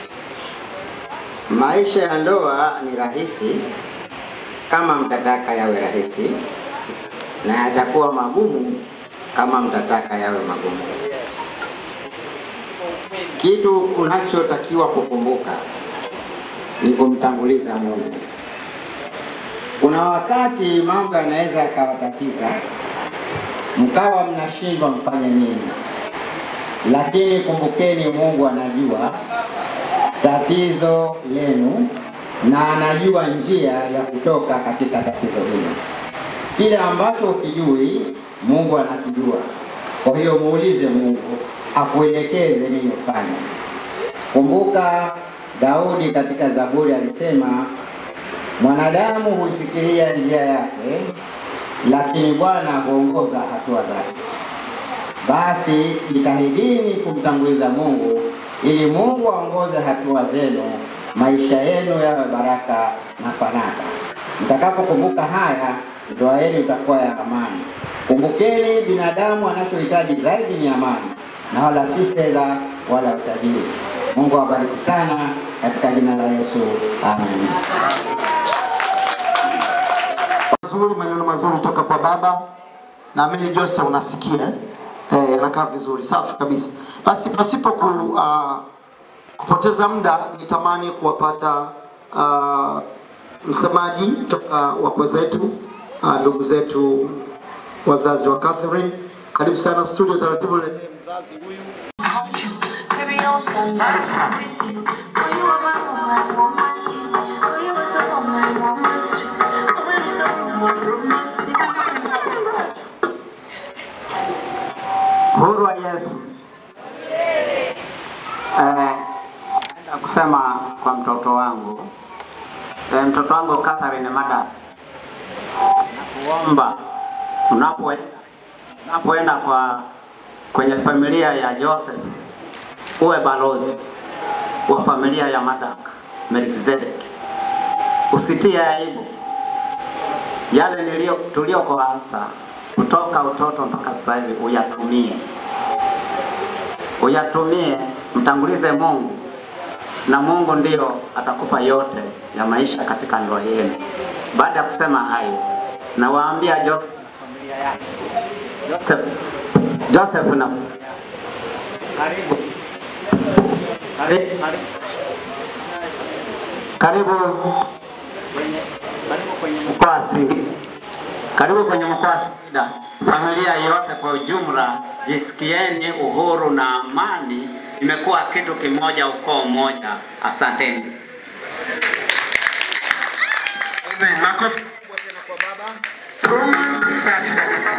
Maisha ya ndoa ni rahisi kama mtataka yawe rahisi, na yatakuwa magumu kama mtataka yawe magumu. Kitu unachotakiwa kukumbuka ni kumtanguliza Mungu. Kuna wakati mambo yanaweza yakawatatiza, mkawa mnashindwa mfanye nini, lakini kumbukeni, Mungu anajua tatizo lenu na anajua njia ya kutoka katika tatizo hilo. Kile ambacho ukijui, Mungu anakijua. Kwa hiyo muulize Mungu akuelekeze nini ufanye. Kumbuka Daudi katika Zaburi alisema, mwanadamu huifikiria njia yake, lakini Bwana huongoza hatua zake. Basi jitahidini kumtanguliza Mungu ili Mungu aongoze hatua zenu, maisha yenu yawe baraka na fanaka. Mtakapokumbuka haya, ndoa yenu itakuwa ya amani. Kumbukeni, binadamu anachohitaji zaidi ni amani na wala si fedha wala utajiri. Mungu awabariki sana katika jina la Yesu, amen. mazuri, maneno mazuri toka kwa baba. Naamini Jose unasikia eh, nakaa vizuri, safi kabisa. Basi pasipo ku, uh, kupoteza muda, nitamani kuwapata uh, msemaji toka wakwe zetu uh, ndugu zetu wazazi wa Catherine. Karibu sana studio, taratibu niletee mzazi huyu. Uhuru wa Yesu. Eh, naenda kusema kwa mtoto wangu eh, mtoto wangu Catherine Mada, nakuomba unapoenda unapoenda kwa kwenye familia ya Joseph uwe balozi wa familia ya Madak Melkizedek, usitie aibu yale nilio tuliokoasa kutoka utoto mpaka sasa hivi, uyatumie uyatumie, mtangulize Mungu na Mungu ndio atakupa yote ya maisha katika ndoa yenu. Baada ya kusema hayo, nawaambia Joseph na familia yake, Joseph, Joseph na karibu karibu karibu kwenye karibu kwenye mkoa wa Singida, karibu kwenye mkoa wa Singida. Familia yote kwa ujumla, jisikieni uhuru na amani, imekuwa kitu kimoja, ukoo mmoja. Asanteni. Amen. Makofi makubwa tena kwa baba. Safi kabisa.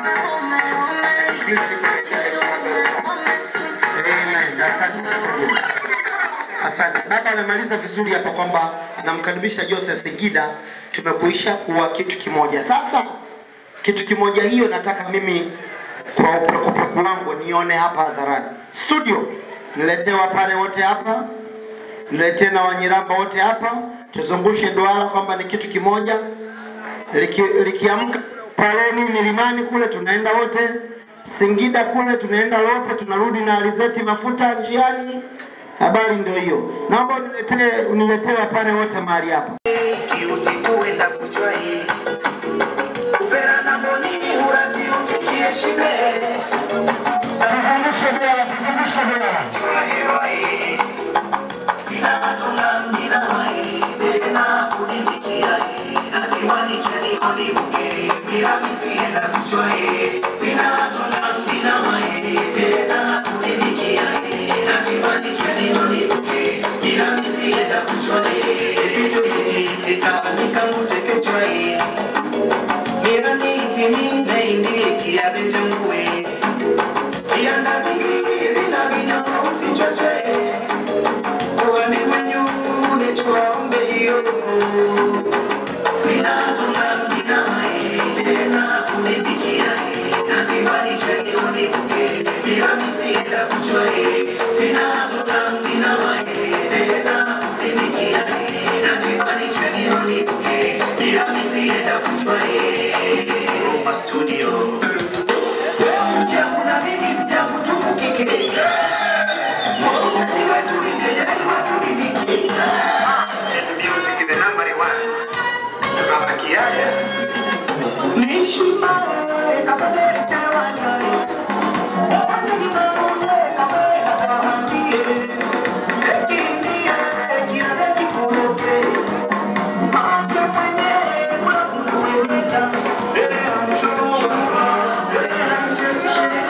Amen. Asante studio. Asante. Baba amemaliza vizuri hapa kwamba anamkaribisha Jose Segida, tumekuisha kuwa kitu kimoja. Sasa kitu kimoja hiyo nataka mimi kwa upekupeku wangu nione hapa hadharani. Studio, niletee wapare wote hapa, niletee na Wanyiramba wote hapa, tuzungushe duara kwamba ni kitu kimoja. Liki, likiamka Paleni milimani kule tunaenda wote, Singida kule tunaenda wote, tunarudi na alizeti mafuta njiani. Habari ndio hiyo. Naomba uniletee uniletee wapare wote mahali hapa. kiuti kuenda kuchwai uvera na mboni urati utikiheshime Tuzungushe duara, tuzungushe duara. Chwahirwai inatunga mjina wai tena kulindikiai atiwani cheni onibuke miramizi enda kuchwai zinatunga mjina wai tena kulindikiai atiwani cheni onibuke miramizi enda kuchwai vitu vititika nikamuteke mirani timi naindi kiade changwe Vianda vingi vina vinyo msichoche Uwani wenyu unechua umbe hiyoko Vinatuna mjina mai tena kulipikia Natiwani cheni unibuke Miramisi enda kuchwae Vinatuna mjina mai tena kulipikia Natiwani cheni unibuke Miramisi enda kuchwae Roma Studio Mjangu na mimi mjangu tukukike Mwokozi wetu ni mjejali watu ni niki And music the number one Baba Kiaya Nishimae kapelele tewanyai Ewani kimaunye kapela kahambiye Ekinie kiale kikuloke Maake mwenye unafunue wenda Ele amshoro Ele amshemishe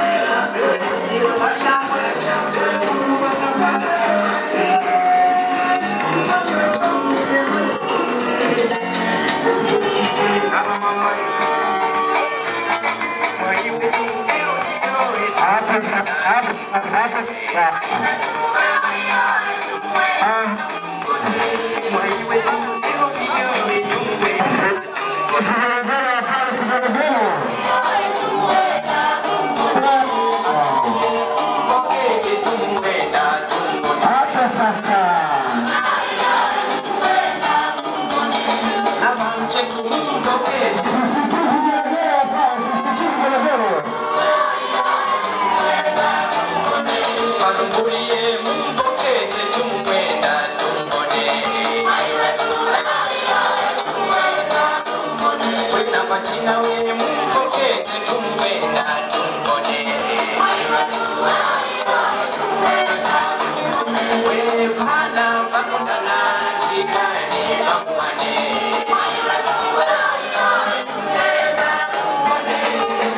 Hapa sasa, hapa sasa. Hapa sasa. China we mumfokete tumwenda tumbone wefana vakondana jikani vakuwane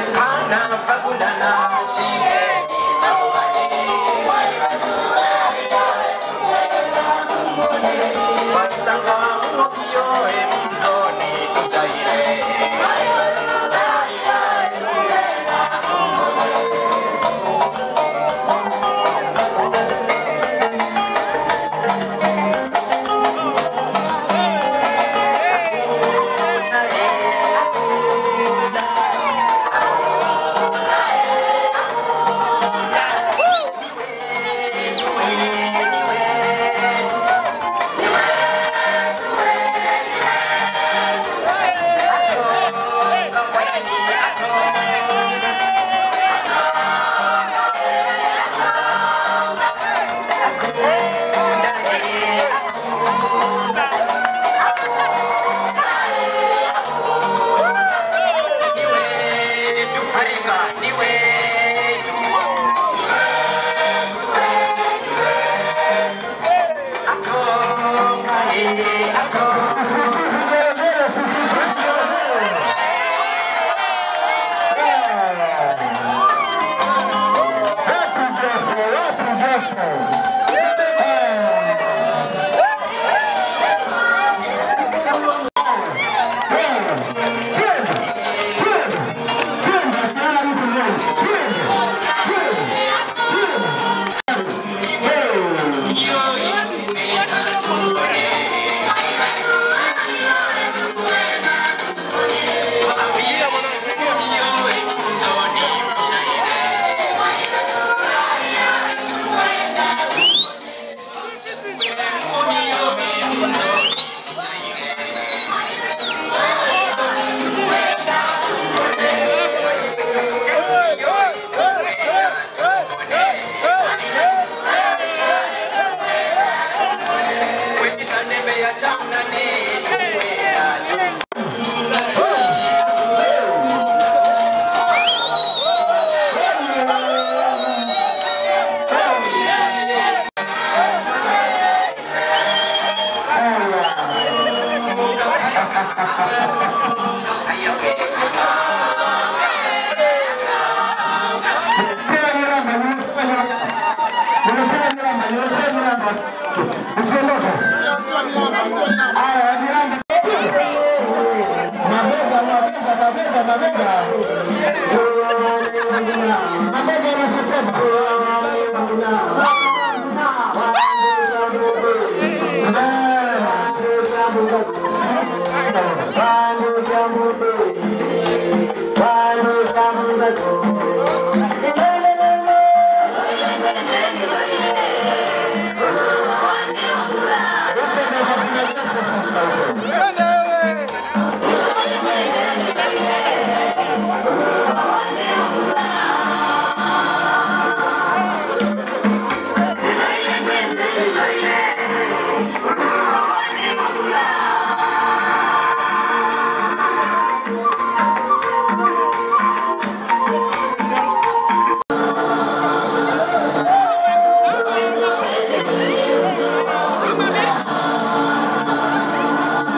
fana vakondana shikeni vakuwane Thank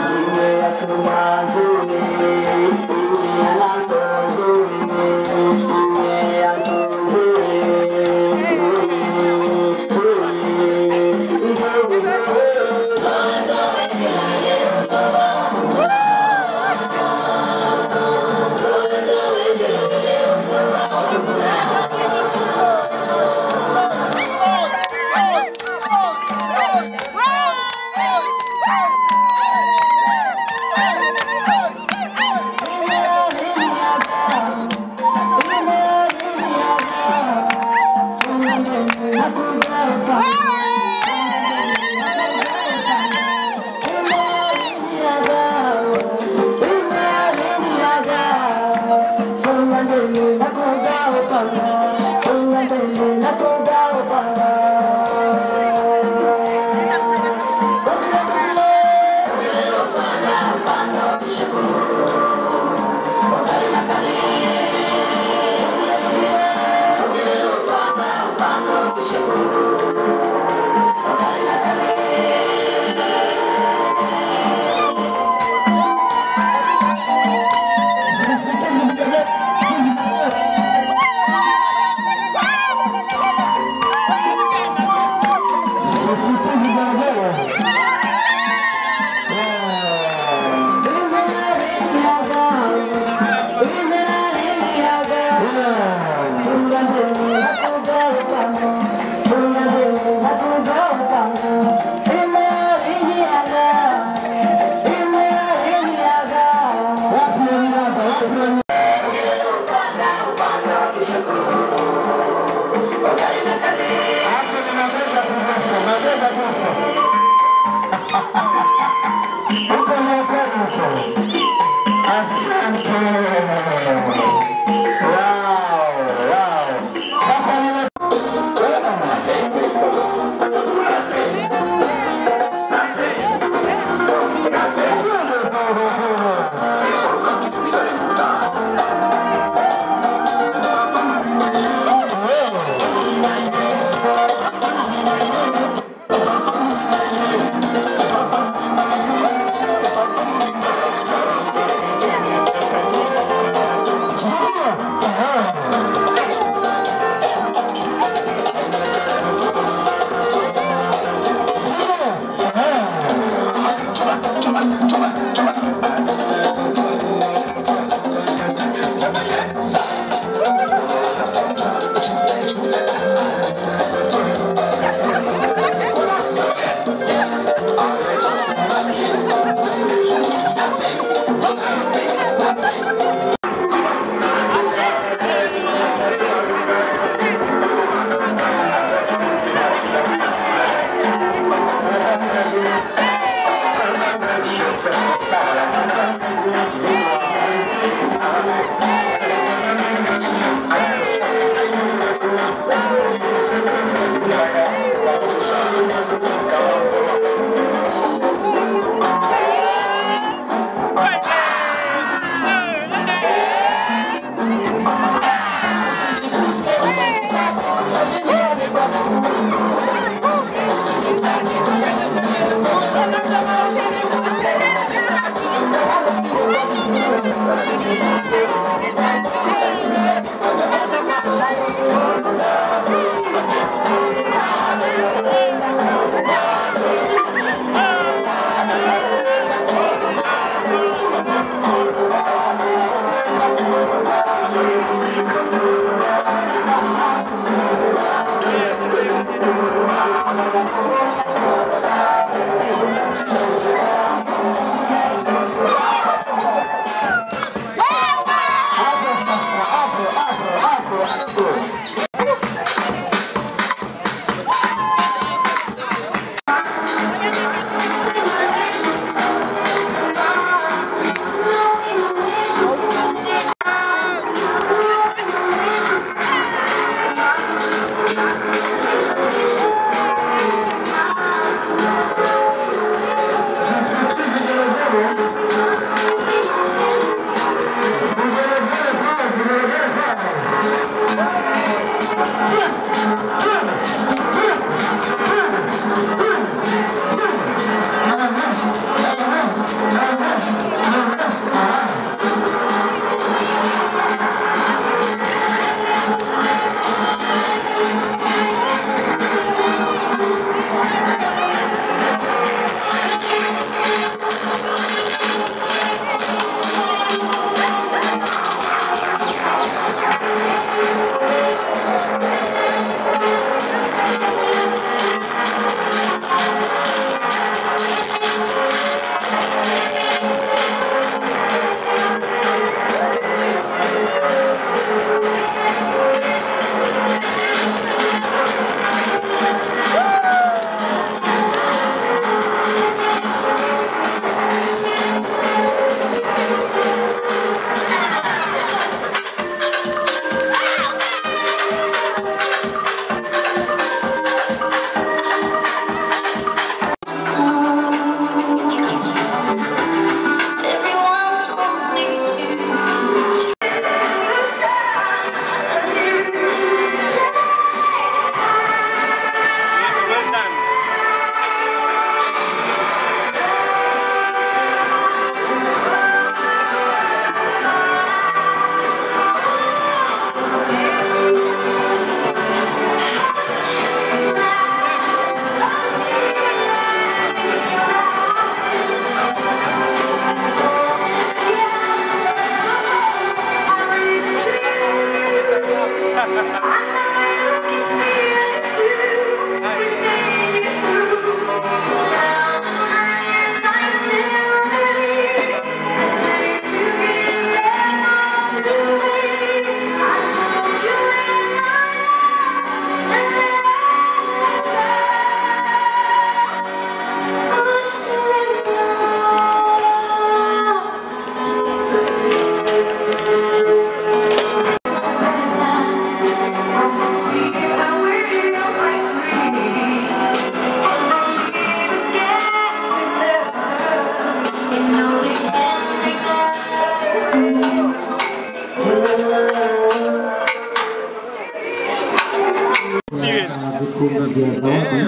vikundi vya zawadi.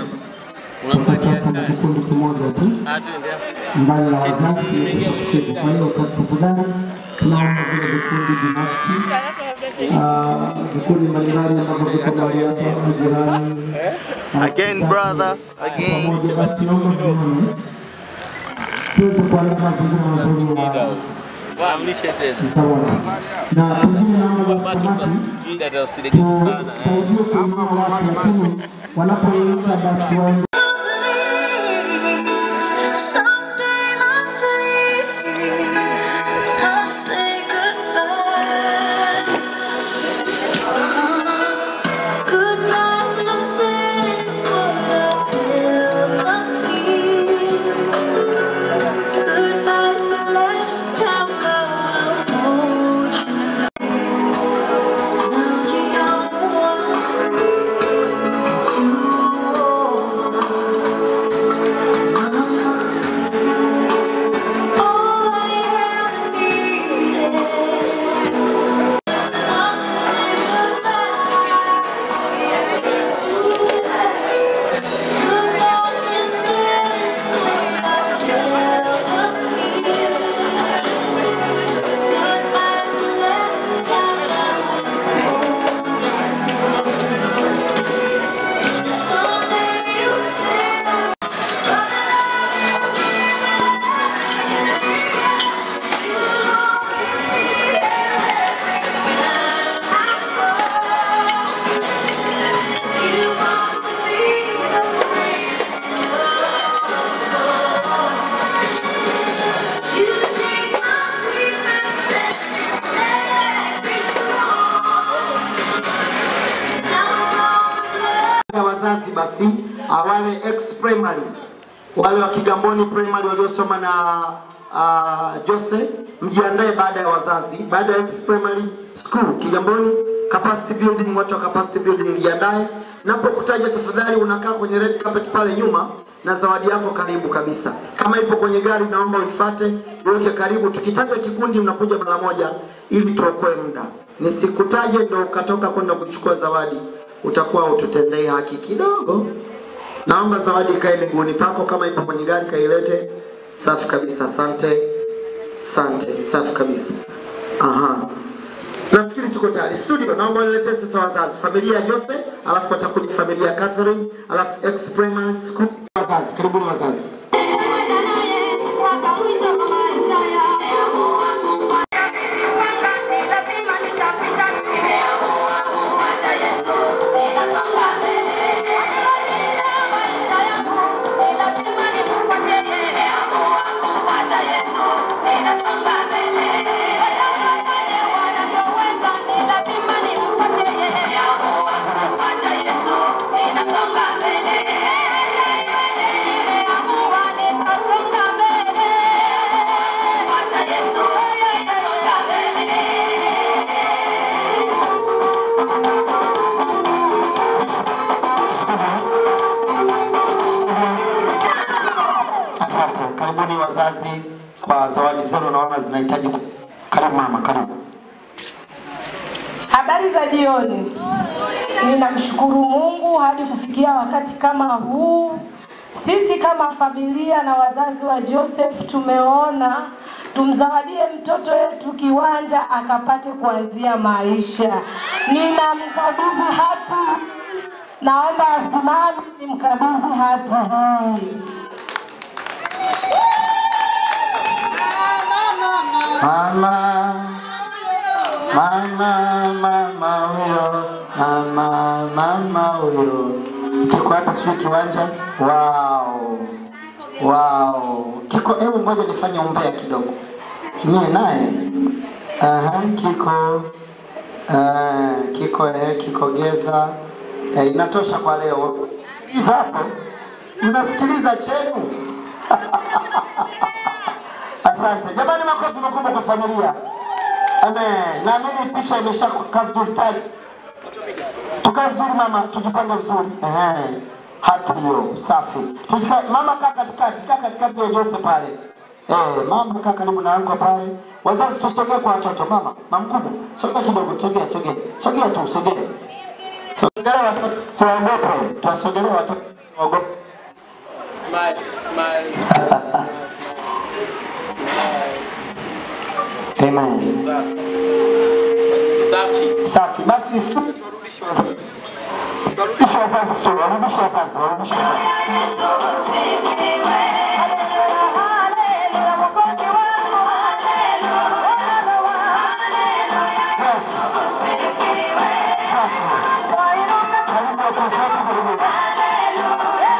Kwa sasa ni kikundi kimoja tu mbali la wazazi kucheza. Kwa hiyo kwa tafadhali, tunaomba vile vikundi binafsi, ah, vikundi mbalimbali ambavyo viko mahali hapa, majirani Again, brother. Again. pamoja, basi naomba tuone tuweze kuandaa mazingira mazuri ya Waamlishe tena. msawada, na pengine naomba wasemaji Ili atawasaidia sana. tusaidie kuinua watu, lakini wanapoingia basi waende ya wazazi basi awale ex primary wale wa Kigamboni primary waliosoma na uh, Jose mjiandae baada ya wazazi, baada ya ex primary school Kigamboni capacity building, watu wa capacity building mjiandae. Napokutaja tafadhali, unakaa kwenye red carpet pale nyuma na zawadi yako karibu kabisa. Kama ipo kwenye gari, naomba uifate iweke karibu. Tukitaja kikundi, mnakuja mara moja ili tuokoe muda. Nisikutaje ndo ukatoka kwenda kuchukua zawadi. utakuwa ututendei haki kidogo. Naomba zawadi ikae miguuni pako, kama ipo kwenye gari kailete. Safi kabisa, asante, asante, safi kabisa. Aha, nafikiri tuko tayari. Studio, naomba niletee sasa wazazi, familia ya Jose, alafu watakuja familia ya Catherine, alafu ex primary school. Wazazi, karibuni wazazi. Asante, karibuni wazazi kwa zawadi zenu, naona zinahitaji. ku- Karibu mama, karibu. Habari za jioni. Ninamshukuru Mungu hadi kufikia wakati kama huu. Sisi kama familia na wazazi wa Joseph tumeona tumzawadie mtoto wetu kiwanja akapate kuanzia maisha. Ninamkabidhi hati, naomba asimame nimkabidhi hati hii. Mama, mama, mama huyo, mama, mama huyo. Kiko hapa sijui kiwanja. Wow, wow. Kiko, hebu ngoja nifanye umbea kidogo. Mie naye aha, kiko uh, kiko eh, kiko geza eh, inatosha kwa leo. Sikiliza hapo, mnasikiliza chenu Asante jamani, makofi makubwa kwa familia. Amen. Naamini picha imeshakaa vizuri tayari. Tukae vizuri mama, tujipange vizuri. Ehe. Hati hiyo safi. Tujika, mama kaa katikati, kaa katikati ya Jose pale. Eh, mama kaa karibu na anko pale. Wazazi tusogee kwa watoto. Mama, mama mkubwa, sogea kidogo, sogea, sogea. Sogea tu, sogea. Sogelea watoto, tuwaogope. Tuwasogelea watoto, tuwaogope. Smile, smile. Amen. Safi. Safi. Basi studio turudishe wazazi. Turudishe wazazi studio, warudishe wazazi, warudishe wazazi. Yes. Safi. Karibu watu wote karibu.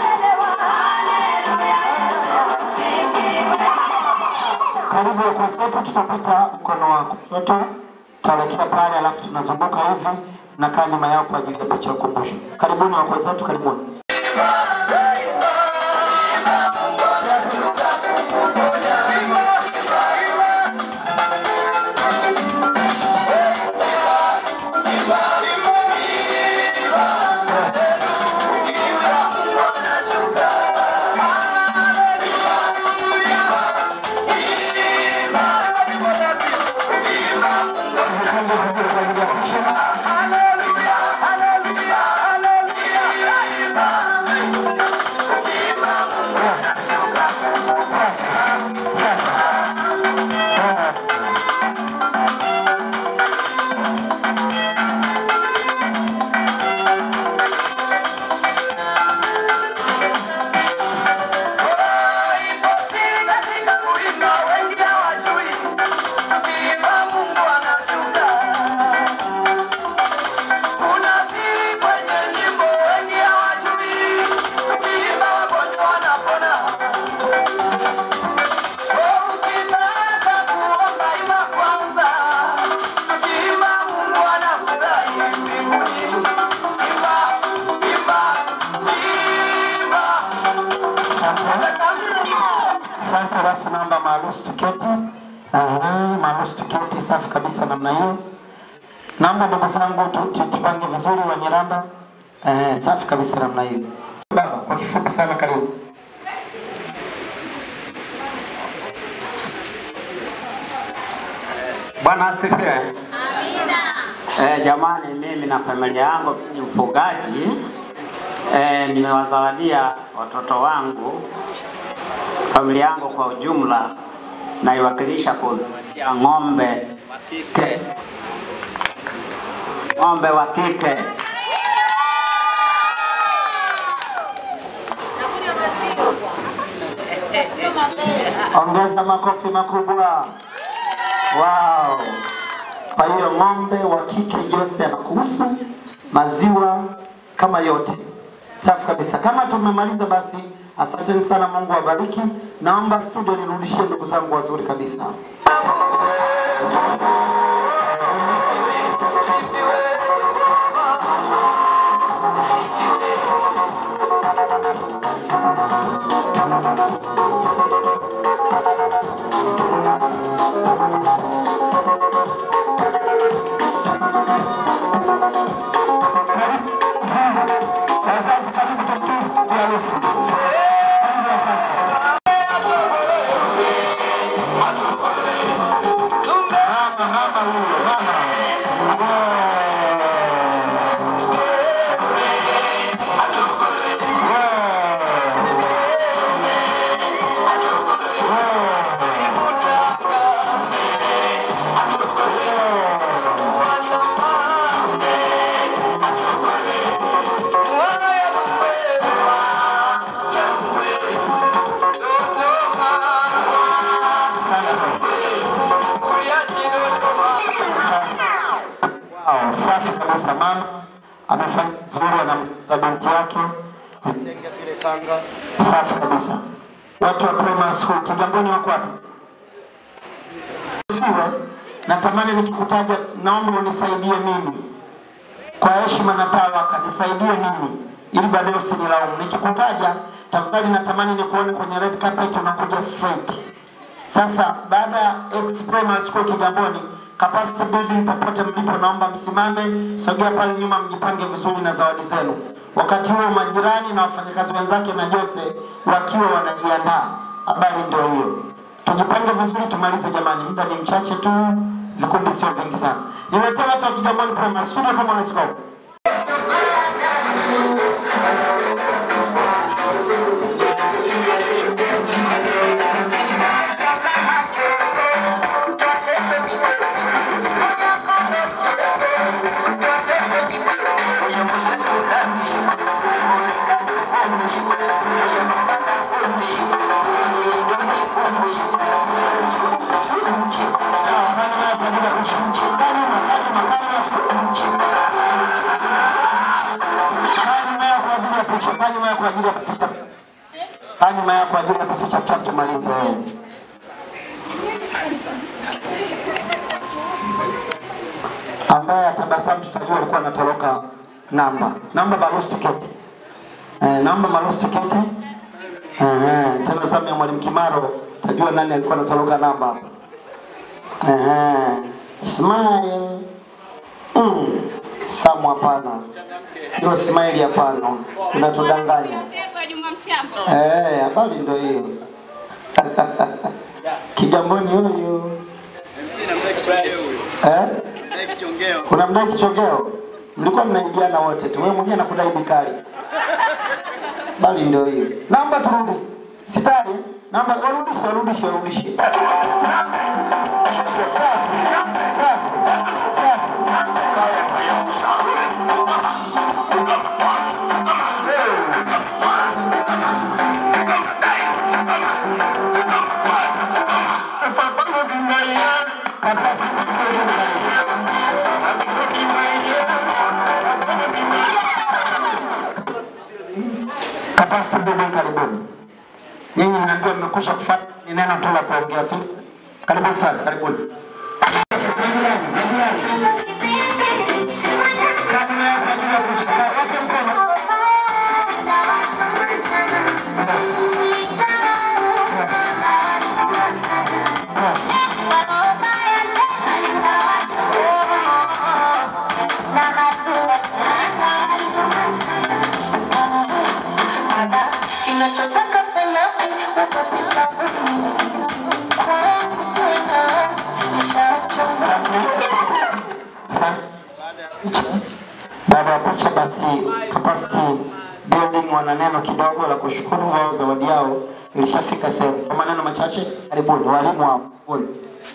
Karibu wakozi wetu, tutapita mkono wa kushoto, tutaelekea pale, alafu tunazunguka hivi na kaa nyuma yao kwa ajili ya picha ya ukumbusho. Karibuni wakozi wetu, karibuni. Asante, basi naomba maarusi tuketi. Aha, maarusi tuketi, safi kabisa namna hiyo. Naomba ndugu zangu tu- tu- tupange vizuri Wanyiramba. Eh, safi kabisa namna hiyo. Baba, kwa kifupi sana, karibu. Bwana asifiwe. Amina. Eh, jamani, mimi na familia yangu ni mfugaji eh, nimewazawadia watoto wangu, familia yangu kwa ujumla, naiwakilisha kuzawadia ng'ombe wa kike, ng'ombe wa kike. Ongeza makofi makubwa. Wow. Kwa hiyo ng'ombe wa kike Jose anakuhusu maziwa kama yote. Safi kabisa. Kama tumemaliza basi, asanteni sana, Mungu awabariki. Naomba studio nirudishie ndugu zangu wazuri kabisa. Wow, safi kabisa. Mama amefanya vizuri, anamza binti yake vitenge vile kanga. Safi kabisa. Watu wa primary school Kigamboni wako wapi? Siwe, natamani nikikutaja, naomba unisaidie mimi kwa heshima na tawaka, nisaidie mimi ili baadaye usinilaumu. Nikikutaja tafadhali, natamani nikuone kwenye red carpet unakuja straight. Sasa baada ya ex primary school Kigamboni, capacity building, popote mlipo, naomba msimame, sogea pale nyuma, mjipange vizuri na zawadi zenu. Wakati huo majirani na wafanyakazi wenzake na Jose wakiwa wanajiandaa. Habari ndio hiyo, tujipange vizuri, tumalize jamani, muda ni mchache tu, vikundi sio vingi sana. Niletee watu wa Kigamboni primary studio kama unasiko Kaa nyuma yako kwa ajili ya kupicha. Kaa nyuma yako kwa ajili ya kupicha chap chap tumalize. Ambaye atabasamu tutajua alikuwa anatoroka namba. Namba barusi tiketi. Eh, namba barusi tiketi. Eh, tena zamu ya mwalimu Kimaro tajua nani alikuwa anatoroka namba hapa. Eh, smile. Mm. Samu hapana. Hilo smile hapana. Unatudanganya. Eh, habari ndio hiyo. Kigamboni huyu. Eh? Kuna mdai kichongeo? Mlikuwa mnaibiana wote tu. Wewe mwenyewe nakudai bikari. Bali ndio hiyo. Namba turudi. Sitari. Namba warudishe, warudishe, warudishe. Safi. Safi. Kapasi Bebe, karibuni. Nyinyi mnaambiwa mmekwisha kufanya ni neno tu la kuongea, si? Karibuni sana, karibuni. Kinachotaka sanafsi upasi sabuni kwangu sina Sa- capacity building wana neno kidogo la kushukuru wao, zawadi yao ilishafika sehemu. Kwa maneno machache, karibuni walimu wao. Karibuni.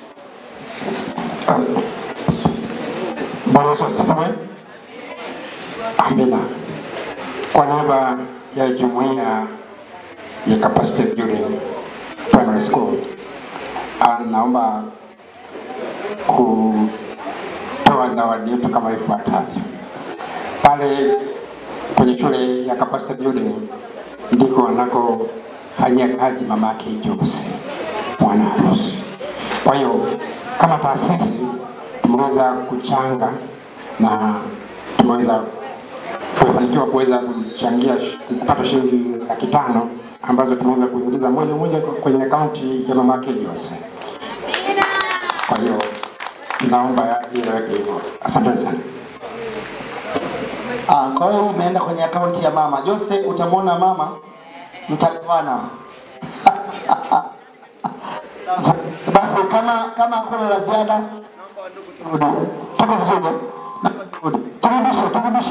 Bwana Yesu asifiwe. Amina. Kwa niaba ya jumuiya ya Capacity Building Primary School, ah, naomba kutoa zawadi yetu kama ifuatavyo. Pale kwenye shule ya Capacity Building ndiko wanakofanyia kazi mama yake Jose mwana harusi. Kwa hiyo kama taasisi tumeweza kuchanga na tumeweza tumefanikiwa kuweza kuchangia sh- kupata shilingi laki tano ambazo tumeweza kuingiza moja moja kwenye akaunti ya mama yake Jose. Kwa hiyo naomba ieleweke hivyo. Asante sana. Ah, kwa hiyo hii imeenda kwenye akaunti ya mama Jose. Utamwona mama, mtagawana. Basi kama kama hakuna la ziada, tuko vizuri. Naomba turudi. Turudishe, turudishe.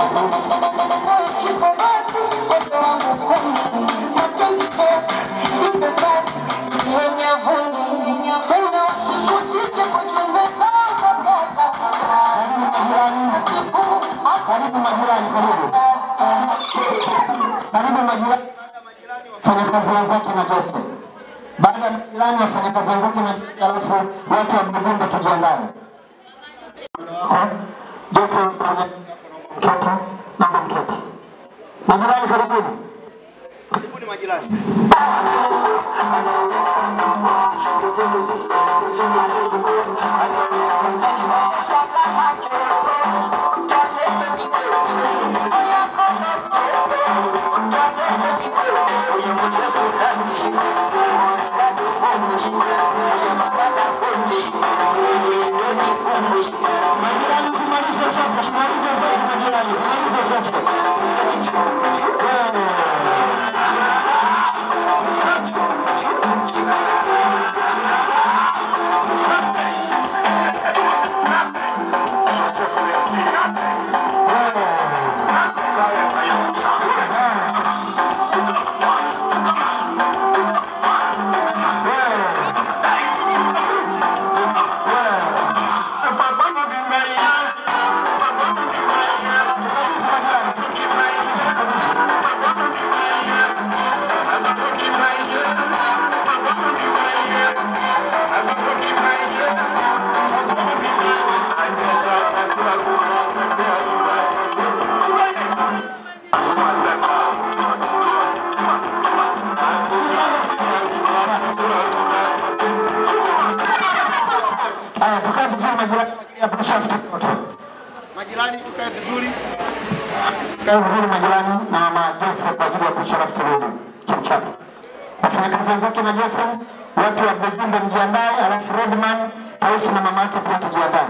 Karibu majirani, karibu. Karibu majirani, wafanyakazi wenzake na Jose. Baada ya majirani, wafanyakazi wenzake na Jose, alafu watu wa Mdugumba tujiandae. Wako Jose pamoja mketi, naomba mketi. Majirani, karibuni. Karibuni majirani. Haya, tukae vizuri majirani, hapo tushafika wote. Majirani tukae vizuri. Tukae vizuri majirani na mama Jose kwa ajili ya kusharafu turudi chapchap. Wafanyakazi wenzake na Jose, watu wa Bujumbe mjiandae, alafu Redman, Tausi na mama yake pia tujiandae.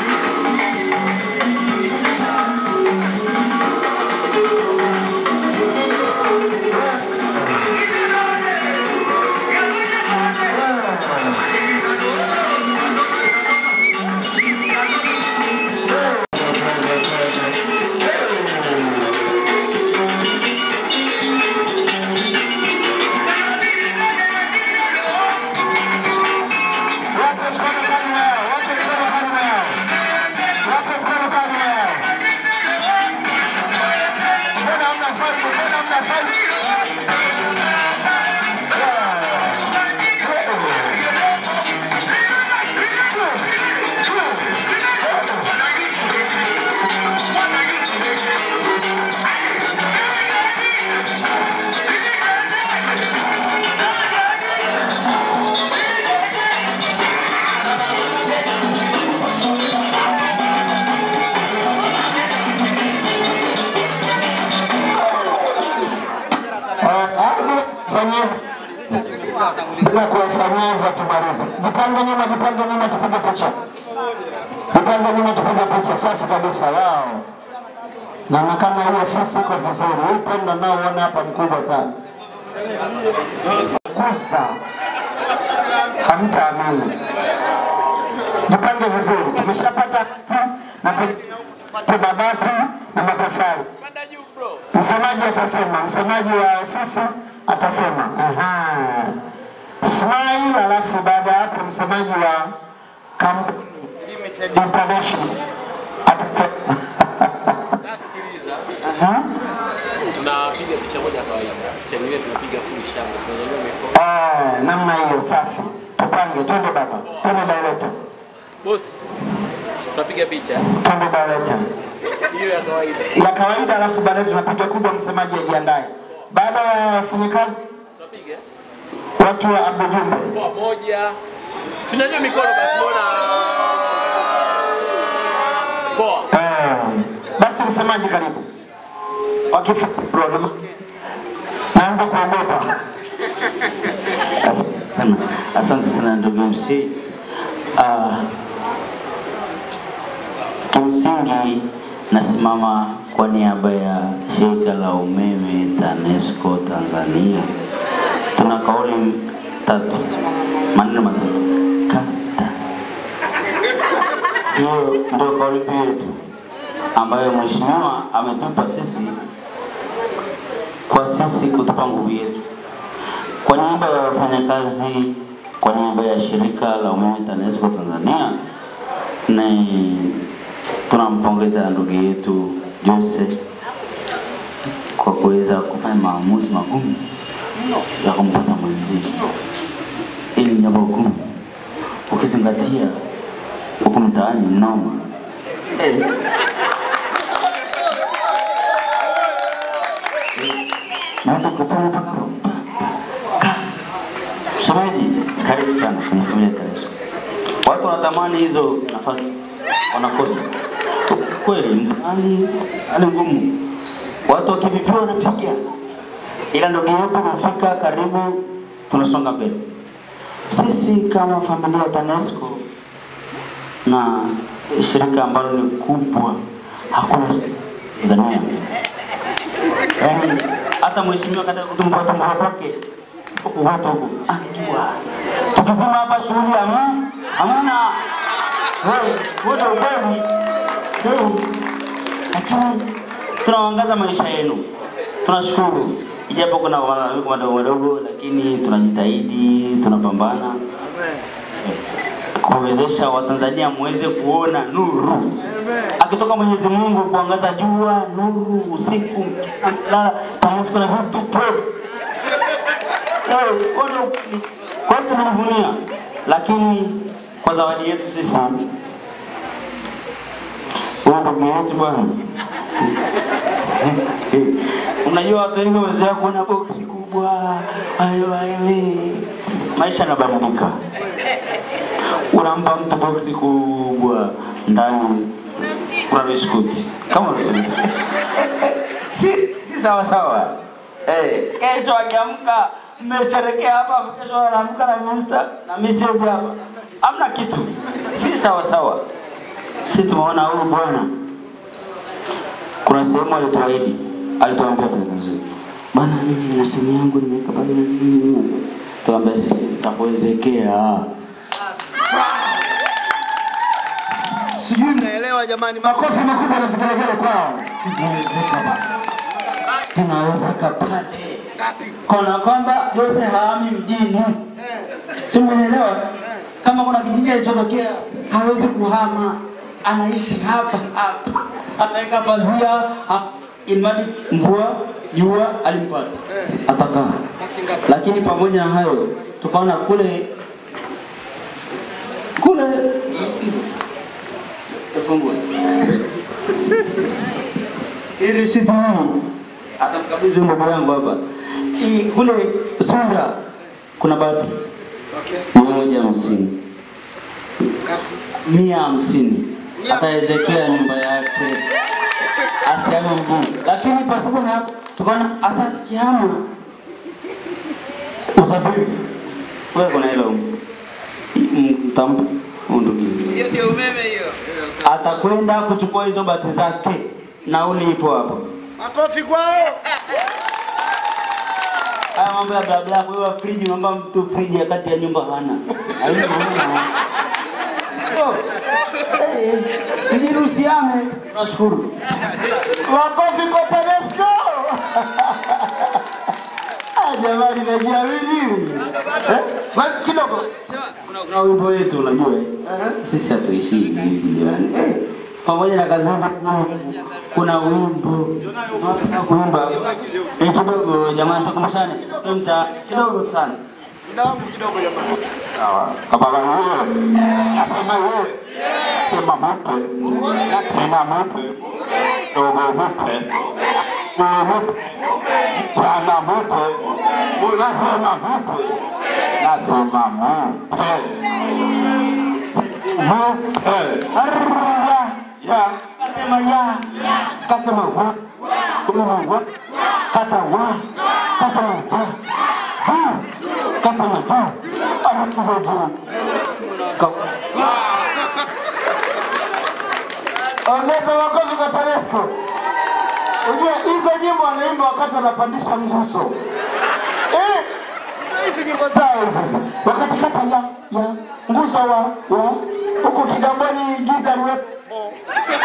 fanyia bila kuwafanyia hivyo tumalize. Jipange nyuma, jipange nyuma, tupige picha. Jipange nyuma, tupige picha. Safi kabisa, wao. Naonekana hii ofisi iko vizuri. Huu upendo nao uona hapa mkubwa sana. Kusa hamtaamini. Jipange vizuri, tumeshapata hati na tupate mabati na matofali. Msemaji atasema, msemaji wa ofisi atasema. Aha. Smile, alafu baada ya hapo msemaji wa kampuni international atasema. Aha. Tunapiga picha moja ya kawaida. Picha nyingine tunapiga full shangwe. Tunanyanyua mikono. Ah, namna hiyo safi. Tupange, twende baba, twende director, Boss. Tunapiga picha. twende director. Hiyo ya kawaida. ya kawaida, alafu baadaye tunapiga kubwa, msemaji ajiandae. Baada ya wafanyakazi Tunapiga. watu wa Abujumbe, Poa moja. Tunanyanyua mikono basi mbona. Poa. eh, basi msemaji karibu. Wakifupi bro, na- naanza kuogopa. sana. Asante sana ndugu MC. Uh, kimsingi nasimama kwa niaba ya shirika la umeme TANESCO Tanzania. Tuna kauli tatu, maneno matatu, kata. Hiyo ndio kauli mbiu yetu ambayo mheshimiwa ametupa sisi kwa sisi kutupa nguvu yetu kwa niaba ya wafanyakazi, kwa niaba ya shirika la umeme TANESCO Tanzania, ni tunampongeza ndugu yetu Jose kwa kuweza kufanya maamuzi magumu ya kumpata mwenzie. Hili ni jambo gumu ukizingatia huku mtaani ni noma. Eh. Na mtu kufanya mpaka Msemaji, karibu sana kwenye familia ya TANESCO. Watu wanatamani hizo nafasi, wanakosa kweli. Mtaani hali ngumu, watu wakivipiwa wanapiga, ila ndugu yetu umefika karibu, tunasonga mbele. Sisi kama familia ya TANESCO na shirika ambalo ni kubwa, hakuna Tanzania, yaani hata mheshimiwa katika kutumbua tumbua kwake huku watu huku anajua tukizima hapa shughuli hamu hamna Hey, wote ukweli Hey, lakini tunaangaza maisha yenu tunashukuru ijapo kuna malalamiko madogo madogo lakini tunajitahidi tunapambana kuwezesha watanzania muweze kuona nuru akitoka mwenyezi mungu kuangaza jua nuru usiku mchana mlala TANESCO na vitu pro Eh, kwa hiyo kwa hiyo tunajivunia, lakini kwa zawadi yetu sisi huyu ndugu yetu bwana, unajua watu wengi wamezoea kuona boksi kubwa, ayo ayo, maisha yanabadilika. Unampa mtu boksi kubwa, ndani kuna biskuti kama unavyosema, si si sawa sawa. Eh, kesho akiamka mmesherekea hapa, kesho anaamka na mister na mimi siwezi hapa, hamna kitu, si sawa sawa. Sisi tumeona huyu bwana, kuna sehemu alituahidi, alituambia viongozi, bwana, mimi nina simu yangu nimeweka pale, tuambia sisi tutakuwezekea. Sijui mnaelewa jamani, makofi makubwa na vigelegele kwao. Tunawezeka bwana, tunawezeka pale kana kwamba Jose haami mjini, si umeelewa? Kama kuna kijiji alichotokea hawezi kuhama, anaishi hapa hapa, ataweka pazia ha- imadi mvua jua alimpata atakaa. Lakini pamoja na hayo, tukaona kule kule Tafungua. Hii risiti hii atamkabidhi ndugu yangu hapa. Hii kule Sunda kuna bati mia moja hamsini mia hamsini ataezekea nyumba yake asiame mgumu, lakini pasipo na hapo tukaona hata sikihama usafiri wewe kuna hela humu. M- mtampa huyu ndugu Hiyo ndio umeme hiyo. atakwenda kuchukua hizo bati zake, nauli ipo hapo. Makofi kwao. Haya mambo ya bla bla, wewe friji, mambo ya mtu friji ya kati ya nyumba hana. Haina maana. Oh, eh, Tujiruhusiane, tunashukuru. Makofi kwa TANESCO. jamani, najiamini eh? Basi kidogo Kuna wimbo wetu unajua, sisi hatuishi hivi hivi jamani. Eh, pamoja na kazi zangu kuna wimbo Tunataka kuimba eh, kidogo jamani, tukumbushane kidogo, mta kidogo sana sawa. Kama wewe nasema wewe sema mpe na tena mpe dogo mpe mpe mchana mpe unasema mpe nasema mpe mpe Arra, ya kasema ya kasema wa kuma wa kata wa kasema ja juu kasema juu arakiza juu Ongeza makofi kwa TANESCO. Unajua hizo nyimbo wanaimba wakati wanapandisha nguzo. Eh? Hizi nyimbo zao sasa. Wakati kata ya ya nguzo wa wa huko Kigamboni giza liwepo.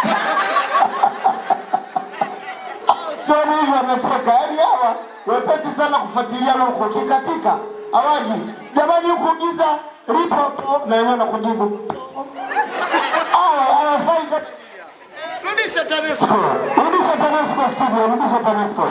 Sio hivi wanacheka. Yaani hawa wepesi sana kufuatilia huko kikatika. Hawaji. Jamani huko giza lipo po na wenyewe nakujibu. Hawa hawafai kabisa. Rudisha TANESCO. Rudisha TANESCO studio, rudisha TANESCO.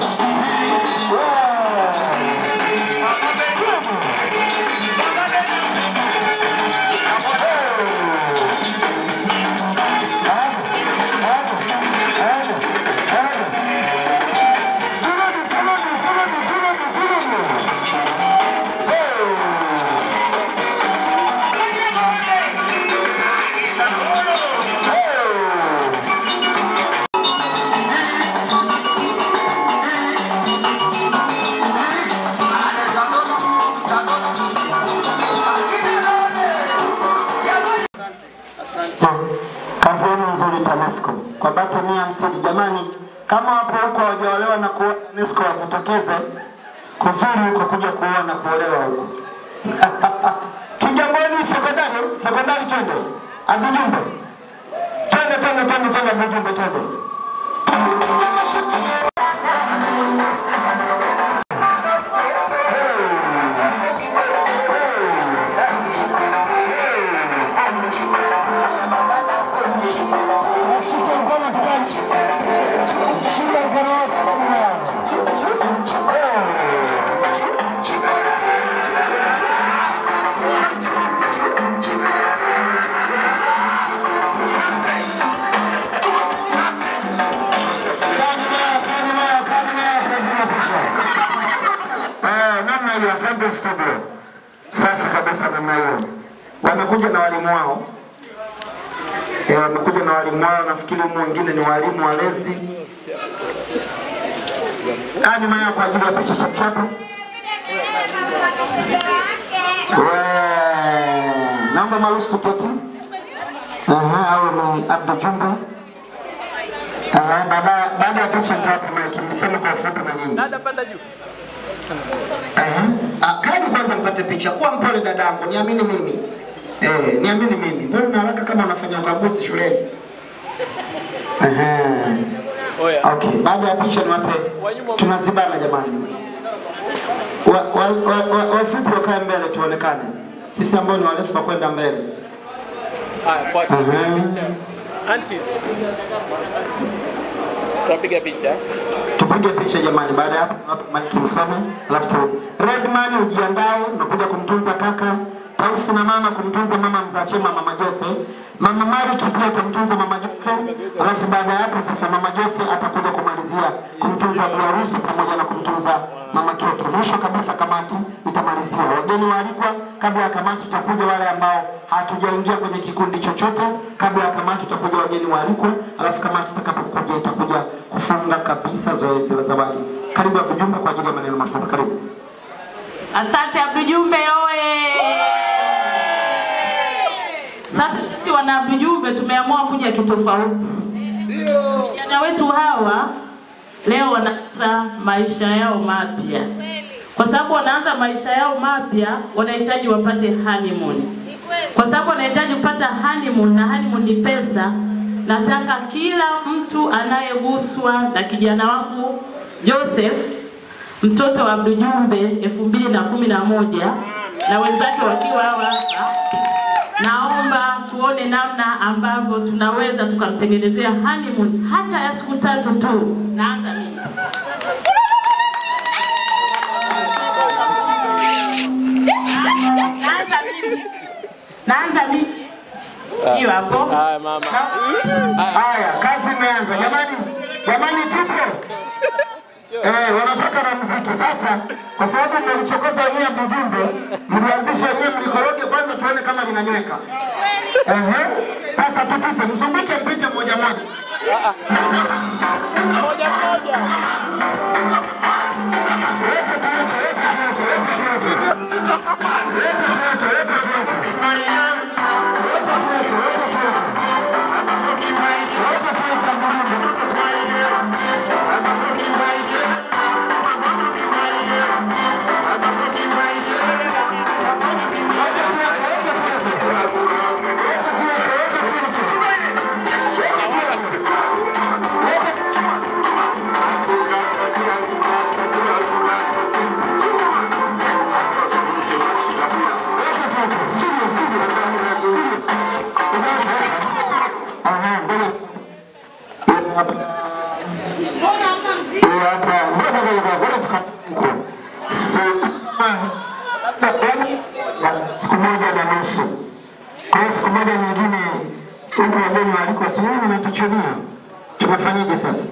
Kazi yenu nzuri TANESCO. Kwa bati mia hamsini jamani, kama wapo huko hawajaolewa na kuoa TANESCO wajitokeze kuzuri huko kuja kuoa na kuolewa huko. Kigamboni sekondari, sekondari twende. Abujumbe. Twende twende twende twende Abujumbe twende. Eh, namna hiyo, asante studio. Safi kabisa namna hiyo. Wamekuja na walimu wao. Eh, wamekuja na walimu wao, nafikiri humu wengine ni walimu walezi. Kaa nyuma yao kwa ajili ya picha chapchapu. Wee, Naomba maruhusu tuketi. Aha, au ni Abdu Jumbe. Aha, baada baada ya picha nitawapa maiki, mseme kwa ufupi na nyinyi. Dada panda juu. Ah, kaeni kwanza mpate picha. Kuwa mpole dadangu, niamini mimi. Eh, niamini mimi. Mbona una haraka kama unafanya ukaguzi shuleni? Ehe. Okay, baada ya picha niwape. Tunazibana jamani. Wa, wa, wa, wa, wafupi wakae mbele tuonekane. Sisi ambao ni warefu wa kwenda mbele. Haya, kwa Aha. Anti. Tunapiga picha. Tupige picha jamani, baada ya hapo hapo maiki mseme, alafu tu Redman ujiandae, nakuja kumtunza kaka Tausi na mama kumtunza mama mzachema mama Jose, mama Mari pia kumtunza mama Jose, alafu baada ya hapo sasa mama Jose atakuja kumalizia kumtunza bi harusi pamoja na kumtunza mama Keti. Mwisho kabisa kamati itamalizia. Wageni waalikwa, kabla ya kamati tutakuja wale ambao hatujaingia kwenye kikundi chochote. Kabla ya kamati tutakuja wageni waalikwa, alafu kamati itakapokuja itakuja kufunga kabisa zoezi la zawadi. Karibu Abujumbe kwa ajili ya maneno mafupi. Karibu. Asante Abdujumbe oye! Sasa sisi wana Abdujumbe tumeamua kuja kitofauti. Vijana wetu hawa leo wanaanza maisha yao mapya, kwa sababu wanaanza maisha yao mapya, wanahitaji wapate honeymoon, kwa sababu wanahitaji kupata honeymoon, na honeymoon ni pesa. Nataka kila mtu anayeguswa na kijana wangu Joseph mtoto wa Mdujumbe elfu mbili na kumi na moja na wenzake wakiwa hawa hapa. Naomba tuone namna ambavyo tunaweza tukamtengenezea honeymoon hata ya siku tatu tu. Naanza mimi. Naanza mimi. Naanza mimi. Hiyo hapo. Haya mama. Haya, kazi imeanza. Jamani, jamani tupo. Eh, wanataka na muziki. Sasa kwa sababu mmelichokoza wenyewe mjumbe, mlianzisha wenyewe mlikoroge kwanza tuone kama linanyweka. Ehe. Sasa tupite, mzunguke mpite moja moja. Moja moja. siku moja na nusu. Kwa hiyo siku moja nyingine huku wageni walikuwa sijui nimetuchunia, tunafanyaje sasa?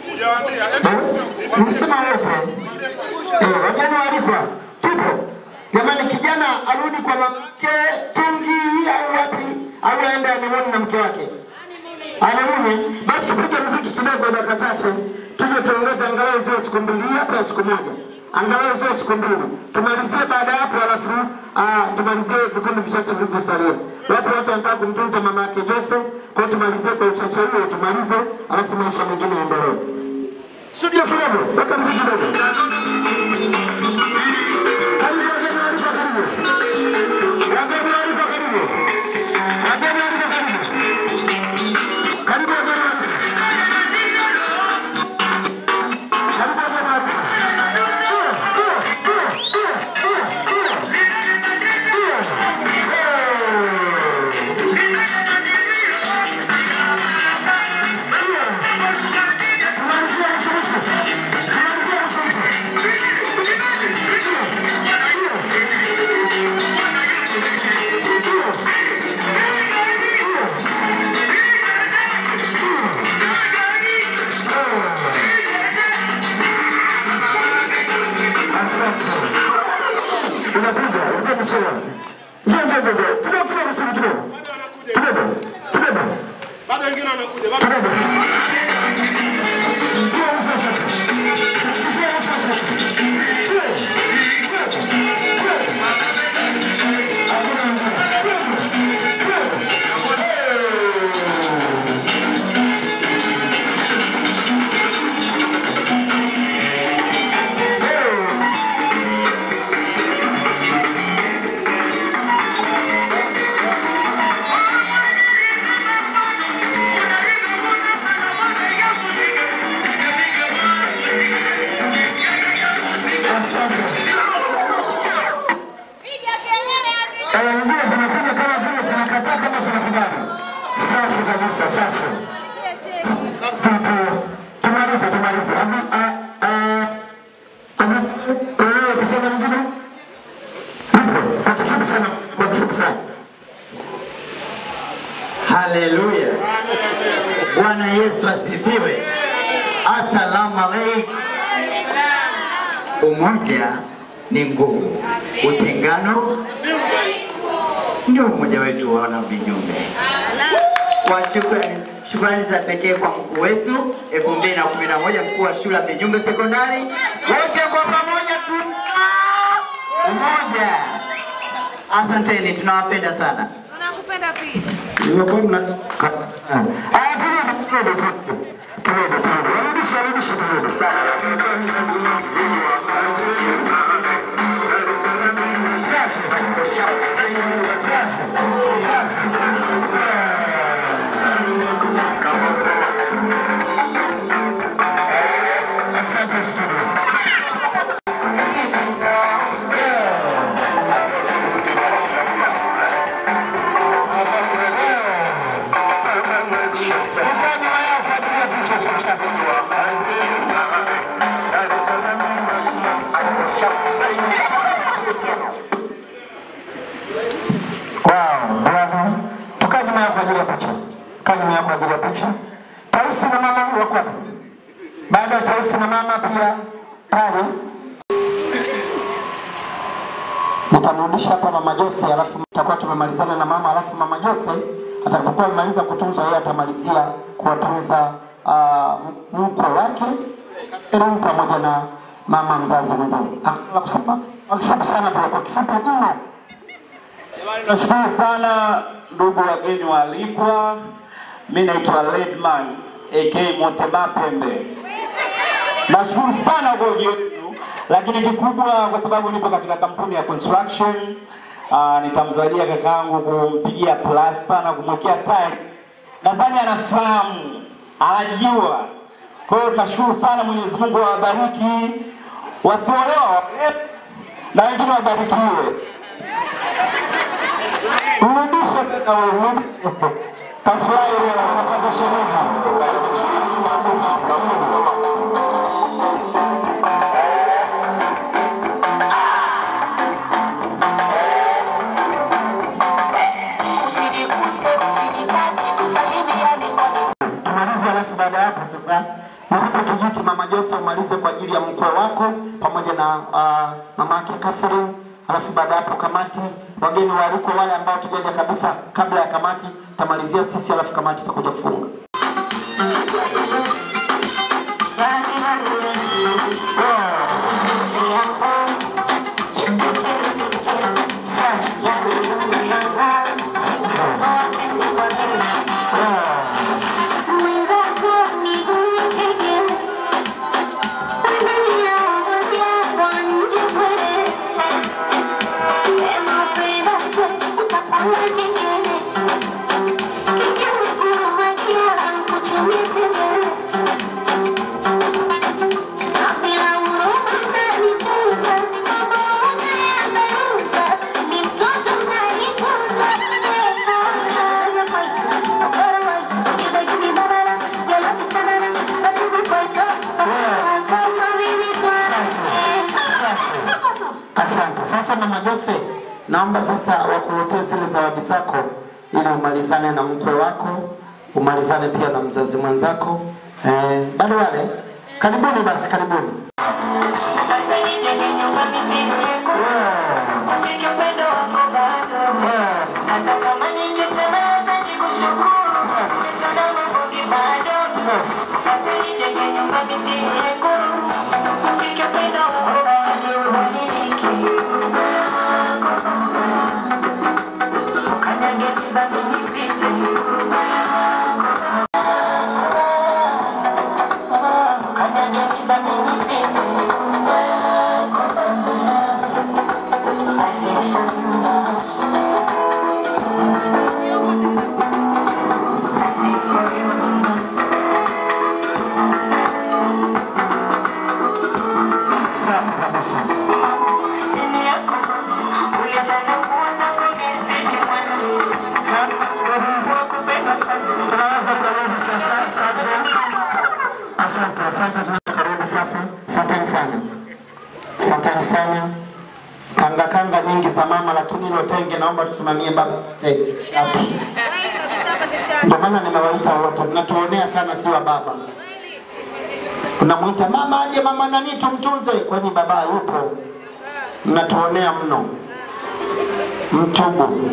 Eh? Msema wote eh, wageni walikuwa tupo. Jamani, kijana arudi kwa mamake Tungi au wapi, au aende anemoni na mke wake anemuni. Basi tupige mziki kidogo, dakika chache, tuje tuongeze angalau ziwe siku mbili, hapa ya siku moja angalau ziwe siku mbili, tumalizie baada ya hapo, alafu ah, tumalizie vikundi vichache vilivyosalia. Wapo watu wanataka kumtunza mama yake Jose, kwa hiyo tumalizie kwa uchache huo, tumalize, alafu maisha mengine yaendelee. Studio kidogo, weka mziki kidogo. Karibu wageni waalikwa, karibu. Wageni waalikwa, karibu. Wageni waalikwa, karibu. Karibu wageni waalikwa. Karibu wageni waalikwa. Unapiga, unapiga mchezo. Njoo njoo njoo. njoo. Kidogo kidogo sio kidogo. Kidogo. Kidogo. Bado wengine wanakuja. Bado Kidogo. Njoo mwisho sasa. Njoo mwisho sasa. Eh, Nyingine zinakuja kama vile zinakataa kama zinakubali. Safi kabisa, safi. Tupo. Tumalize, tumalize. Abi, a, a, abi, wewe kusema nyingine? Nipo. Kwa kifupi sana, kwa kifupi sana. Haleluya. Bwana Yesu asifiwe. Asalamu alaikum. Umoja ni nguvu, utengano ndio umoja wetu wa wana vinyume. Kwa shukrani, shukrani za pekee kwa mkuu wetu 2011 mkuu wa shule ya Mbinyumbe Sekondari, wote kwa pamoja tuna umoja. Asanteni, tunawapenda sana. Tunakupenda pia. Nimekuwa mna Ah, kidogo kidogo kidogo. Kidogo kidogo. Rudisha rudisha kidogo. Asante studio. pia pale nitamrudisha hapa mama Jose, alafu tutakuwa tumemalizana na mama, alafu mama Jose atakapokuwa amemaliza kutunza, yeye atamalizia kuwatunza uh, mkwe wake Catherine pamoja na mama mzazi mwenzake. Ah, La kusema kwa kifupi sana, pia kwa kifupi mno. Nashukuru sana ndugu wageni waalikwa. Mimi naitwa Ledman aka Moteba Pembe. Nashukuru sana kwa ujio wenu, lakini kikubwa kwa sababu nipo katika kampuni ya construction uh, nitamzawadia kakaangu kumpigia plasta na kumwekea tile. Nadhani anafahamu, anajua. Kwa hiyo tunashukuru sana, Mwenyezi Mungu awabariki, wasiolewa waolewe na wengine wabarikiwe. Mrudishe tena wewe, mrudishe. Tafurahi wewe, unapata tumalize, alafu baada ya hapo sasa nikupe kijiti mama Jose umalize kwa ajili ya mkwe wako pamoja na uh, mama yake Catherine, alafu baada ya hapo kamati, wageni waalikwa wale ambao tujaja kabisa kabla ya kamati, tamalizia sisi, alafu kamati itakuja kufunga. Asante. Sasa mama Jose, naomba sasa wakuletee zile zawadi zako ili umalizane na mkwe wako, umalizane pia na mzazi mwenzako. Eh, bado wale, karibuni basi, karibuni. Asante, asante, tunakaribu sasa. Asanteni sana, asanteni sana. Kanga kanga nyingi za mama, lakini hilo tenge naomba tusimamie baba tenge shati. Ndio maana nimewaita wote, mnatuonea sana, si wa baba. Unamwita mama aje, mama nani tumtunze, kwani baba yupo? Mnatuonea mno, mtubu.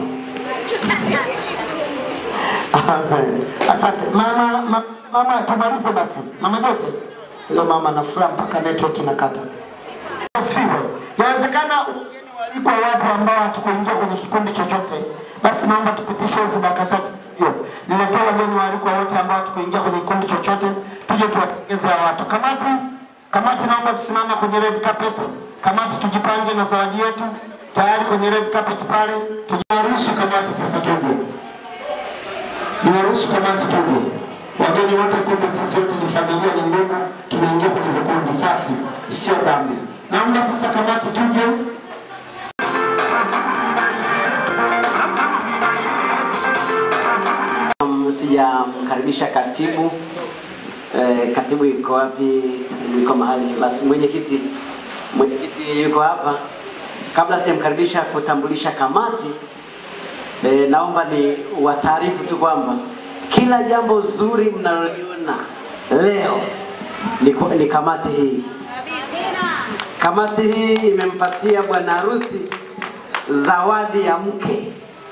Amen. Asante mama, ma, mama, tumalize basi. Mama Jose, leo mama na furaha mpaka network inakata. Usiwe. Yawezekana wageni walikwa wapo ambao hatukuingia kwenye kikundi chochote, basi naomba tupitishe hizi dakika chache hiyo. Niletee wageni waalikwa wote ambao hatukuingia kwenye kikundi chochote, tuje tuwapongeze hawa watu. Kamati, kamati, naomba tusimame kwenye red carpet. Kamati, tujipange na zawadi yetu tayari kwenye red carpet pale. Tujaruhusu kamati sasa tuje ninaruhusu kamati tuje. Wageni wote kumbe sisi wote ni familia, ni ndugu, tumeingia kwenye vikundi safi, sio dhambi. Naomba sasa kamati tuje. Um, Sijamkaribisha katibu eh, katibu yuko wapi? Katibu yuko mahali. Basi mwenyekiti, mwenyekiti yuko hapa. Kabla sijamkaribisha kutambulisha kamati eh, naomba ni wataarifu tu kwamba kila jambo zuri mnaloliona leo ni, ni kamati hii Kamati hii imempatia bwana harusi zawadi ya mke.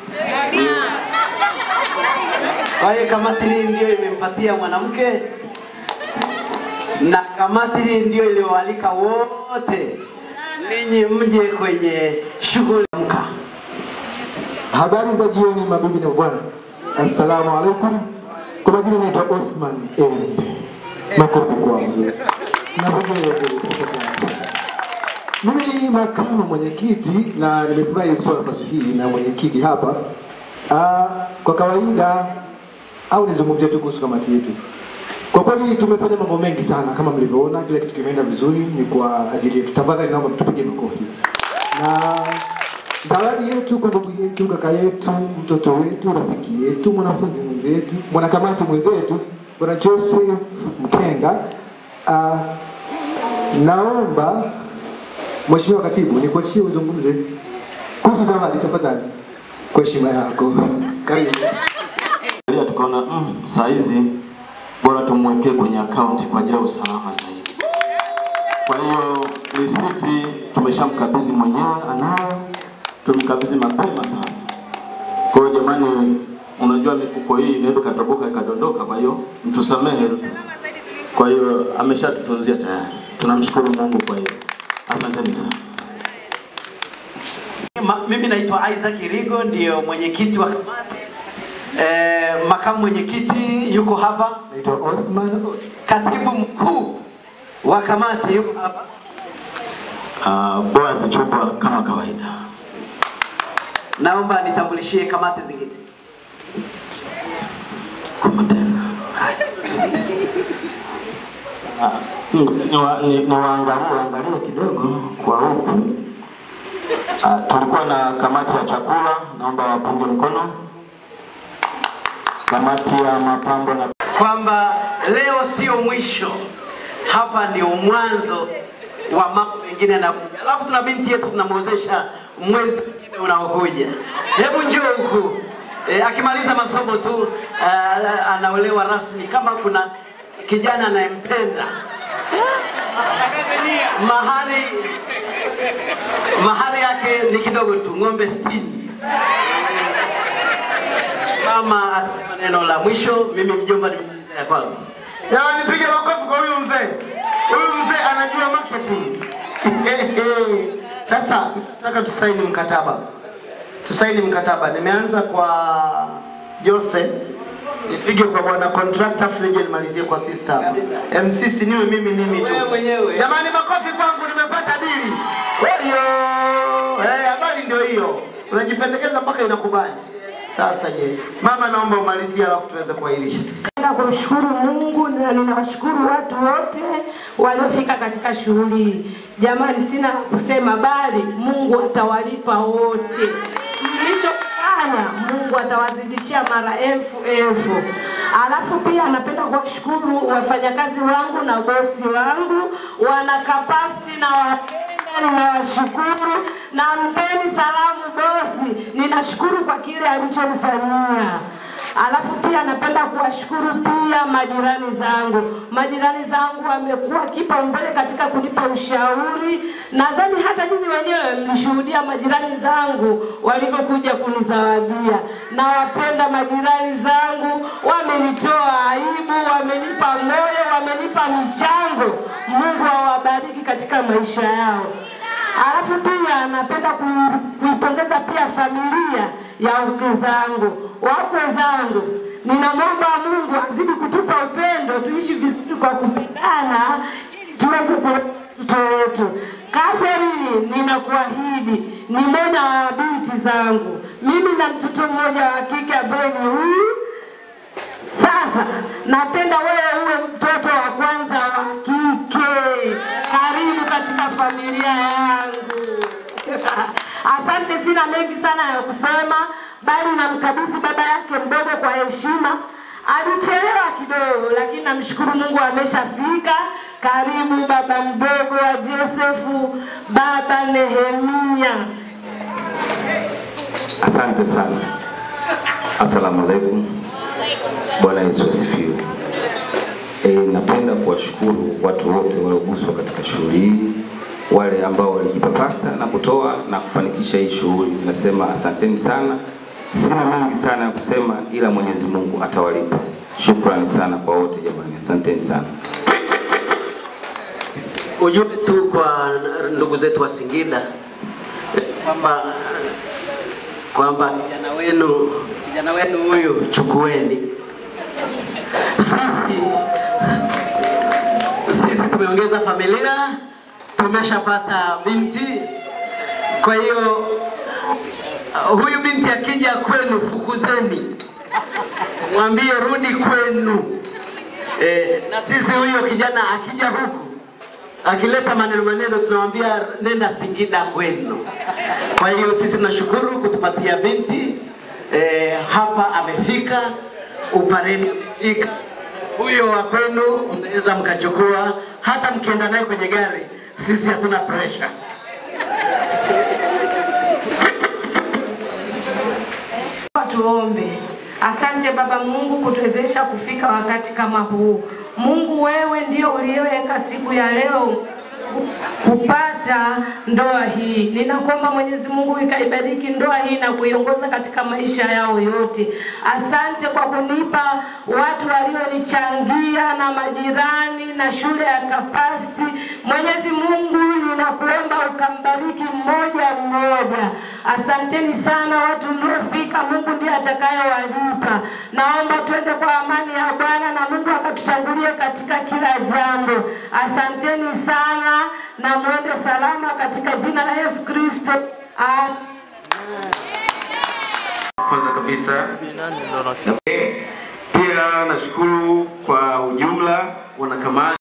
Kwa hiyo kamati hii ndio imempatia mwanamke, na kamati hii ndio iliyoalika wote ninyi mje kwenye shughuli ya mka. Habari za jioni mabibi na bwana, assalamu alaikum. Kwa majina naitwa Othman Embe, makofi kwangu na pongezi. Mimi ni makamu mwenyekiti na nimefurahi kupewa nafasi hii na mwenyekiti hapa. Ah, kwa kawaida au nizungumzie tu kuhusu kamati yetu. Kwa kweli tumefanya mambo mengi sana kama mlivyoona, kila kitu kimeenda vizuri, ni kwa ajili yetu. Tafadhali naomba tupige makofi. Na zawadi yetu kwa ndugu yetu, kaka yetu, mtoto wetu, rafiki yetu, mwanafunzi mwenzetu, mwanakamati mwenzetu, bwana Joseph Mkenga. Uh, naomba Mheshimiwa Katibu nikuachie uzungumze kuhusu zawadi tafadhali, kwa heshima yako. Karibu. Angalia tukaona mm, saa hizi bora tumwekee kwenye akaunti kwa ajili ya usalama zaidi. Kwa hiyo risiti tumeshamkabidhi mwenyewe, anayo, tumkabidhi mapema sana. Kwa hiyo jamani, unajua mifuko hii inaweza ikatoboka ikadondoka, kwa hiyo mtusamehe. Kwa hiyo ameshatutunzia tayari, tunamshukuru Mungu kwa hiyo. Asanteni sana. Ma, mimi naitwa Isaac Irigo, ndio mwenyekiti wa kamati. Eh, makamu mwenyekiti yuko hapa. Naitwa Othman. Katibu mkuu wa kamati yuko hapa. Uh, Boaz Chupa kama kawaida. Naomba nitambulishie kamati zingine. Ah, niwaangalie ni, ni waangalie- waangalie kidogo kwa huku. Ah, tulikuwa na kamati ya chakula, naomba wapunge mkono. Kamati ya mapambo na kwamba leo sio mwisho, hapa ndio mwanzo wa mambo mengine yanakuja. Alafu tuna binti yetu tunamwozesha mwezi mwingine unaokuja. Hebu njoo huku e, akimaliza masomo tu uh, anaolewa rasmi. Kama kuna kijana anayempenda mahari mahari yake ni kidogo tu, ng'ombe sitini. Mama atasema neno la mwisho, mimi mjomba nimemaliza ya kwangu. Jamani, nipige makofi kwa huyu mzee. Huyu mzee anajua marketing. Sasa nataka tusaini mkataba, tusaini mkataba. Nimeanza kwa Jose, nipige kwa bwana contractor Fleje, nimalizie kwa sister hapa. MC si niwe mimi mimi tu. Jamani, makofi kwangu, nimepata dili. Hiyo eh, habari ndio hiyo, unajipendekeza mpaka inakubali. Sasa je, mama, naomba umalizie, alafu tuweze kuahirisha. Napenda kumshukuru Mungu na ninawashukuru watu wote waliofika katika shughuli hii. Jamani, sina la kusema, bali Mungu atawalipa wote mlichofanya. Mungu atawazidishia mara elfu elfu. Alafu pia napenda kuwashukuru wafanyakazi wangu na bosi wangu, wana kapasiti na wapenda, ninawashukuru na mpeni salamu bosi. Ninashukuru kwa kile alichonifanyia. Alafu pia napenda kuwashukuru pia majirani zangu. Majirani zangu wamekuwa kipaumbele katika kunipa ushauri. Nadhani hata nyinyi wenyewe mlishuhudia majirani zangu walivyokuja kunizawadia. Nawapenda majirani zangu, wamenitoa aibu, wamenipa moyo, wamenipa michango. Mungu awabariki katika maisha yao. Alafu pia napenda ku- kuipongeza pia familia ya wakwe zangu, wakwe zangu. Ninamwomba Mungu azidi kutupa upendo, tuishi vizuri kwa kupendana, ili tuweze kulea watoto wetu. Catherine, ninakuahidi ni mmoja wa binti zangu. Mimi na mtoto mmoja wa kike ambaye ni huyu sasa napenda wewe uwe mtoto wa kwanza wa kike. Karibu katika familia yangu. Asante, sina mengi sana ya kusema, bali namkabidhi baba yake mdogo kwa heshima. Alichelewa kidogo, lakini namshukuru Mungu ameshafika. Karibu baba mdogo wa Josefu, baba Nehemia. Asante sana. Asalamu alaikum. Bwana Yesu asifiwe. E, napenda kuwashukuru watu wote walioguswa katika shughuli hii, wale ambao walijipapasa na kutoa na kufanikisha hii shughuli. Nasema asanteni sana. Sina mengi sana ya kusema, ila Mwenyezi Mungu atawalipa. Shukrani sana kwa wote jamani, asanteni sana. ujumbe tu kwa ndugu zetu wa Singida eh, kwamba kwamba kijana wenu kijana wenu huyu chukueni. Sisi sisi tumeongeza familia, tumeshapata binti. Kwa hiyo uh, huyu binti akija kwenu, fukuzeni, mwambie rudi kwenu. Eh, na sisi huyo kijana akija huku akileta maneno maneno tunamwambia nenda Singida kwenu. Kwa hiyo sisi tunashukuru kutupatia binti eh, hapa amefika, Upareni amefika. Huyo wa kwenu mnaweza mkachukua, hata mkienda naye kwenye gari, sisi hatuna pressure. Tuombe. Asante Baba Mungu kutuwezesha kufika wakati kama huu. Mungu, wewe ndio uliyeweka siku ya leo kupata ndoa hii. Ninakuomba Mwenyezi Mungu ikaibariki ndoa hii na kuiongoza katika maisha yao yote. Asante kwa kunipa watu walionichangia na majirani na shule ya Kapasti. Mwenyezi Mungu, ninakuomba ukambariki mmoja mmoja. Asanteni sana watu mliofika, Mungu ndiye atakayewalipa. Naomba twende kwa amani ya Bwana na Mungu akatutangulie katika kila jambo. Asanteni sana na mwende salama katika jina la Yesu Kristo. Amen. Kwanza kabisa pia nashukuru kwa ujumla wanakamati